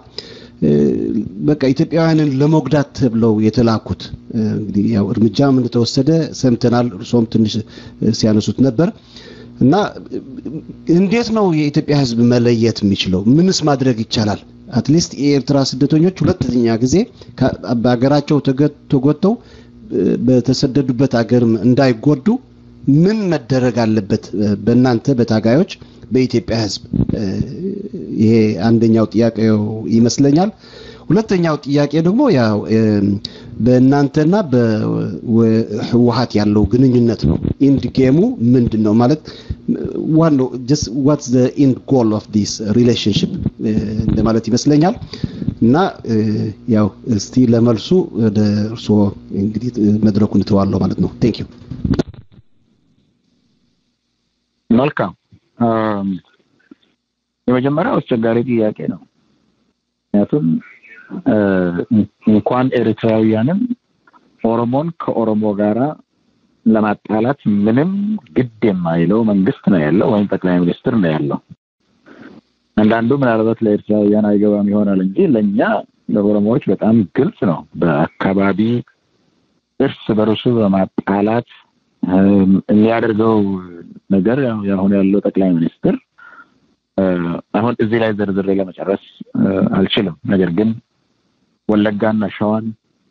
በቃ ኢትዮጵያውያንን ለመጉዳት ተብለው የተላኩት እንግዲህ ያው እርምጃም እንደተወሰደ ሰምተናል። እርሶም ትንሽ ሲያነሱት ነበር እና እንዴት ነው የኢትዮጵያ ህዝብ መለየት የሚችለው? ምንስ ማድረግ ይቻላል? አትሊስት የኤርትራ ስደተኞች ሁለተኛ ጊዜ በሀገራቸው ተጎድተው በተሰደዱበት ሀገርም እንዳይጎዱ ምን መደረግ አለበት? በእናንተ በታጋዮች በኢትዮጵያ ህዝብ ይሄ አንደኛው ጥያቄው ይመስለኛል። ሁለተኛው ጥያቄ ደግሞ ያው በእናንተና በህወሀት ያለው ግንኙነት ነው። ኢንድ ጌሙ ምንድን ነው ማለት ዋናው ጀስት ዋትስ ዘ ኢንድ ጎል ኦፍ ዲስ ሪሌሽንሽፕ እንደማለት ይመስለኛል። እና ያው እስቲ ለመልሱ ወደ እርስዎ እንግዲህ መድረኩን እተዋለሁ ማለት ነው። ቴንክ ዩ። መልካም። የመጀመሪያው አስቸጋሪ ጥያቄ ነው። ምክንያቱም እንኳን ኤርትራውያንን ኦሮሞን ከኦሮሞ ጋራ ለማጣላት ምንም ግድ የማይለው መንግስት ነው ያለው ወይም ጠቅላይ ሚኒስትር ነው ያለው። አንዳንዱ ምናልባት ለኤርትራውያን አይገባም ይሆናል እንጂ ለእኛ ለኦሮሞዎች በጣም ግልጽ ነው። በአካባቢ እርስ በርሱ በማጣላት የሚያደርገው ነገር አሁን ያለው ጠቅላይ ሚኒስትር አሁን እዚህ ላይ ዝርዝሬ ለመጨረስ አልችልም። ነገር ግን ወለጋና ሸዋን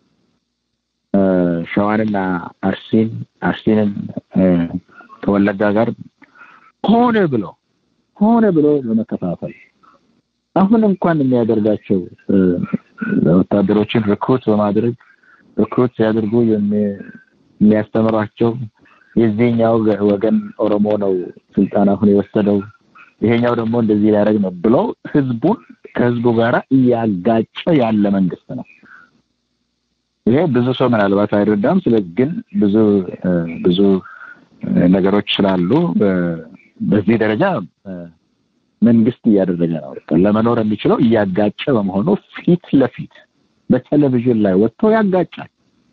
ሸዋንና አርሲን አርሲንን ከወለጋ ጋር ሆነ ብሎ ሆነ ብሎ ለመከፋፈል አሁን እንኳን የሚያደርጋቸው ወታደሮችን ሪክሩት በማድረግ ሪክሩት ሲያደርጉ የሚያስተምሯቸው የዚህኛው ወገን ኦሮሞ ነው ስልጣን አሁን የወሰደው ይሄኛው ደግሞ እንደዚህ ሊያደርግ ነው ብሎ ህዝቡን ከህዝቡ ጋር እያጋጨ ያለ መንግስት ነው። ይሄ ብዙ ሰው ምናልባት አይረዳም። ስለ ግን ብዙ ብዙ ነገሮች ስላሉ በዚህ ደረጃ መንግስት እያደረገ ነው። ለመኖር የሚችለው እያጋጨ በመሆኑ ፊት ለፊት በቴሌቪዥን ላይ ወጥቶ ያጋጫል።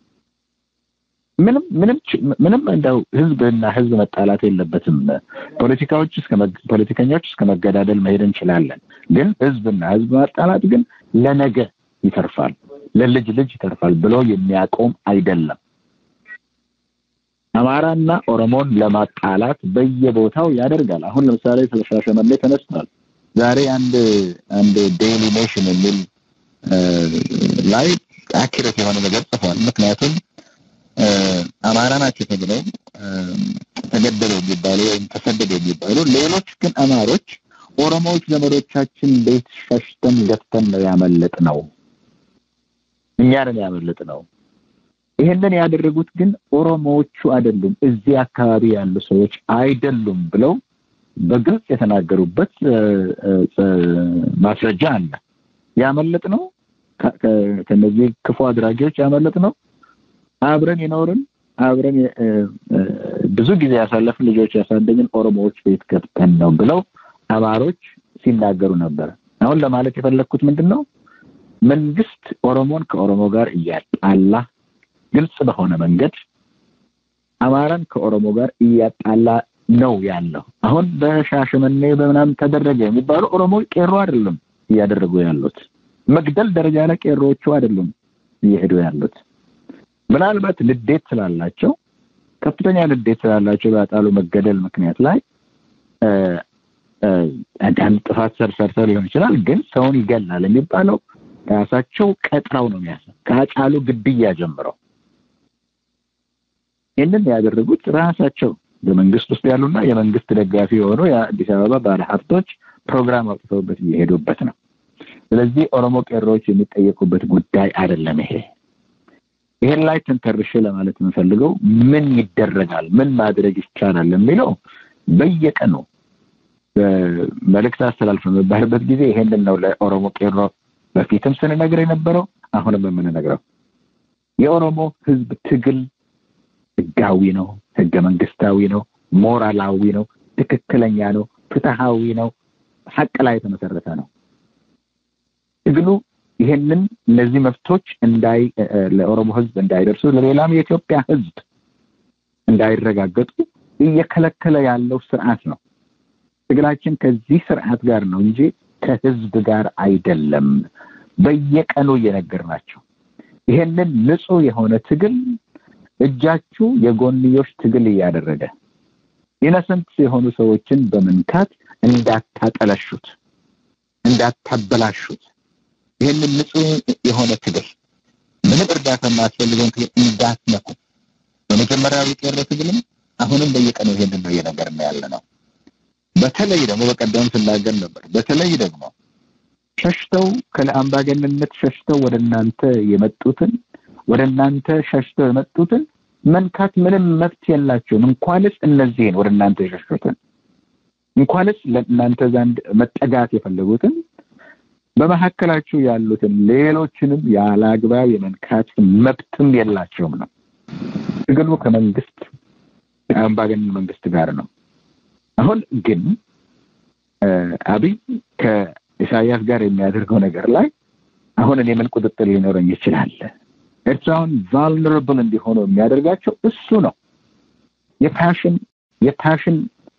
ምንም ምንም ምንም እንደው ህዝብና ህዝብ መጣላት የለበትም። ፖለቲካዎች እስከ ፖለቲከኞች እስከ መገዳደል መሄድ እንችላለን። ግን ህዝብና ህዝብ ማጣላት ግን ለነገ ይተርፋል፣ ለልጅ ልጅ ይተርፋል ብሎ የሚያቆም አይደለም። አማራና ኦሮሞን ለማጣላት በየቦታው ያደርጋል። አሁን ለምሳሌ ስለ ሻሸመኔ ተነስቷል። ዛሬ አንድ አንድ ዴይሊ ኔሽን የሚል ላይ አኪሬት የሆነ ነገር ጽፏል። ምክንያቱም አማራ ናቸው ተብለው ተገደሉ የሚባሉ ወይም ተሰደዱ የሚባሉ ሌሎች ግን አማሮች ኦሮሞዎች ዘመዶቻችን ቤት ሸሽተን ገብተን ነው ያመለጥ ነው እኛ ነን ያመለጥ ነው ይሄንን ያደረጉት ግን ኦሮሞዎቹ አይደሉም፣ እዚህ አካባቢ ያሉ ሰዎች አይደሉም ብለው በግልጽ የተናገሩበት ማስረጃ አለ። ያመለጥ ነው ከነዚህ ክፉ አድራጊዎች ያመለጥ ነው አብረን የኖርን አብረን ብዙ ጊዜ ያሳለፍን ልጆች ያሳደግን ኦሮሞዎች ቤት ገብተን ነው ብለው አማሮች ሲናገሩ ነበር። አሁን ለማለት የፈለግኩት ምንድን ነው መንግስት ኦሮሞን ከኦሮሞ ጋር እያጣላ ግልጽ በሆነ መንገድ አማራን ከኦሮሞ ጋር እያጣላ ነው ያለው። አሁን በሻሸመኔ በምናምን ተደረገ የሚባሉ ኦሮሞ ቄሮ አይደለም እያደረጉ ያሉት። መግደል ደረጃ ላይ ቄሮዎቹ አይደሉም እየሄዱ ያሉት። ምናልባት ንዴት ስላላቸው ከፍተኛ ንዴት ስላላቸው በአጣሉ መገደል ምክንያት ላይ አንዳንድ ጥፋት ሰርሰርተው ሊሆን ይችላል። ግን ሰውን ይገላል የሚባለው ራሳቸው ቀጥረው ነው የሚያስ ከአጫሉ ግድያ ጀምረው ይህንን ያደረጉት ራሳቸው በመንግስት ውስጥ ያሉና የመንግስት ደጋፊ የሆኑ የአዲስ አበባ ባለሀብቶች ፕሮግራም አውጥተውበት እየሄዱበት ነው። ስለዚህ ኦሮሞ ቄሮዎች የሚጠየቁበት ጉዳይ አይደለም ይሄ። ይሄን ላይ ተንተርሼ ለማለት የምፈልገው ምን ይደረጋል፣ ምን ማድረግ ይቻላል የሚለው በየቀኑ መልእክት አስተላልፍ በሚባልበት ጊዜ ይሄንን ነው ለኦሮሞ ቄሮ በፊትም ስንነግር የነበረው አሁንም የምንነግረው የኦሮሞ ህዝብ ትግል ህጋዊ ነው፣ ህገ መንግስታዊ ነው፣ ሞራላዊ ነው፣ ትክክለኛ ነው፣ ፍትሃዊ ነው፣ ሀቅ ላይ የተመሰረተ ነው። ትግሉ ይሄንን እነዚህ መብቶች እንዳይ ለኦሮሞ ህዝብ እንዳይደርሱ ለሌላም የኢትዮጵያ ህዝብ እንዳይረጋገጡ እየከለከለ ያለው ስርዓት ነው። ትግላችን ከዚህ ስርዓት ጋር ነው እንጂ ከህዝብ ጋር አይደለም። በየቀኑ እየነገር ናቸው። ይሄንን ንጹህ የሆነ ትግል እጃችሁ የጎንዮሽ ትግል እያደረገ ኢነሰንት የሆኑ ሰዎችን በመንካት እንዳታጠለሹት፣ እንዳታበላሹት ይህንን ንጹህ የሆነ ትግል ምንም እርዳታ የማያስፈልገውን ትግል እንዳትነኩ። በመጀመሪያው የቄሮ ትግልም አሁንም በየቀኑ ይሄንን ነው እየነገርን ያለ ነው። በተለይ ደግሞ በቀደም ስናገር ነበር። በተለይ ደግሞ ሸሽተው ከለአምባገንነት ሸሽተው ወደ እናንተ የመጡትን ወደ እናንተ ሸሽተው የመጡትን መንካት ምንም መብት የላቸውም። እንኳንስ እነዚህን ወደ እናንተ የሸሹትን እንኳንስ ለእናንተ ዘንድ መጠጋት የፈለጉትን በመካከላችሁ ያሉትን ሌሎችንም ያለ አግባብ የመንካት መብትም የላቸውም ነው። ትግሉ ከመንግስት ከአምባገነን መንግስት ጋር ነው። አሁን ግን አብይ ከኢሳያስ ጋር የሚያደርገው ነገር ላይ አሁን እኔ ምን ቁጥጥር ሊኖረኝ ይችላል? ኤርትራውን ቫልነራብል እንዲሆኑ የሚያደርጋቸው እሱ ነው። የፓሽን የፓሽን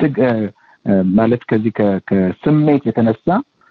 ማለት ከዚህ ከስሜት የተነሳ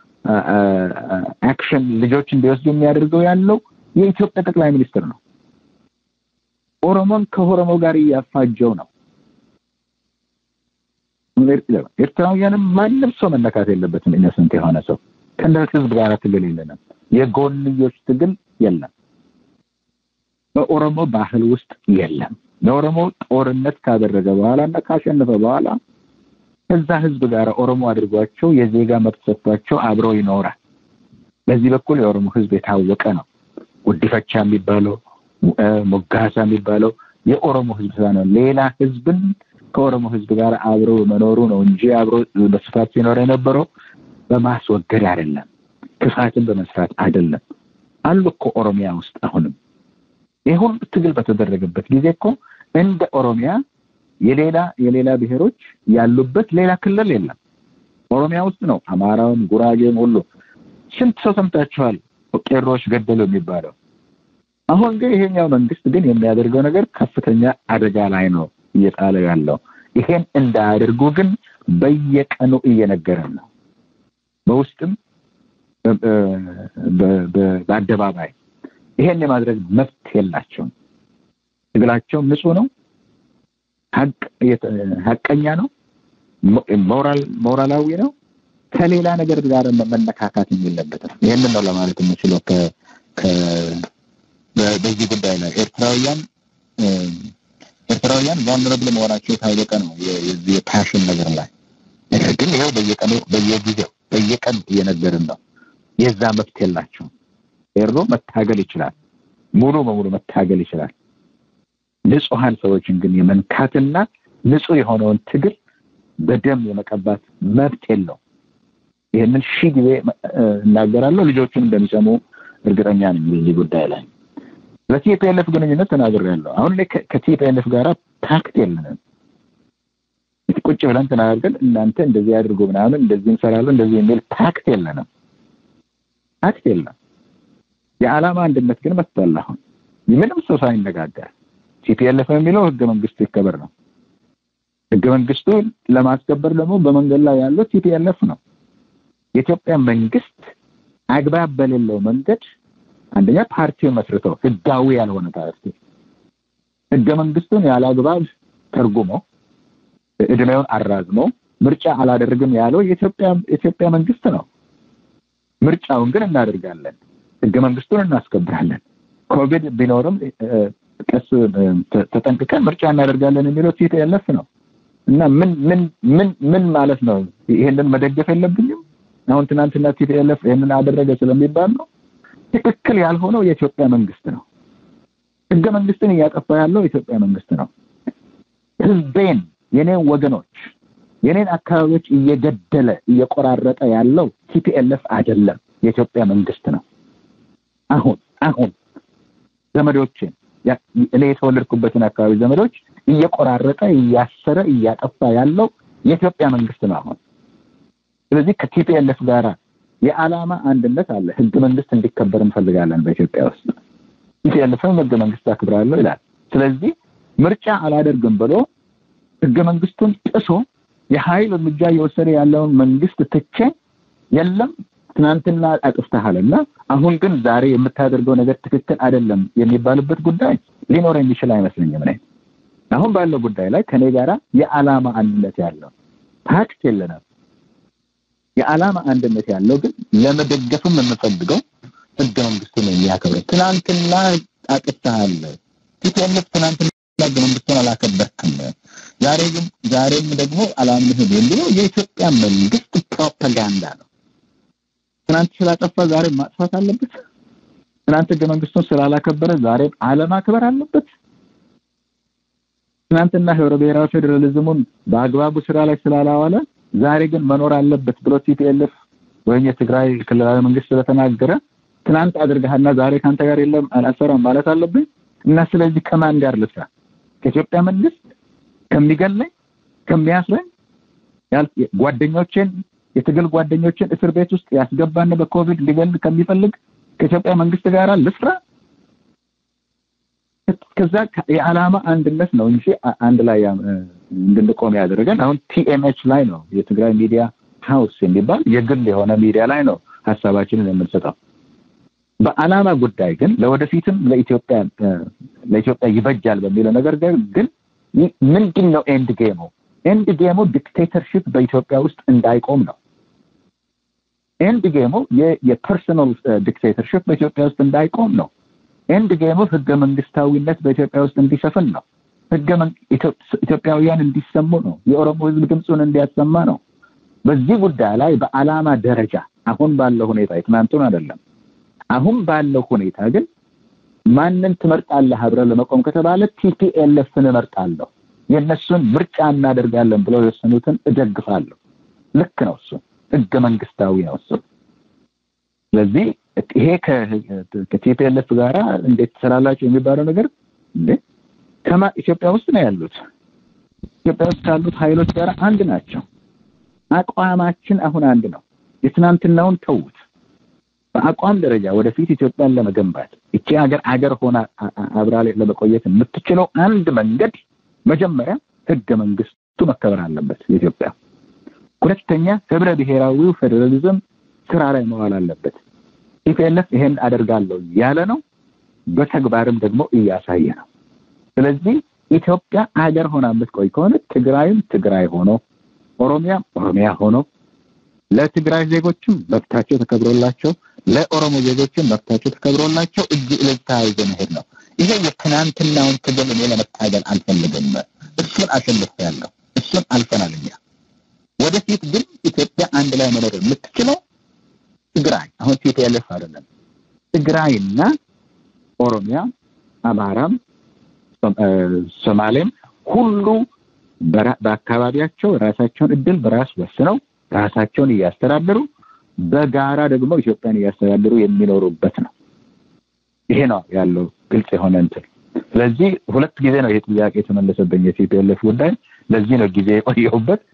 አክሽን ልጆች እንዲወስዱ የሚያደርገው ያለው የኢትዮጵያ ጠቅላይ ሚኒስትር ነው። ኦሮሞን ከኦሮሞ ጋር እያፋጀው ነው። ኤርትራውያንም ማንም ሰው መነካት የለበትም። ኢነሰንት የሆነ ሰው ከእንደ ህዝብ ጋር ትግል የለንም። የጎንዮሽ ትግል የለም። በኦሮሞ ባህል ውስጥ የለም። ለኦሮሞ ጦርነት ካደረገ በኋላ እና ካሸነፈ በኋላ ከዛ ህዝብ ጋር ኦሮሞ አድርጓቸው የዜጋ መብት ሰጥቷቸው አብሮ ይኖራል። በዚህ በኩል የኦሮሞ ህዝብ የታወቀ ነው። ጉዲፈቻ የሚባለው ሞጋሳ የሚባለው የኦሮሞ ህዝብ ስራ ነው። ሌላ ህዝብን ከኦሮሞ ህዝብ ጋር አብሮ መኖሩ ነው እንጂ አብሮ በስፋት ሲኖር የነበረው በማስወገድ አይደለም፣ ክፋትን በመስራት አይደለም። አሉ እኮ ኦሮሚያ ውስጥ አሁንም ይህ ሁሉ ትግል በተደረገበት ጊዜ እኮ እንደ ኦሮሚያ የሌላ የሌላ ብሔሮች ያሉበት ሌላ ክልል የለም። ኦሮሚያ ውስጥ ነው። አማራውም፣ ጉራጌም ሁሉ ስንት ሰው ሰምታችኋል? ቄሮች ገደሉ የሚባለው። አሁን ግን ይሄኛው መንግስት ግን የሚያደርገው ነገር ከፍተኛ አደጋ ላይ ነው እየጣለ ያለው። ይሄን እንዳያደርጉ ግን በየቀኑ እየነገረን ነው። በውስጥም በአደባባይ ይሄን የማድረግ መብት የላቸውም። ትግላቸው ንጹህ ነው። ሀቀኛ ነው። ሞራል ሞራላዊ ነው። ከሌላ ነገር ጋር መነካካት የለበትም። ይህንን ነው ለማለት የምችለው በዚህ ጉዳይ ላይ ኤርትራውያን ኤርትራውያን ቫልነረብል መሆናቸው የታወቀ ነው። የዚህ የፓሽን ነገር ላይ ነገር ግን ይኸው በየቀኑ በየጊዜው በየቀን እየነገርን ነው። የዛ መብት የላቸውም። ኤሮ መታገል ይችላል። ሙሉ በሙሉ መታገል ይችላል። ንጹሐን ሰዎችን ግን የመንካትና ንጹህ የሆነውን ትግል በደም የመቀባት መብት የለው። ይህንን ሺህ ጊዜ እናገራለሁ። ልጆቹን እንደሚሰሙ እርግጠኛ ነኝ። በዚህ ጉዳይ ላይ በቲፒኤልኤፍ ግንኙነት ተናግሬያለሁ። አሁን ላይ ከቲፒኤልኤፍ ጋር ፓክት የለንም። ቁጭ ብለን ተናገርን፣ እናንተ እንደዚህ አድርጉ ምናምን እንደዚህ እንሰራለን እንደዚህ የሚል ፓክት የለንም። ፓክት የለም። የዓላማ አንድነት ግን መጥቷል። አሁን ምንም ሰው ሳይነጋገር ቲፒኤልኤፍ የሚለው ህገ መንግስቱ ይከበር ነው። ህገ መንግስቱ ለማስከበር ደግሞ በመንገድ ላይ ያለው ቲፒኤልኤፍ ነው። የኢትዮጵያ መንግስት አግባብ በሌለው መንገድ አንደኛ ፓርቲውን መስርተው ህጋዊ ያልሆነ ፓርቲ ህገ መንግስቱን ያለ አግባብ ተርጉሞ እድሜውን አራዝሞ ምርጫ አላደርግም ያለው የኢትዮጵያ የኢትዮጵያ መንግስት ነው። ምርጫውን ግን እናደርጋለን፣ ህገ መንግስቱን እናስከብራለን፣ ኮቪድ ቢኖርም ቀስ ተጠንቅቀን ምርጫ እናደርጋለን የሚለው ቲፒኤልኤፍ ነው እና ምን ምን ምን ምን ማለት ነው? ይሄንን መደገፍ የለብኝም። አሁን ትናንትና ቲፒኤልኤፍ ይሄንን አደረገ ስለሚባል ነው። ትክክል ያልሆነው የኢትዮጵያ መንግስት ነው። ህገ መንግስትን እያጠፋ ያለው የኢትዮጵያ መንግስት ነው። ህዝቤን፣ የኔን ወገኖች፣ የኔን አካባቢዎች እየገደለ እየቆራረጠ ያለው ቲፒኤልኤፍ አይደለም፣ የኢትዮጵያ መንግስት ነው። አሁን አሁን ዘመዶችን እኔ የተወለድኩበትን አካባቢ ዘመዶች እየቆራረጠ እያሰረ እያጠፋ ያለው የኢትዮጵያ መንግስት ነው አሁን። ስለዚህ ከቲፒኤልኤፍ ጋር የዓላማ አንድነት አለ። ህገ መንግስት እንዲከበር እንፈልጋለን በኢትዮጵያ ውስጥ። ቲፒኤልኤፍም ህገ መንግስት አክብራለሁ ይላል። ስለዚህ ምርጫ አላደርግም ብሎ ህገ መንግስቱን ጥሶ የኃይል እርምጃ እየወሰደ ያለውን መንግስት ትቼ የለም ትናንትና አጥፍተሃልና አሁን ግን ዛሬ የምታደርገው ነገር ትክክል አይደለም የሚባልበት ጉዳይ ሊኖር የሚችል አይመስለኝም። እኔ አሁን ባለው ጉዳይ ላይ ከኔ ጋራ የዓላማ አንድነት ያለው ፓክት የለንም። የዓላማ አንድነት ያለው ግን ለመደገፍም የምፈልገው ህገ መንግስቱን የሚያከብረው ትናንትና አጥፍተሃል፣ ቲፒኤልኤፍ ትናንትና ህገ መንግስቱን አላከበርክም፣ ዛሬ ግን ዛሬም ደግሞ አላምንህም የሚለው የኢትዮጵያ መንግስት ፕሮፓጋንዳ ነው። ትናንት ስላጠፋ ዛሬ ማጥፋት አለበት። ትናንት ህገ መንግስቱን ስላላከበረ ዛሬ አለማክበር አለበት። ትናንትና ህብረ ብሔራዊ ፌዴራሊዝሙን በአግባቡ ስራ ላይ ስላላዋለ ዛሬ ግን መኖር አለበት ብሎ ቲፒኤልኤፍ ወይም የትግራይ ክልላዊ መንግስት ስለተናገረ ትናንት አድርገሃልና ዛሬ ካንተ ጋር የለም አልሰራም ማለት አለብኝ እና ስለዚህ ከማን ጋር ልስራ? ከኢትዮጵያ መንግስት ከሚገለኝ ከሚያስረኝ ጓደኞቼን የትግል ጓደኞችን እስር ቤት ውስጥ ያስገባን በኮቪድ ሊገል ከሚፈልግ ከኢትዮጵያ መንግስት ጋር ልስራ? ከዛ የዓላማ አንድነት ነው እንጂ አንድ ላይ እንድንቆም ያደረገን አሁን ቲኤምኤች ላይ ነው የትግራይ ሚዲያ ሀውስ የሚባል የግል የሆነ ሚዲያ ላይ ነው ሀሳባችንን የምንሰጠው። በዓላማ ጉዳይ ግን ለወደፊትም ለኢትዮጵያ ለኢትዮጵያ ይበጃል በሚለው ነገር ግን ምንድን ነው ኤንድ ጌሙ ኤንድ ጌሙ ዲክቴተርሺፕ በኢትዮጵያ ውስጥ እንዳይቆም ነው። ኤንድ ጌሙ የፐርሰናል ዲክቴተርሺፕ በኢትዮጵያ ውስጥ እንዳይቆም ነው። ኤንድ ጌሙ ህገ መንግስታዊነት በኢትዮጵያ ውስጥ እንዲሰፍን ነው። ህገ ኢትዮጵያውያን እንዲሰሙ ነው። የኦሮሞ ህዝብ ድምፁን እንዲያሰማ ነው። በዚህ ጉዳይ ላይ በአላማ ደረጃ አሁን ባለው ሁኔታ የትናንቱን አይደለም፣ አሁን ባለው ሁኔታ ግን ማንን ትመርጣለህ አብረን ለመቆም ከተባለ ቲፒኤልኤፍን እመርጣለሁ። የእነሱን ምርጫ እናደርጋለን ብለው የወሰኑትን እደግፋለሁ። ልክ ነው። እሱ ህገ መንግስታዊ ነው እሱ። ስለዚህ ይሄ ከቲፒኤልኤፍ ጋራ እንዴት ትሰራላችሁ የሚባለው ነገር እንዴ ከማ ኢትዮጵያ ውስጥ ነው ያሉት። ኢትዮጵያ ውስጥ ካሉት ኃይሎች ጋር አንድ ናቸው። አቋማችን አሁን አንድ ነው። የትናንትናውን ተዉት። በአቋም ደረጃ ወደፊት ኢትዮጵያን ለመገንባት እቺ ሀገር አገር ሆና አብራ ለመቆየት የምትችለው አንድ መንገድ መጀመሪያ ህገ መንግስቱ መከበር አለበት የኢትዮጵያ። ሁለተኛ ህብረ ብሔራዊው ፌዴራሊዝም ስራ ላይ መዋል አለበት። ቲፒኤልኤፍ ይሄን አደርጋለሁ ያለ ነው፣ በተግባርም ደግሞ እያሳየ ነው። ስለዚህ ኢትዮጵያ አገር ሆና የምትቆይ ከሆነ ትግራይም ትግራይ ሆኖ ኦሮሚያም ኦሮሚያ ሆኖ ለትግራይ ዜጎችም መብታቸው ተከብሮላቸው ለኦሮሞ ዜጎችም መብታቸው ተከብሮላቸው እጅ ለእጅ ተያይዞ መሄድ ነው። ይሄ የትናንትናውን ትግል እኔ ለመታገል አልፈልግም። እሱን አሸንፌያለሁ። እሱን አልፈናል እኛ። ወደፊት ግን ኢትዮጵያ አንድ ላይ መኖር የምትችለው ትግራይ አሁን ቲፒኤልኤፍ አይደለም፣ ትግራይና ኦሮሚያ፣ አማራም፣ ሶማሌም ሁሉ በአካባቢያቸው ራሳቸውን እድል በራስ ወስነው ራሳቸውን እያስተዳደሩ በጋራ ደግሞ ኢትዮጵያን እያስተዳደሩ የሚኖሩበት ነው። ይሄ ነው ያለው ግልጽ የሆነ እንትን። ስለዚህ ሁለት ጊዜ ነው ይሄ ጥያቄ የተመለሰብኝ የቲፒኤልኤፍ ጉዳይ። ለዚህ ነው ጊዜ የቆየሁበት።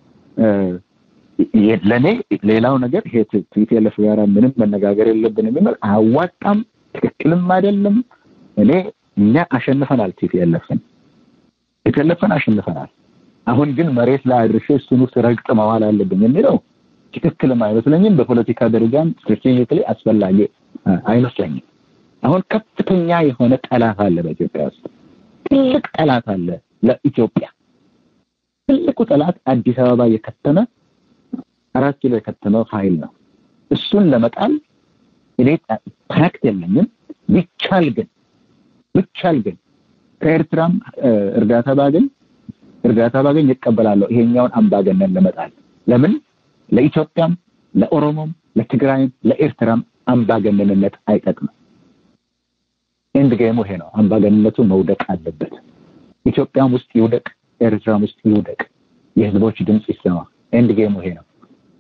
ለእኔ ሌላው ነገር ይሄ ቲፒኤልኤፍ ጋር ምንም መነጋገር የለብን የሚል አያዋጣም፣ ትክክልም አይደለም። እኔ እኛ አሸንፈናል፣ ቲፒኤልኤፍን ቲፒኤልኤፍን አሸንፈናል። አሁን ግን መሬት ላይ አድርሼ እሱን ውስጥ ረግጥ መዋል አለብኝ የሚለው ትክክልም አይመስለኝም። በፖለቲካ ደረጃም ስትራቴጂካሊ አስፈላጊ አይመስለኝም። አሁን ከፍተኛ የሆነ ጠላት አለ በኢትዮጵያ ውስጥ ትልቅ ጠላት አለ ለኢትዮጵያ። ትልቁ ጠላት አዲስ አበባ የከተመ አራት ኪሎ የከተመው ኃይል ነው። እሱን ለመጣል እኔ ፓክት የለኝም። ቢቻል ግን ቢቻል ግን ከኤርትራም እርዳታ ባገኝ እርዳታ ባገኝ ይቀበላለሁ ይሄኛውን አምባገነን ለመጣል። ለምን ለኢትዮጵያም፣ ለኦሮሞም፣ ለትግራይም፣ ለኤርትራም አምባገነንነት አይጠቅምም። ኤንድ ጌሙ ይሄ ነው። አምባገነንነቱ መውደቅ አለበት። ኢትዮጵያም ውስጥ ይውደቅ፣ ኤርትራም ውስጥ ይውደቅ። የህዝቦች ድምፅ ይሰማ። ኤንድ ጌሙ ይሄ ነው።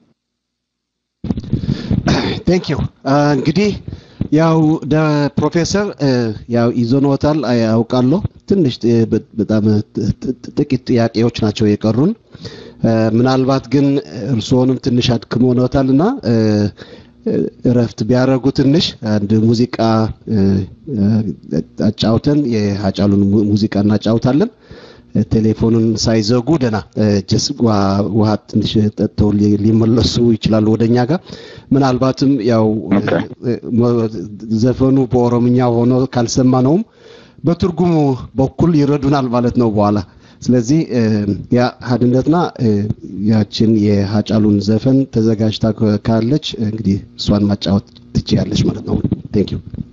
ቴንክ ዩ እንግዲህ ያው ፕሮፌሰር ያው ይዞኖታል ያውቃለሁ። ትንሽ በጣም ጥቂት ጥያቄዎች ናቸው የቀሩን። ምናልባት ግን እርስዎንም ትንሽ አድክሞኖታልና እረፍት ቢያደርጉ ትንሽ አንድ ሙዚቃ አጫውተን የሀጫሉን ሙዚቃ እናጫውታለን። ቴሌፎኑን ሳይዘጉ ደና ጀስ ውሃ ትንሽ ጠጥተው ሊመለሱ ይችላሉ ወደኛ ጋር። ምናልባትም ያው ዘፈኑ በኦሮምኛ ሆኖ ካልሰማ ነውም በትርጉሙ በኩል ይረዱናል ማለት ነው በኋላ። ስለዚህ ያ ሀድነትና ያችን የሀጫሉን ዘፈን ተዘጋጅታ ካለች እንግዲህ እሷን ማጫወት ትችያለች ማለት ነው። ቴንክ ዩ